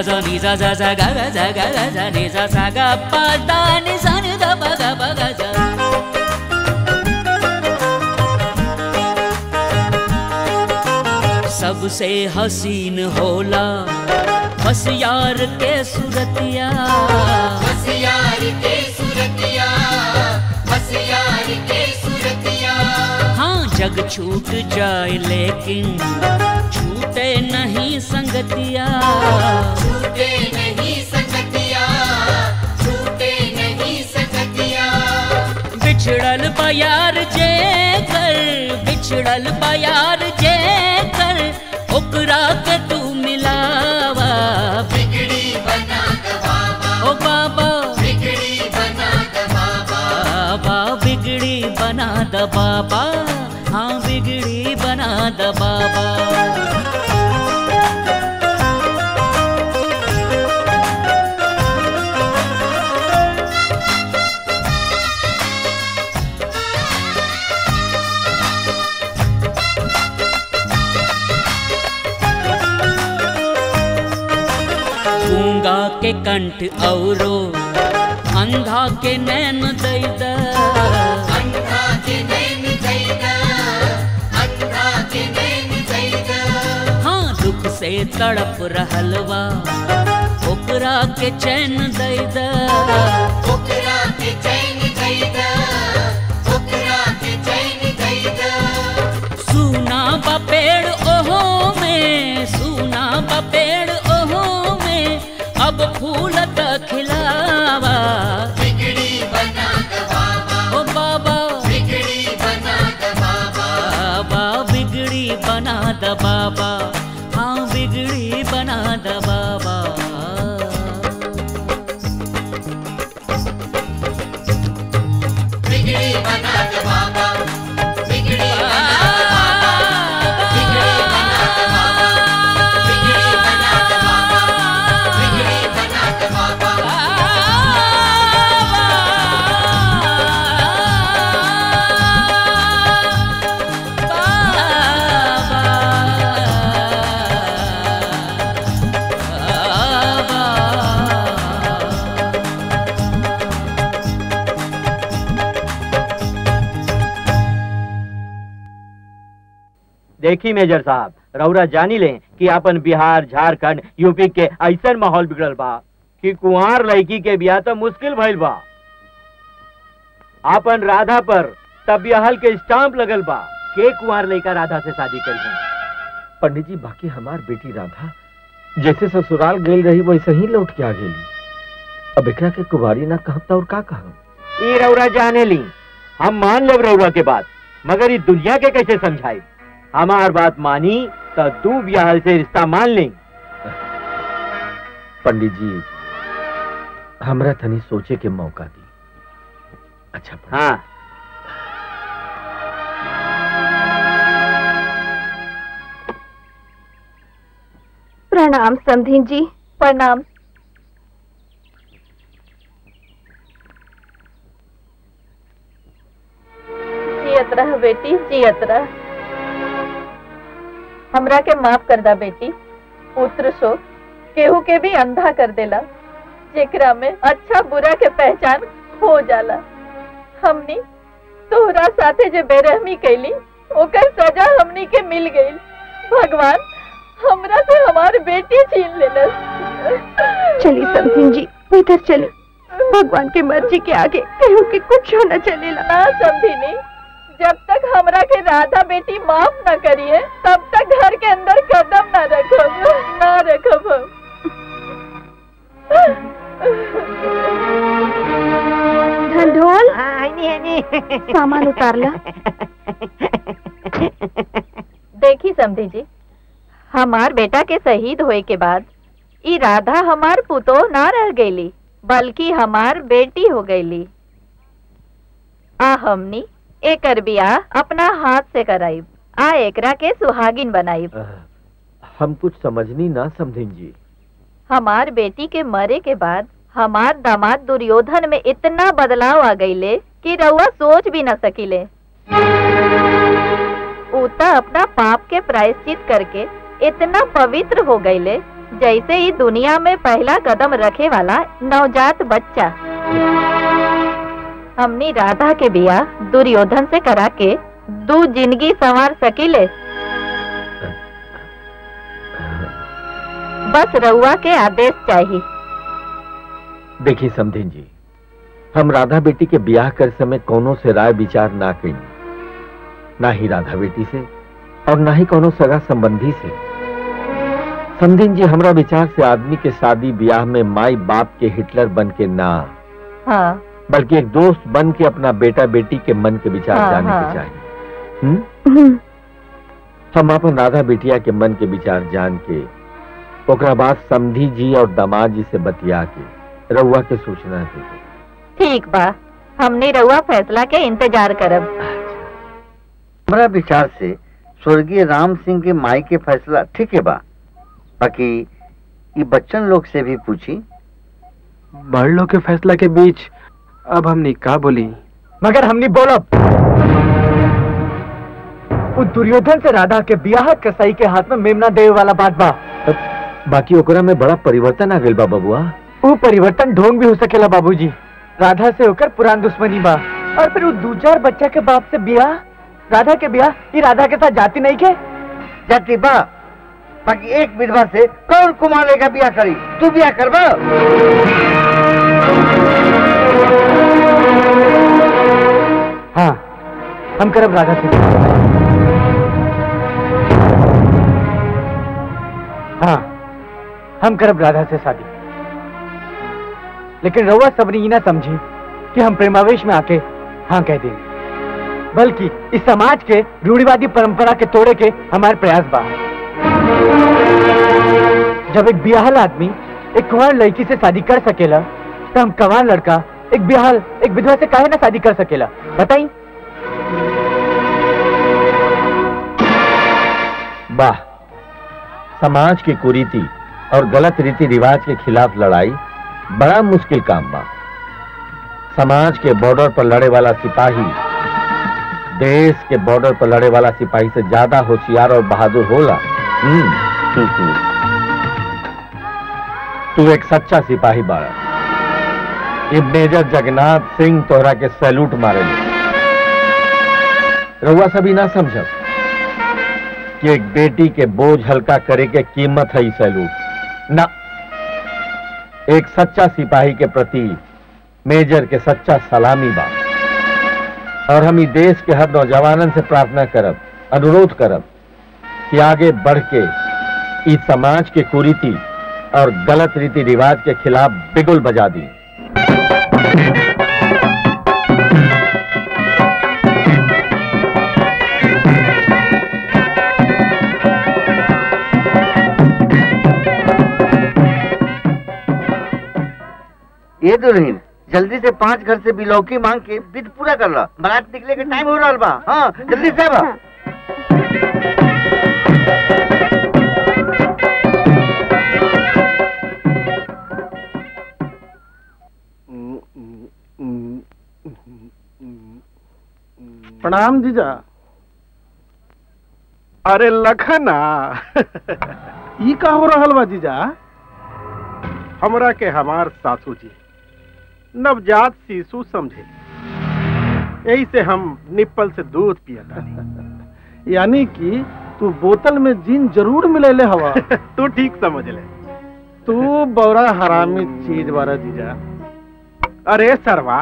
सा नी सा सा सा गा गा सा गा गा सा नी सा सा गा पा दा नी सा नी दा पा गा पा गा सा सबसे हसीन होला बस यार के सूरतिया बस यार के सूरतिया बस यार के सूरतिया हाँ जग छूट जाए लेकिन छूटे नहीं संगतिया छूटे नहीं संगतिया छूटे नहीं संगतिया बिछड़ल बयार जे कर बिछड़ल बयार जे कर ओकरा के तू मिलावा बिगड़ी बना द बाबा ओ बाबा बिगड़ी बना द बाबा बाबा बिगड़ी बना द बाबा हाँ बिगड़ी बना द बाबा गूंगा के कंठ औरो अंधा के नैन दैद अंधा के नैन दैदा अंधा के नैन दैदा हाँ दुख से तड़प रहलवा ओकरा के चैन दैद ओकरा के चैन दैदा ओकरा के चैन दैदा सूना बा पेड़ ओहो में सूना बा पेड़ ओहो में अब फूल त खिलावा बिगड़ी बना द बाबा ओ बाबा बिगड़ी बना द बाबा बाबा बिगड़ी बना द बाबा हाँ बिगड़ी बना द बाबा बिगड़ी बना द बाबा बिगड़ी बना द बाबा बिगड़ी बना द बाबा बिगड़ी बना द बाबा बिगड़ी बना द बाबा देखी मेजर साहब रौरा जानी ले कि अपन बिहार झारखंड यूपी के ऐसा माहौल बिगड़ल बा कि कुंवार लड़की के बियाह तो मुश्किल भइल बा अपन राधा पर तबियहल के स्टाम्प लगल बा के कुंवार लड़का राधा से शादी करी पंडित जी बाकी हमार बेटी राधा जैसे ससुराल गई रही वैसे ही लौट के आ गई अब एकरा के कुमारी ना कहता और का कहम ई रौरा जाने ली हम मान लेब रौरा के बात मगर ई दुनिया के कैसे समझाई हमार बात मानी तो दू बियाह से रिश्ता मान ली पंडित जी हमरा तनी सोचे के मौका दी अच्छा हाँ प्रणाम समधीन जी प्रणाम जियत रह बेटी जियत रह हमरा के माफ कर दा बेटी पुत्र शोक केहू के भी अंधा कर देला जेकरा में अच्छा बुरा के पहचान हो जाला हमनी तोहरा साथे जे बेरहमी कैली ओकर सजा हमनी के मिल गई भगवान हमरा से हमार बेटी छीन लेलस चली समधीन जी इधर चली भगवान की मर्जी के आगे कहूँ कि कुछ होना चलेला ना समझिनी जब तक हमरा के राधा बेटी माफ न करिए तब तक घर के अंदर कदम न रखब न रखब हम। ढंढोल सामान उतार ला देखी समझी जी हमार बेटा के शहीद होए के बाद ई राधा हमार पुतो ना रह गईली बल्कि हमार बेटी हो गईली आ हमनी एकर बियाह अपना हाथ से कराइब आ एकरा के सुहागिन बनाइब हम कुछ समझनी ना समझें जी हमार बेटी के मरे के बाद हमार दामाद दुर्योधन में इतना बदलाव आ गईले कि रउआ सोच भी न सकीले ऊता अपना पाप के प्रायश्चित करके इतना पवित्र हो गईले जैसे ही दुनिया में पहला कदम रखे वाला नवजात बच्चा हमनी राधा के बिया दुर्योधन से करा के दू जिंदगी संवार सकीले बस रउआ के आदेश चाहिए देखिए समधिन जी हम राधा बेटी के ब्याह कर समय कोनो से राय विचार ना कई ना ही राधा बेटी से और ना ही कोनो सगा संबंधी से समधिन जी हमरा विचार से आदमी के शादी ब्याह में माई बाप के हिटलर बन के ना हाँ बल्कि एक दोस्त बन के अपना बेटा बेटी के मन के विचार हाँ, जानने हाँ। के चाहिए हम्म? हम अपन राधा बिटिया के मन के विचार जान के ओकरा बाद समधी जी और दामाद जी से बतिया के रउआ के सूचना दे ठीक बा हमने रउआ फैसला के इंतजार करब हमारा विचार से स्वर्गीय राम सिंह के माई के फैसला ठीक है बा बाकी ये बच्चन लोग से भी पूछी बड़ लोग के फैसला के बीच अब हमने का बोली मगर हमने बोलब उस दुर्योधन से राधा के बियाह कसाई के हाथ में मेमना देवे वाला बात बा बाकी ओकरा में बड़ा परिवर्तन आ गइल बा बबुआ वो परिवर्तन ढोंग भी हो सकेला बाबूजी राधा से होकर पुरान दुश्मनी बा और फिर वो दो चार बच्चा के बाप से बियाह राधा के बियाह ये राधा के साथ जाती नहीं के जाती बा बाकी एक विधवा से कौन कुमारे का ब्याह करी तू ब्याह करबा हाँ हम करब राधा से हाँ हम करब राधा से शादी लेकिन रउआ सबने ये ना समझी कि हम प्रेमावेश में आके हाँ कह देंगे बल्कि इस समाज के रूढ़िवादी परंपरा के तोड़े के हमारे प्रयास बा जब एक बियाहल आदमी एक कुंवर लड़की से शादी कर सकेला तो हम कवार लड़का एक बियाहल एक विधवा से काहे ना शादी कर सकेला बताई वाह समाज की कुरीति और गलत रीति रिवाज के खिलाफ लड़ाई बड़ा मुश्किल काम बा समाज के बॉर्डर पर लड़े वाला सिपाही देश के बॉर्डर पर लड़े वाला सिपाही से ज्यादा होशियार और बहादुर होला हम्म। तू एक सच्चा सिपाही बाड़ा ये मेजर जगन्नाथ सिंह तोहरा के सैल्यूट मारे रउआ सभी ना समझब कि एक बेटी के बोझ हल्का करे के कीमत है ई सैल्यूट ना एक सच्चा सिपाही के प्रति मेजर के सच्चा सलामी बा और हम ई देश के हर नौजवानन से प्रार्थना करब अनुरोध करब कि आगे बढ़ के इस समाज के कुरीति और गलत रीति रिवाज के खिलाफ बिगुल बजा दी ये दुल्हन जल्दी से पांच घर से बिलौकी मांग के विध पूरा कर ला बारात निकले के टाइम हो रहा बा हाँ जल्दी से बा प्रणाम जीजा अरे लखना ई का हो रहल बा जीजा हमरा के हमार सासू जी नवजात शिशु समझे यही से हम निप्पल से दूध पिया तानी यानी कि तू बोतल में जीन जरूर मिलेले हवा तू ठीक समझ ले तू बड़ा हरामी चीज बारा जीजा अरे सरवा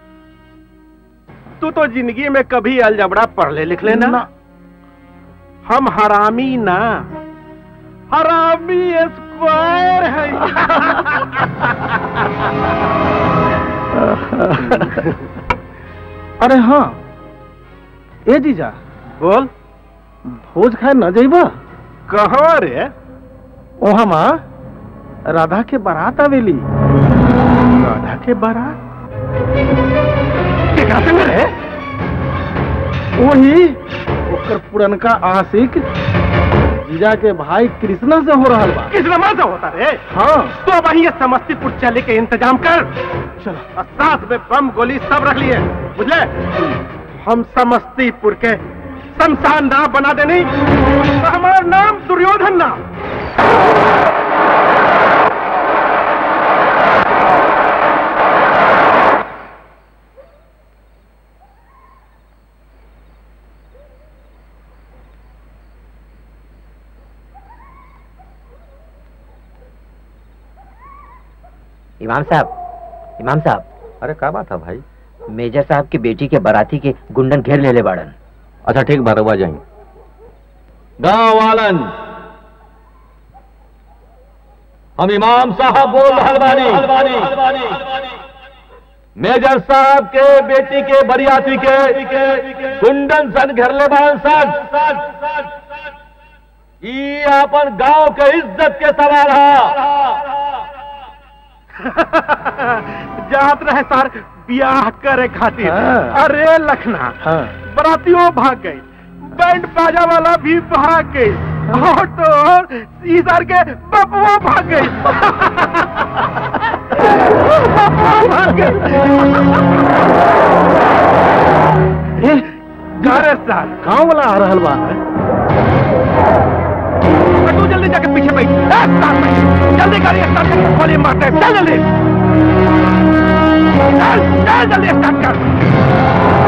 तू तो जिंदगी में कभी अलजबड़ा पढ़ ले लिख लेना ना। हम हरामी ना हरामी स्क्वायर है अरे हाँ ए जीजा बोल भोज खाए न जइबा कहाँ रे ओ हमा राधा के बारात आवेली राधा के बारात केकरा संग रे वही ओकर पुरनका आशिक जीजा के भाई कृष्णा से हो रहा बा कृष्णा से होता रे हाँ तो अब ये समस्तीपुर चले के इंतजाम कर चलो और साथ में बम गोली सब रख लिए बुझले हम समस्तीपुर के शमशान नाम बना देनी तो हमारा नाम दुर्योधन नाम इमाम साहब इमाम साहब अरे का बात है भाई मेजर साहब की बेटी के बाराती के गुंडन घेर ले ले बाड़न अच्छा ठीक भरवा जाएंगे गांव वालन हम इमाम साहब बोल रहल बानी मेजर साहब के बेटी के बरियाती के गुंडन सन घेरले बान सन ई अपन गांव के इज्जत के सवाल है जात रहे सर ब्याह करे खातिर अरे लखना बरातियों भाग गई बैंड बाजा वाला भी भाग गई और तो और ई सर के बपुआ भाग गई बपुआ भाग गई अरे सर गाँव वाला आ रहल बा तू जल्दी जाके पीछे बैठ ए, स्टार्ट बैठ जल्दी गाड़ी स्टार्ट कर गोली मारते हैं। चल जल्दी चल चल जल्दी स्टार्ट कर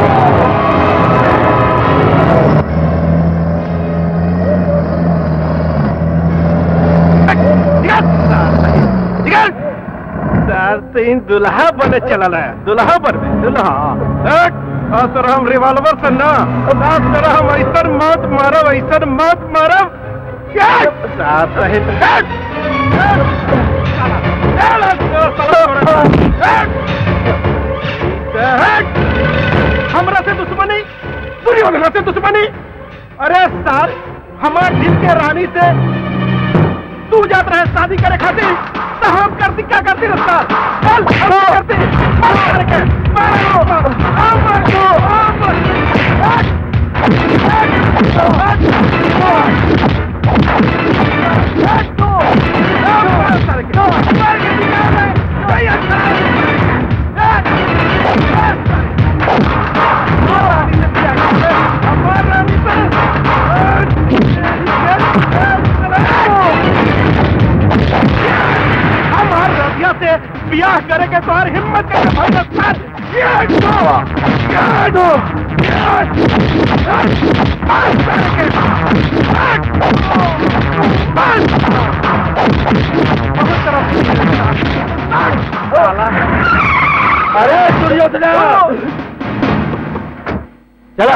निकल सर तीन दुल्हा बने चलल है दुल्हा बन दुल्हा हट, और सर हम रिवॉल्वर से ना ना सर हम ऐसा मत मारब ऐसा मत मारब साथ रहे तो हट, हट, चल, चल, चल, हट, हट, हमरा से दुश्मनी दुर्योधन से दुश्मनी अरे सर हमार दिल के रानी से तू जात रहे शादी करे खातिर तो हम करती क्या करती रस्ता चल हम करती मार मार के मार लो हम मार दो हम मार हट, हट, हट, हट दो, हम मार सारे के, मार के निकाल दे, कोई अच्छा नहीं। हट, हट, हमार रानी से क्या करते? हमार रानी से, हट, हट, हट, हमार रबिया से ब्याह करे के तोहर हिम्मत के भगत सर ये दो ये दो ये बस बस करके बस बस बहुत तरफ साला अरे दुर्योधना चला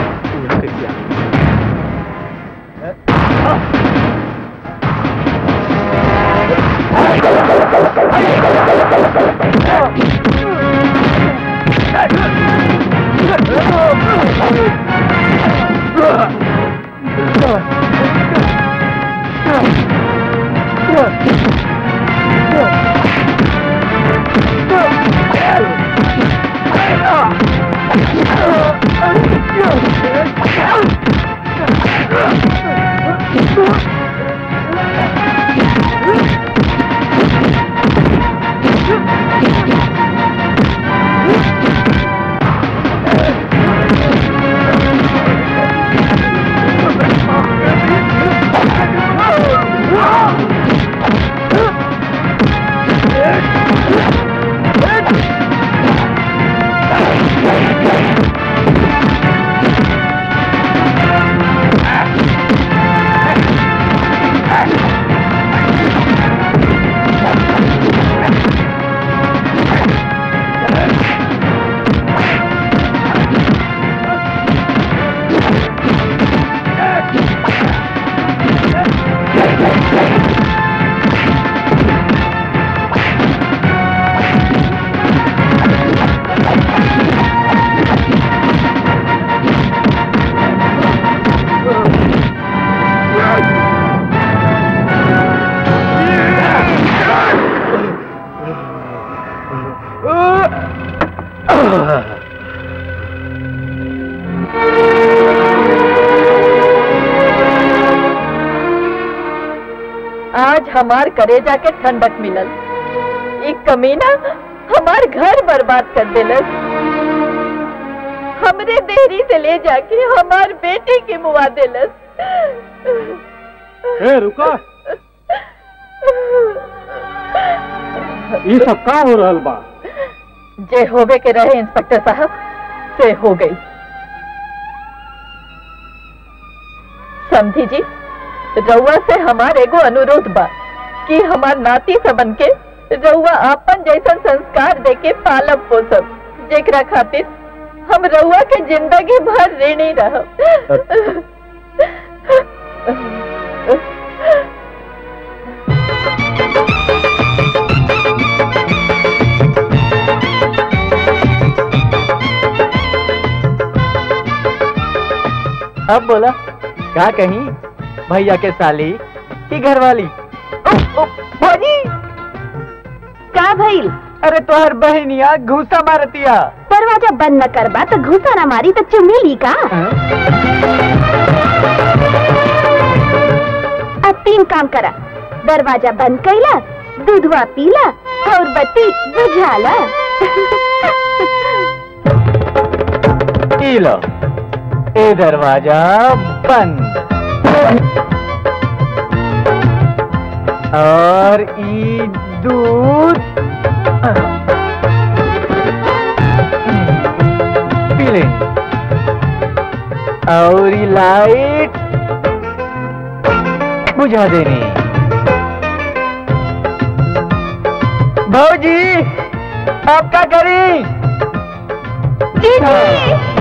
आज हमार करेजा के ठंडक मिलल एक कमीना हमार घर बर्बाद कर दिलस हमरे देहरी से ले जाके हमार बेटे के मुआ दिलस ए रुको ये सब का हो रहल बा जे होवे के रहे इंस्पेक्टर साहब से हो गई समझी जी रउआ से हमार एगो अनुरोध बा कि हमार नाती सबन के रउआ आपन जैसन संस्कार देके पालब पोसब जेकरा खातिर हम रउआ के जिंदगी भर ऋणी रहब अब बोला का कहीं भैया के साली की घरवाली भौजी का भइल अरे तोहर बहनिया घूसा मारतिया दरवाजा बंद न करबा तो घुसा न मारी तो चुम्मी ली का अब तीन काम करा दरवाजा बंद कैला दूधवा पीला और बत्ती बुझाला ई लो ए दरवाजा बंद और ई दूध पी ले और ई लाइट बुझा देनी भौजी आप क्या करी जी